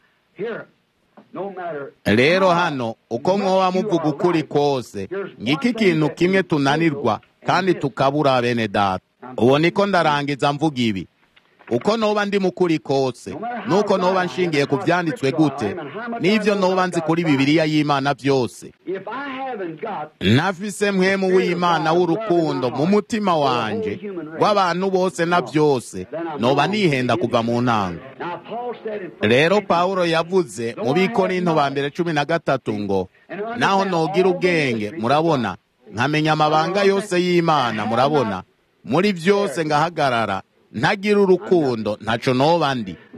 [SPEAKER 1] rero hano uko mwoba muvuga ukuri kose ngiki ikintu kimwe tunanirwa kandi tukabura bene data ubu niko ndarangiza mvuga ibi uko noba ndi mukuri kose nuko noba nshingiye ku byanditswe gute n'ibyo noba nzi kuri bibiliya y'imana byose ntafise mwemu w'imana w'urukundo mu mutima wanje w'abantu bose na byose noba nihenda kuva mu ntango rero pawulo yavuze mu bikorinto ba mbere cumi na gatatu ngo naho nogira ubwenge murabona nkamenya amabanga yose y'imana murabona muri byose ngahagarara ntagira urukundo ntaco noba ndi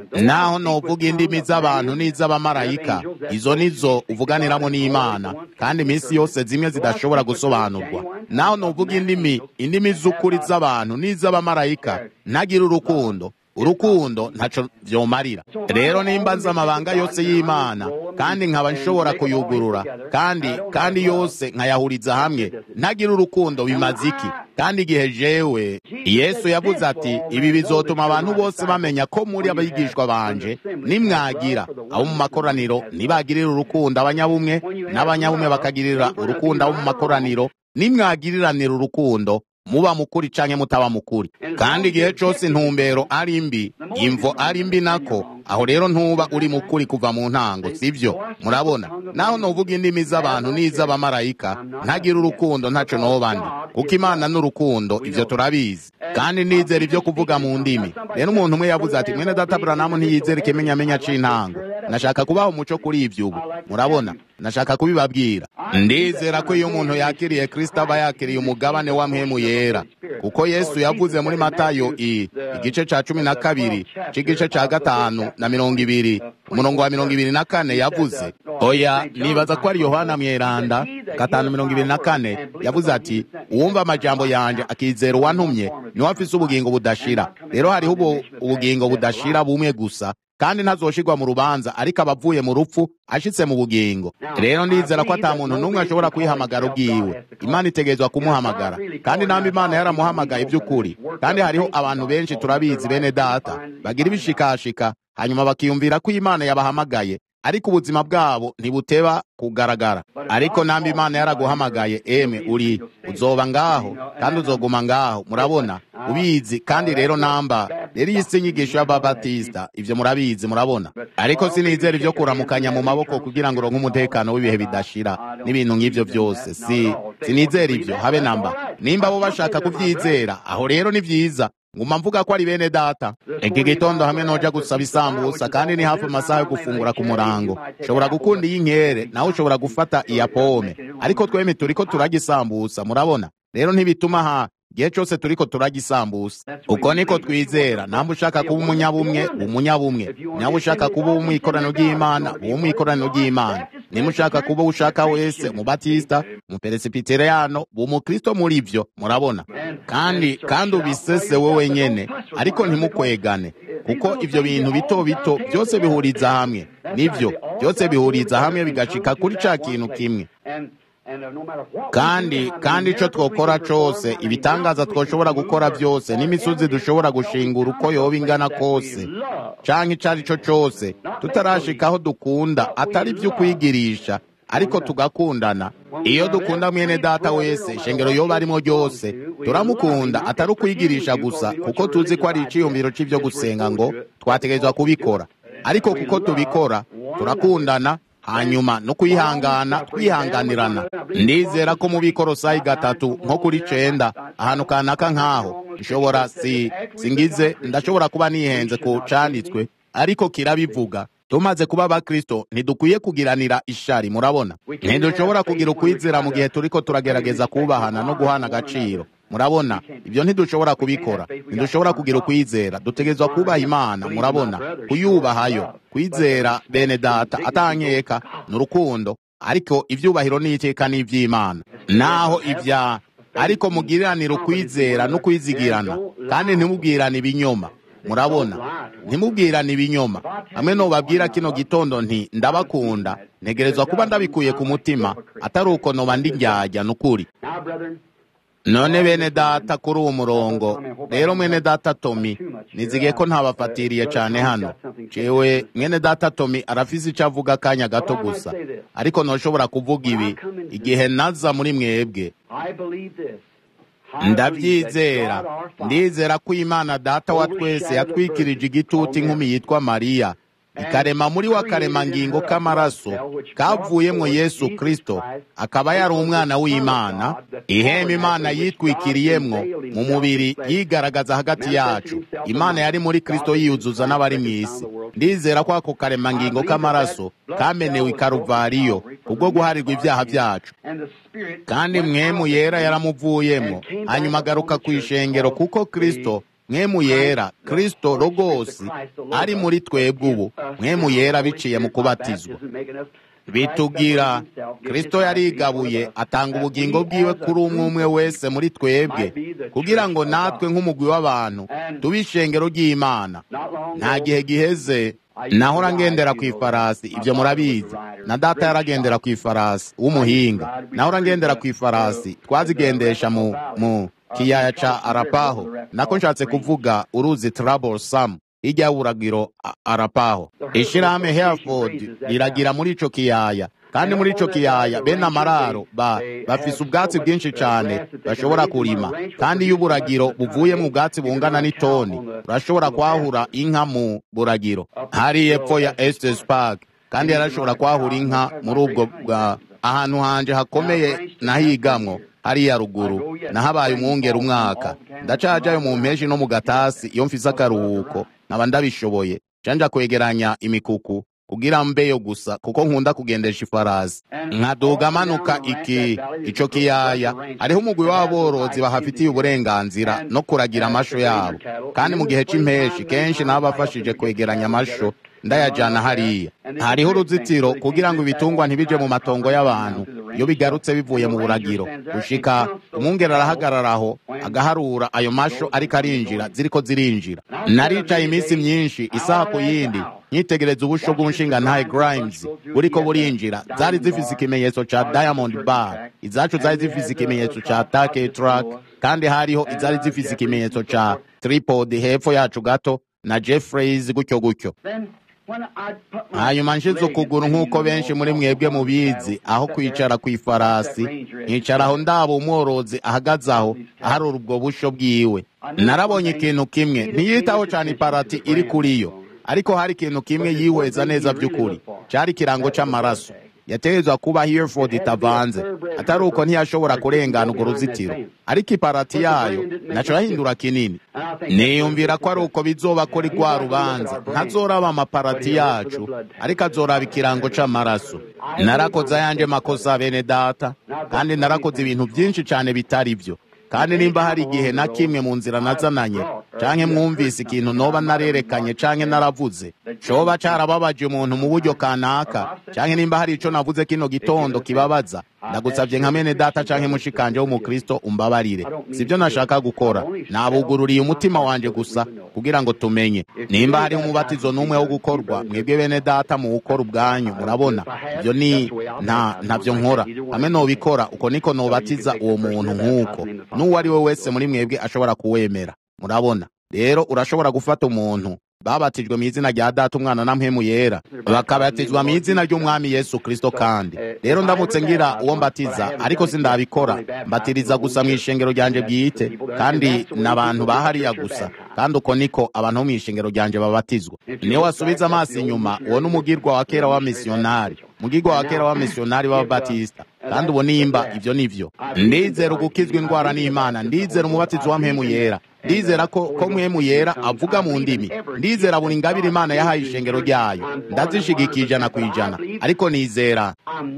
[SPEAKER 1] naho novuga indimi z'abantu n'iz'abamarayika izo nizo uvuganiramo n'imana kandi iminsi yose zimwe zidashobora gusobanurwa naho novuga indimi indimi z'ukuri z'abantu n'iz'abamarayika ntagira urukundo urukundo ntaco vyomarira rero nimba nzi amabanga yose y'imana kandi nkaba nshobora kuyugurura kandi kandi yose nkayahuriza hamwe ntagira urukundo bimaze iki kandi igihe jewe yesu yavuze ati ibi bizotuma abantu bose bamenya ko muri abigishwa banje nimwagira abo mu makoraniro nibagirira urukundo abanyabumwe n'abanyabumwe bakagirira urukundo abo mu makoraniro nimwagiriranira urukundo muba mukuri canke mutaba mukuri kandi igihe cose intumbero ari mbi imvo ari mbi nako aho rero ntuba uri mukuri kuva mu ntango sivyo murabona naho novuga indimi z'abantu n'iz'abamarayika ntagira urukundo ntaco noba ndi kuko imana n'urukundo ivyo turabizi kandi nizera ivyo kuvuga mu ndimi rero umuntu umwe yavuze ati mwene data buranamu ntiyizera ikimenyamenya c'intango nashaka kubaha umuco kuri ivyo ubu murabona nashaka kubibabwira ndizera ko iyo umuntu yakiriye kristo aba yakiriye umugabane wa mpemu yera kuko yesu yavuze muri matayo i igice ca cumi na kabiri c'igice ca gatanu na mirongo ibiri umurongo wa mirongo ibiri na kane yavuze oya nibaza ko ari yohana mweranda gatanu mirongo ibiri na kane yavuze ati uwumva amajambo yanje akizera uwantumye niwe afise ubugingo budashira rero hariho ubu ubugingo budashira bumwe gusa kandi ntazoshirwa mu rubanza ariko abavuye mu rupfu ashitse mu bugingo rero ndizera ko ata muntu n'umwe ashobora kwihamagara ubwiwe imana itegerezwa kumuhamagara kandi namba imana yaramuhamagaye by'ukuri kandi hariho abantu benshi turabizi bene data bagira ibishikashika hanyuma bakiyumvira ko imana yabahamagaye ariko ubuzima bwabo ntibuteba kugaragara ariko namba imana yaraguhamagaye eme uri uzoba ngaho kandi uzoguma ngaho murabona ubizi kandi rero namba rero iyi si inyigisho y'ababatisita ivyo murabizi murabona ariko sinizera ivyo kuramukanya mu maboko kugira ngo uronke umutekano w'ibihe bidashira n'ibintu nk'ivyo vyose si sinizera ivyo habe namba nimba bo bashaka kuvyizera aho rero ni vyiza nguma mvuga ko ari bene data iki gitondo hamwe noja gusaba isambusa kandi ni hafi amasaha yo gufungura ku murango ushobora gukunda iy'inkere nawe ushobora gufata iya pome ariko tweme turiko turarya isambusa murabona rero ntibituma ha igihe cyose turiko turarya isambusa uko niko twizera namba ushaka kuba umunyabumwe umunyabumwe naba ushaka kuba umwikoraniro ry'imana uwo mwikoraniro ry'imana niba ushaka kuba ushaka wese umubatisita umuperesipitereyano umukristo muri vyo murabona kandi kandi ubisese wowe nyene ariko ntimukwegane kuko ivyo bintu bito bito byose bihuriza hamwe nivyo byose bihuriza hamwe bigashika kuri ca kintu kimwe kandi kandi ico twokora cose ibitangaza twoshobora gukora byose n'imisozi dushobora gushingura uko yoba ingana kose canke ico ari cyo cose tutarashikaho dukunda atari vyo kwigirisha ariko tugakundana iyo dukunda mwene data wese ishengero yoba arimo ryose turamukunda atari ukwigirisha gusa kuko tuzi ko ari iciyumviro c'ivyo gusenga ngo twategerezwa kubikora ariko kuko tubikora turakundana hanyuma no kwihangana twihanganirana ndizera ko mu bikorosayi gatatu nko kuri cenda ahantu kanaka nk'aho nshobora si singize ndashobora kuba nihenze ku canditswe ariko kirabivuga tumaze kuba abakristo ntidukwiye kugiranira ishari murabona ntidushobora kugira ukwizera mu gihe turiko turagerageza kubahana no guhana agaciro murabona ibyo ntidushobora kubikora ntidushobora kugira ukwizera dutegerezwa kubaha imana murabona kuyubahayo kwizera bene data atankeka ni urukundo ariko ibyubahiro n'iteka ni iby'imana naho ibya ariko mugiriranire ukwizera no kwizigirana kandi ntimubwirane ibinyoma murabona ntimubwirane ibinyoma hamwe nubabwira kino gitondo nti ndabakunda ntegerezwa kuba ndabikuye ku mutima atari uko noba ndi njyajya n'ukuri none bene data kuri uwo murongo rero mwene data tomi nizigiye ko ntabafatiriye cyane hano cewe mwene data tomi arafise icyo avuga akanya gato gusa ariko ntushobora kuvuga ibi igihe naza muri mwebwe ndabyizera ndizera ko imana data wa twese yatwikirije igitutu inkumi yitwa mariya ikarema muri we akaremangingo k'amaraso kavuyemo yesu kristo akaba yari umwana w'imana ihema imana yitwikiriyemwo mu mubiri yigaragaza hagati yacu imana yari muri kristo yiyuzuza n'abari mu isi ndizera ko ako karemangingo k'amaraso kamenewe ikaruvariyo kubwo guharirwa ibyaha byacu kandi mwemu yera yaramuvuyemo hanyuma agaruka ku ishengero kuko kristo mwemu yera kristo rogosi ari muri twebwe ubu mwemu yera biciye mu kubatizwa bitubwira kristo yarigabuye atanga ubugingo bwiwe kuri umwe umwe wese muri twebwe kugira ngo natwe nk'umugwi w'abantu tube ishengero ry'imana nta gihe giheze nahora ngendera ku ifarasi ibyo murabizi na data yaragendera ku ifarasi w'umuhinga nahora ngendera ku ifarasi twazigendesha mu mu kiyaya ca arapaho nako nshatse kuvuga uruzi trouble sam hirya y'uburagiro arapaho ishirahamwe hereford riragira muri ico kiyaya kandi muri ico kiyaya bene amararo ba bafise ubwatsi bwinshi cane bashobora kurima kandi iyo uburagiro buvuye mu bwatsi bungana n'itoni urashobora kwahura inka mu buragiro hari epfo ya estes park kandi yarashobora kwahura inka muri ubwo bwa ahantu hanje hakomeye nahigamwo hariya ruguru nahabaye umwungera umwaka ndacajayo mu mpeshi no mu gatasi iyo mfise akaruhuko nkaba ndabishoboye canja kwegeranya imikuku kugira mbeyo gusa kuko nkunda kugendesha ifarasi nkaduga manuka iki ico kiyaya hariho umugwi w'aborozi bahafitiye uburenganzira no kuragira amasho yabo kandi mu gihe c'impeshi kenshi nabafashije kwegeranya amasho ndayajana hariya hariho uruzitiro kugira ngo ibitungwa ntibije mu matongo y'abantu iyo bigarutse bivuye mu buragiro gushika umwungere arahagararaho agaharura ayo masho ariko arinjira ziriko zirinjira naricaye iminsi myinshi isaha ku yindi nyitegereza ubusho bw'umushinga ntaye grimes buriko burinjira zari zifise ikimenyetso ca diamond bar izacu zari zifise ikimenyetso ca take truck kandi hariho izari zifise ikimenyetso ca tripod hepfo yacu gato na jeffreys gutyo gutyo hanyuma nshize ukuguru nk'uko benshi muri mwebwe mubizi aho kwicara ku ifarasi nkicaraho ndaba umworozi ahagaze aho aharura ubwo busho bwiwe narabonye ikintu kimwe ntiyitaho cyane iparati iri kuri yo ariko hari ikintu kimwe yihweza neza by'ukuri cyari ikirango cy'amaraso yategerezwa kuba hereford itavanze atari uko ntiyashobora kurengana urwo ruzitiro ariko iparati yayo naco yahindura kinini niyumvira ko ari uko bizoba kuri rwa rubanza ntazoraba amaparati yacu ariko azoraba ikirango c'amaraso narakoze ayanje makosa bene data kandi narakoze ibintu byinshi cyane bitari byo kandi nimba hari igihe na kimwe mu nzira nazananye canke mwumvise ikintu noba narerekanye canke naravuze coba carababaje umuntu mu buryo kanaka canke nimba hari ico navuze kino gitondo kibabaza ndagusabye nka mene data canke mushikanje w'umukristo umbabarire sibyo nashaka gukora nabugururiye umutima wanje gusa kugira ngo tumenye nimba hari umubatizo n'umwe wo gukorwa mwebwe bene data mu gukora ubwanyu murabona ibyo ni nta ntavyo nkora hamwe nobikora uko niko nobatiza uwo muntu nk'uko n'uwo ari we wese muri mwebwe ashobora kuwemera murabona rero urashobora gufata umuntu babatijwe mu izina rya data umwana na mpemu yera bakabatizwa mu izina ry'umwami yesu kristo kandi rero ndamutse ngira uwo mbatiza ariko sindabikora mbatiriza gusa mu ishengero ryanje bwite kandi n'abantu bahariya gusa kandi uko niko abantu bo mu ishengero ryanje babatizwa niyo wasubiza amaso inyuma uwo n'umugirwa wa kera wa misiyonari mugirwa wa kera wa misiyonari w'ababatisita kandi ubu nimba ibyo nivyo ndizera ugukizwa indwara n'imana ndizera umubatizo wa mpemu yera ndizera ko ko mpemu yera avuga mu ndimi ndizera buri ngabire imana yahaye ishengero ryayo ndazishigikiye ijana ku ijana ariko nizera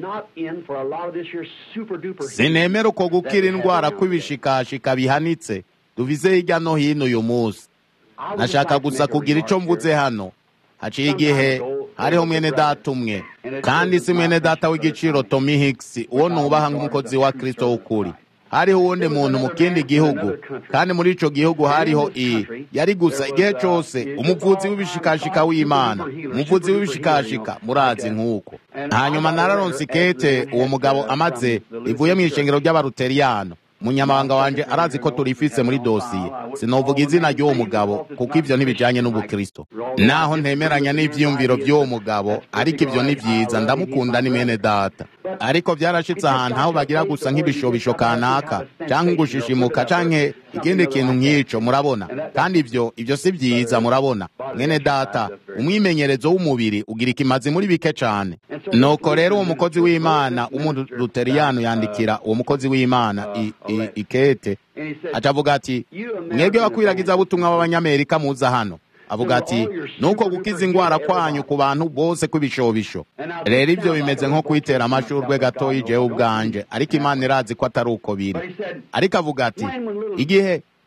[SPEAKER 1] sinemera uko gukira indwara kw'ibishikashika bihanitse tuvize hirya no hino uyu munsi nashaka gusa kugira ico mvuze hano haciye igihe hariho mwene data umwe kandi si mwene data w'igiciro Tommy Hicks uwo nubaha nk'umukozi wa Kristo w'ukuri hariho uwundi muntu mu kindi gihugu kandi muri ico gihugu hariho iyi yari gusa igihe cose umuvuzi w'ibishikashika w'imana umuvuzi w'ibishikashika murazi nk'uko hanyuma nararonse ikete uwo mugabo amaze ivuye mu ishengero ry'abaruteriyano munyamabanga wanje arazi ko turifise muri dosiye sinovuga izina ry'uwo mugabo kuko ivyo ntibijanye n'ubukristo naho ntemeranya n'ivyiyumviro by'uwo mugabo ariko ivyo ni vyiza ndamukunda ni mwene data ariko vyarashitse ahantu aho bagira gusa nk'ibishobisho kanaka canke gushishimuka canke ikindi kintu nk'ico murabona kandi ivyo ivyo si vyiza murabona mwene data umwimenyerezo w'umubiri ugira ikimazi muri bike cane nuko rero uwo mukozi w'imana w'umuruteriyano yandikira uwo mukozi w'imana ikete acavuga ati mwebwe bakwiragiza butumwa b'abanyamerika muza hano avuga ati nuko gukiza indwara kwanyu ku bantu bose kw'ibishobisho rero ibyo bimeze nko kwitera amashurwe gatoya jewe ubwanje ariko imana irazi ko atari uko biri ariko avuga ati igihe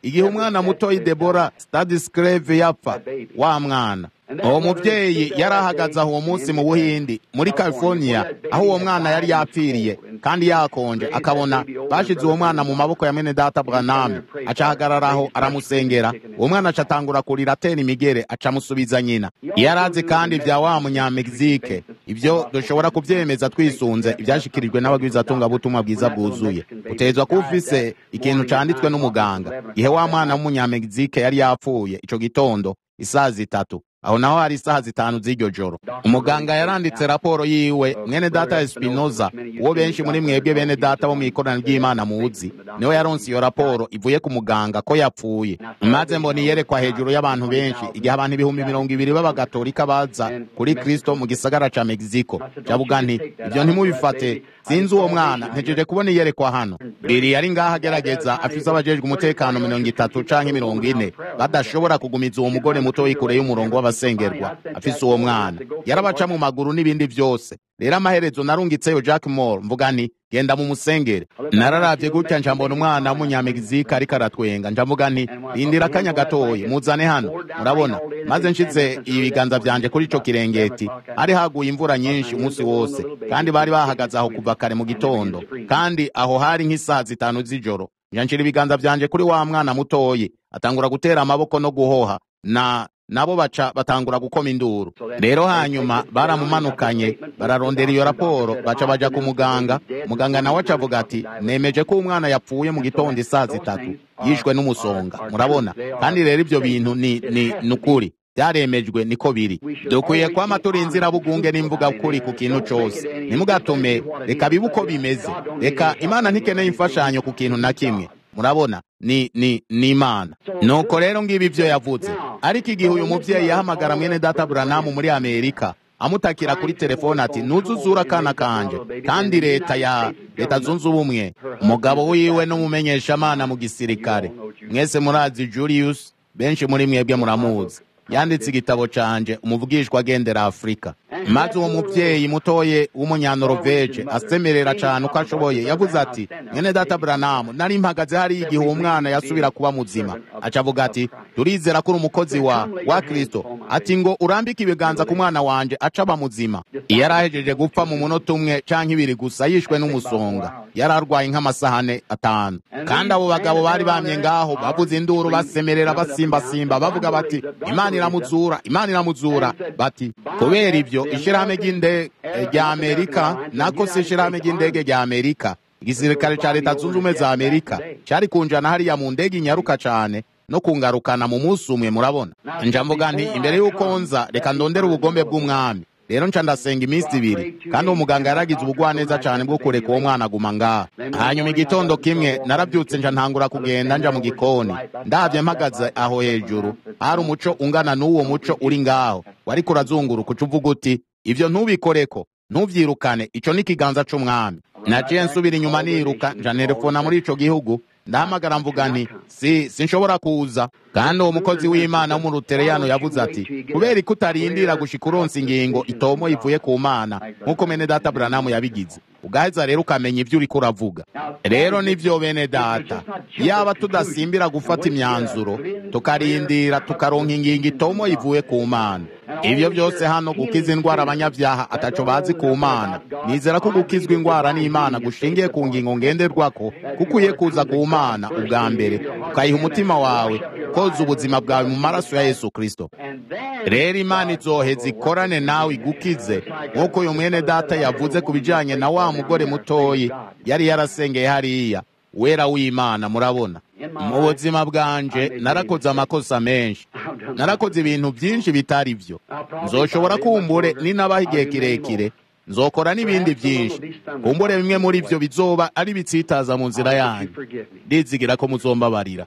[SPEAKER 1] igihe umwana mutoyi debora stadiscreve yapfa wa mwana uwo mubyeyi yari ahagaze aho uwo munsi mu buhindi muri california aho uwo mwana yari yapfiriye kandi yakonje akabona bashize uwo mwana mu maboko ya mwene data branam aca ahagarara aho aramusengera uwo mwana aca atangura kurira atera imigere aca amusubiza nyina iyo arazi kandi bya wa munyamegizike ibyo dushobora kubyemeza twisunze ibyashyikirijwe n'abagwizatungabutumwa bwiza bwuzuye utezwa kuba ufise ikintu canditswe n'umuganga ihe wa mwana w'umunyamegizike yari yapfuye ico gitondo isaha zitatu aho naho hari isaha zitanu z'iryo joro umuganga yaranditse raporo yiwe mwene data espinoza uwo benshi muri mwebwe bene data bo mu ikorana ry'imana muzi niwe yaronse iyo raporo ivuye ku muganga ko yapfuye maze mbona iyerekwa hejuru y'abantu benshi igihe abantu ibihumbi mirongo ibiri b'abagatolika baza kuri kristo mu gisagara ca mexico javuga nti ibyo ntimubifate sinzi uwo mwana ntegereje kubona iyerekwa hano riri yari ngaho agerageza afise abajejwe umutekano mirongo itatu canke mirongo ine badashobora kugumiza uwo mugore muto kure y'umurongo w'abasengerwa afise uwo mwana yarabaca mu maguru n'ibindi vyose rero amaherezo narungitseyo jack moore mvuga nti genda mu musengere nararavye gutya nca mbona umwana w'umunyamegizika ariko aratwenga nca mvuga nti rindira akanya gatoyi muzane hano murabona maze nshize ibiganza vyanje kuri ico kirengeti hari haguye imvura nyinshi umunsi wose kandi bari bahagaze aho kuva kare mu gitondo kandi aho hari nk'isaha zitanu z'ijoro nca nshira ibiganza vyanje kuri wa mwana mutoyi atangura gutera amaboko no guhoha na nabo baca batangura gukoma induru rero hanyuma baramumanukanye bararondera iyo raporo baca baja ku muganga muganga nawe aca avuga ati nemeje ko umwana yapfuye mu gitondo isaa zitatu yishwe n'umusonga murabona kandi rero ibyo bintu ni ni nukuri byaremejwe niko biri dukwiye kwama turi inzirabugunge n'imvuga kuri ku kintu cose ntimugatume reka bibe uko bimeze reka imana ntikeneye imfashanyo ku kintu na kimwe murabona ni ni ni imana nuko rero ngibi ibyo yavuze ariko igihe uyu mubyeyi yahamagara mwene data buranamu muri amerika amutakira kuri telefone ati ntuzuzura akana kanje kandi leta ya leta zunze ubumwe umugabo wiwe n'umumenyeshamana mu gisirikare mwese murazi julius benshi muri mwebwe muramuzi yanditse igitabo canje umuvugishwa agendera afurika maze uwo muvyeyi mutoye w'umunyanorovege asemerera cane uko ashoboye yavuze ati mwene data buranamu nari mpagaze hariya igihe uwo mwana yasubira kuba muzima aca avuga ati turizera ko uri umukozi wa wa kristo ati ngo urambike ibiganza ku mwana wanje aca aba muzima iyo yari ahejeje gupfa mu munota umwe canke ibiri gusa yishwe n'umusonga yari arwaye nk'amasahane atanu kandi abo bagabo bari bamye ngaho bavuze induru basemerera basimbasimba bavuga bati imana iramuzura imana iramuzura bati kubera ibyo ishirahamwe ry'indege rya amerika nako si ishirahamwe ry'indege rya amerika igisirikare ca leta zunze ubumwe za amerika cari kunjana hariya mu ndege inyaruka cane no kungarukana mu munsi umwe murabona nja mvuga nti imbere y'uko nza reka ndondere ubugombe bw'umwami rero nca ndasenga iminsi ibiri kandi uwo muganga yaragize ubugwaneza cyane bwo kureka uwo mwana aguma ngaha hanyuma igitondo kimwe narabyutse nja ntangura kugenda nja mu gikoni ndabye mpagaze aho hejuru hari umuco ungana n'uwo muco uri ngaho wariko urazunguruka uca uvuga uti ivyo ntubikoreko ntuvyirukane ico ni ikiganza c'umwami naciye nsubira inyuma niruka nja nerefona muri ico gihugu ndahamagara mvuga nti si sinshobora kuza kandi uwo mukozi w'imana w'umurutereyano yavuze ati kubera ko utarindira gushika uronsa ingingo itomo ivuye ku mana nk'uko mene data buranamu yabigize ugaheza rero ukamenya ibyo uriko uravuga rero nivyo bene data yaba tudasimbira gufata imyanzuro tukarindira tukaronka ingingo itomo ivuye ku mana ibyo byose hano gukiza indwara abanyabyaha ataco bazi ku mana nizera ko gukizwa indwara n'imana gushingiye ku ngingo ngenderwako kuko uye kuza ku mana ubwa mbere ukayiha umutima wawe koza ubuzima bwawe mu maraso ya yesu kristo rero imana izoheza ikorane nawe igukize nk'uko uyu mwene data yavuze ku bijanye na wa mugore mutoyi yari yarasengeye hariya wera w'imana murabona mu buzima bwanje narakoze amakosa menshi narakoze ibintu byinshi bitari byo nzoshobora kumbure ninabaho igihe kirekire nzokora n'ibindi byinshi kumbure bimwe muri byo bizoba ari bitsitaza mu nzira yanyu ndizigira ko muzombabarira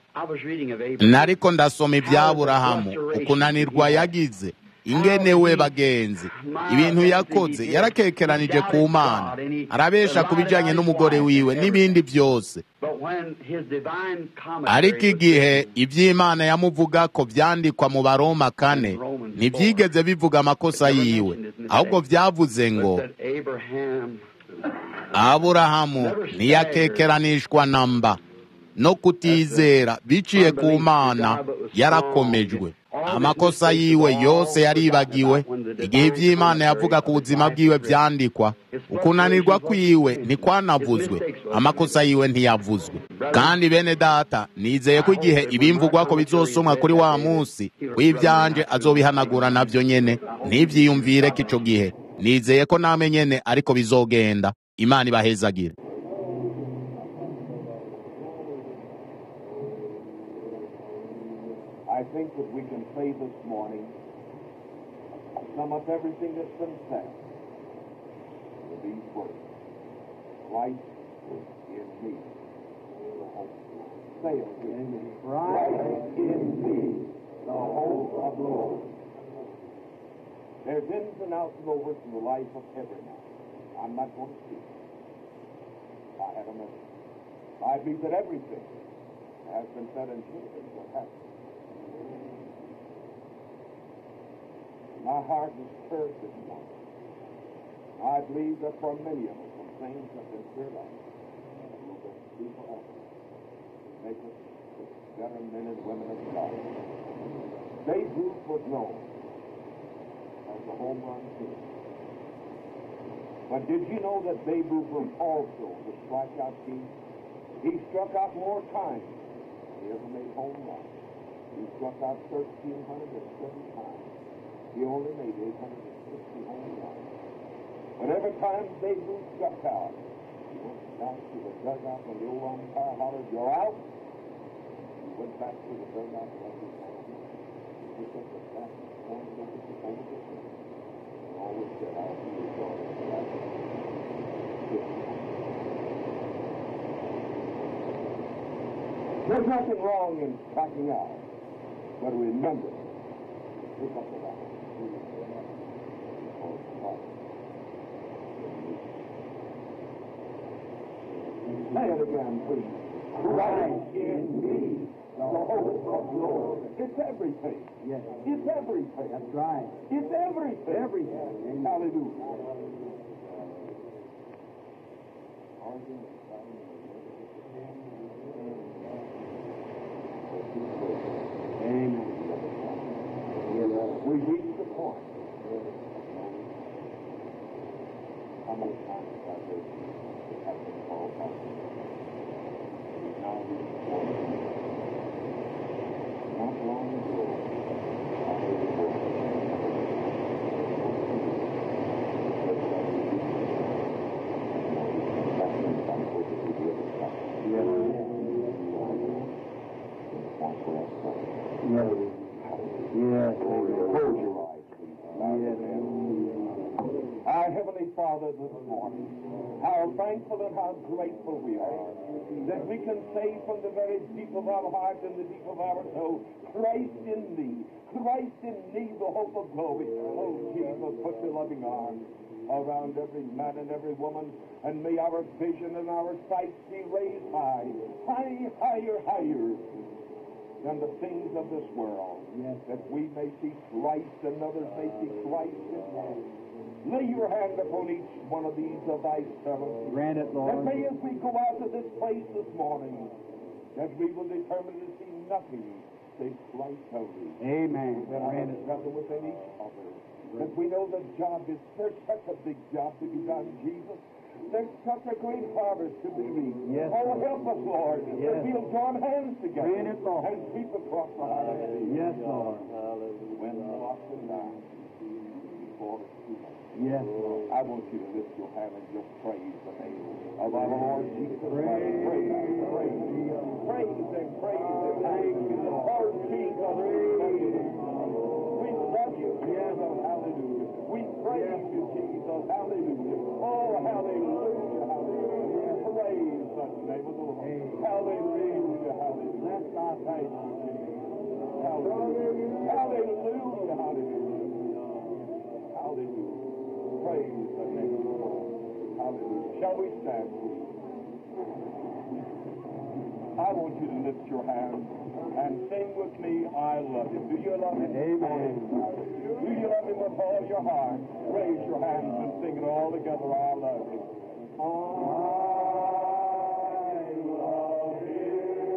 [SPEAKER 1] nariko ndasoma iby'aburahamu ukunanirwa yagize ingene we bagenzi ibintu yakoze yarakekeranije ku mana arabesha ku bijanye n'umugore wiwe n'ibindi byose ariko igihe iby'imana yamuvuga ko byandikwa mu baroma kane ntibyigeze bivuga amakosa yiwe ahubwo byavuze ngo aburahamu ntiyakekeranishwa na mba no kutizera biciye ku mana yarakomejwe amakosa yiwe yose yaribagiwe igihe iby'imana yavuga ku buzima bwiwe byandikwa ukunanirwa kwiwe ntikwanavuzwe amakosa yiwe ntiyavuzwe kandi bene data nizeye ko igihe ibimvugwa ko bizosomwa kuri wa munsi w'ibyanje azobihanagura nabyo nyene ntibyiyumvire ko ico gihe nizeye ko namwe nyene ariko bizogenda imana ibahezagire
[SPEAKER 3] I think that we can say this morning, sum up everything that's been said with these words. Christ in me. The hope. Say it with me. Christ in me. The hope of glory. There's ins and outs and overs in the life of every man. I'm not going to speak. I have a message. I believe that everything has been said and changed what happened. My heart is stirred this morning. I believe that for many of us, some things have been cleared up. Will be forever. Make us better men and women of God. Babe Ruth was known as the home run king. But did you know that Babe Ruth was also the strikeout king? He struck out more times than he ever made home runs. He struck out 1,307 times. He only made 860 home runs. But every time Babe Ruth struck out, he went back to the dugout when the old umpire hollered, you're out. He went back to the dugout and let his hand. He picked up the bat and pointed over the over the field. And always said, I'll be your daughter. for life." There's nothing wrong in striking out, but remember, pick up the bat. Say it again, please. Christ in me, the hope of glory. It's everything.
[SPEAKER 4] Yes.
[SPEAKER 3] It's everything.
[SPEAKER 4] That's right.
[SPEAKER 3] It's everything.
[SPEAKER 4] Everything.
[SPEAKER 3] Hallelujah.
[SPEAKER 4] Amen.
[SPEAKER 3] We reach the point. How many times have I heard it have been called out? We now reach the point. Not long ago, I heard the word. That means I'm supposed to be the other side.
[SPEAKER 4] Yes.
[SPEAKER 3] Point where I started.
[SPEAKER 4] Yes. Yes.
[SPEAKER 3] Close your eyes, please. Bow your
[SPEAKER 4] Yes.
[SPEAKER 3] head. Our Heavenly Father, this morning, how thankful and how grateful we are that we can say from the very deep of our heart and the deep of our soul, Christ in me, Christ in me, the hope of glory. Oh, Jesus, put your loving arms around every man and every woman, and may our vision and our sight be raised high, high, higher, higher than the things of this world,
[SPEAKER 4] Yes.
[SPEAKER 3] that we may see Christ and others may see Christ in us. Lay your hand upon each one of these of thy servants.
[SPEAKER 4] Grant it,
[SPEAKER 3] And
[SPEAKER 4] Lord.
[SPEAKER 3] may as we go out of this place this morning, that we will determine to see nothing save Christ only.
[SPEAKER 4] Amen.
[SPEAKER 3] That
[SPEAKER 4] Grant
[SPEAKER 3] our
[SPEAKER 4] it.
[SPEAKER 3] brother within each other. That we know the job is there's such a big job to be done, Jesus. There's such a great harvest to be reaped.
[SPEAKER 4] Yes,
[SPEAKER 3] oh,
[SPEAKER 4] Lord.
[SPEAKER 3] help us, Lord,
[SPEAKER 4] Yes.
[SPEAKER 3] that we'll join hands together
[SPEAKER 4] Grant it, Lord.
[SPEAKER 3] and sweep across the highway.
[SPEAKER 4] Yes, Lord.
[SPEAKER 3] When the lost and down before it's too late.
[SPEAKER 4] Yes, Lord.
[SPEAKER 3] I want you to lift your hand and just praise the name of our Lord Jesus Christ.
[SPEAKER 4] Praise.
[SPEAKER 3] Praise, praise, praise and praise and thank you, Lord Jesus. We love you, Jesus. Hallelujah. We praise you, Jesus. Hallelujah. Oh, hallelujah, hallelujah. Praise the name of the Lord. Hallelujah, hallelujah.
[SPEAKER 4] Bless our
[SPEAKER 3] Thank you, Jesus. Hallelujah. Hallelujah, hallelujah. Hallelujah. Praise the name of the Lord. Hallelujah. Shall we stand, please? I want you to lift your hands and sing with me, I love him. Do you love him?
[SPEAKER 4] Amen.
[SPEAKER 3] Do you love him with all your heart? Raise your hands and sing it all together, I love him. I love him.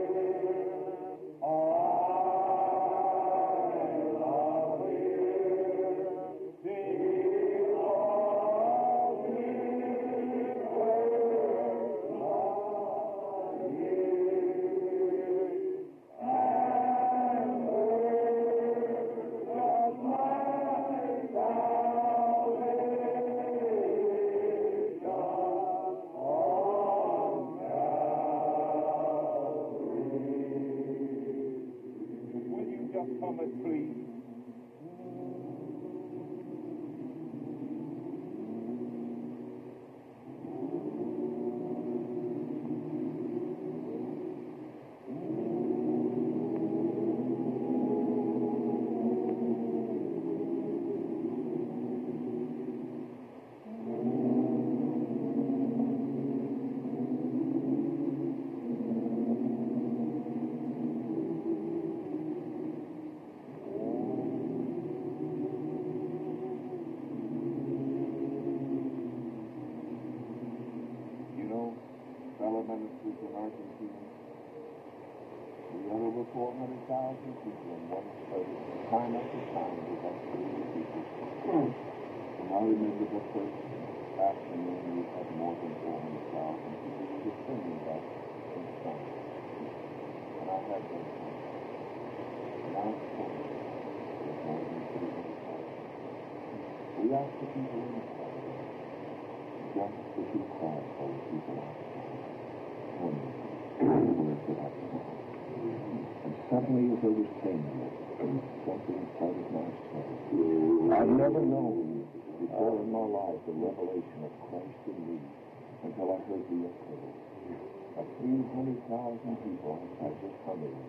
[SPEAKER 3] Argentina. We had over 400,000 people in one place. Time after time, we had so many people. And I remember the first afternoon we had more than 400,000 people. We were singing that in song. And I had them sing. And I sang with more than 300,000. We asked the people inside just to keep quiet for the people outside. Wondering where could I go? And suddenly, as I was saying it, something inside of my soul. I've never known before in my life the revelation of Christ in me until I heard the echo of 300,000 people outside just humming.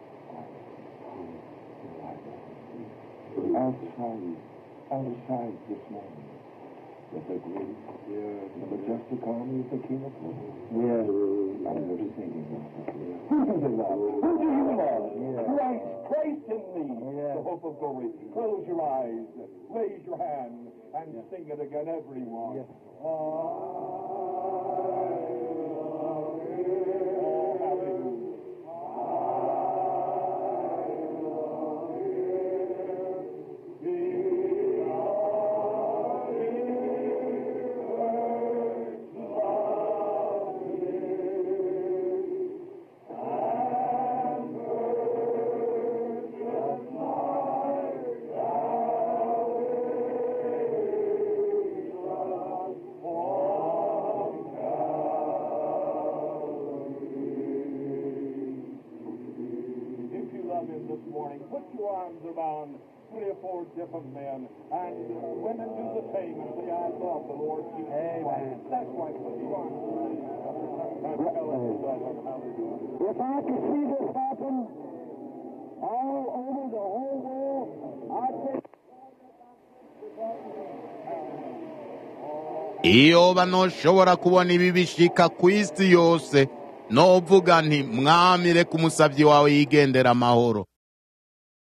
[SPEAKER 3] Outside, outside this morning with the great, the majestic army of the King of Glory.
[SPEAKER 4] Yes.
[SPEAKER 3] And they're singing out of here. Who do you love? Who do you love? Christ, Christ in me, the hope of glory. Close your eyes, raise your hand, and sing it again, everyone. Oh, hallelujah. If you love him this morning, put your arms around three or four different men, and uh, women do the same and say, I love the Lord Jesus Christ. That's right. Put your arms around him. And tell him you love him. Hallelujah.
[SPEAKER 4] If I could see this happen all over the whole world, I'd say
[SPEAKER 1] iyo banoshobora kubona ibi bishika ku isi yose novuga nti mwami reka umusabyi wawe yigendera amahoro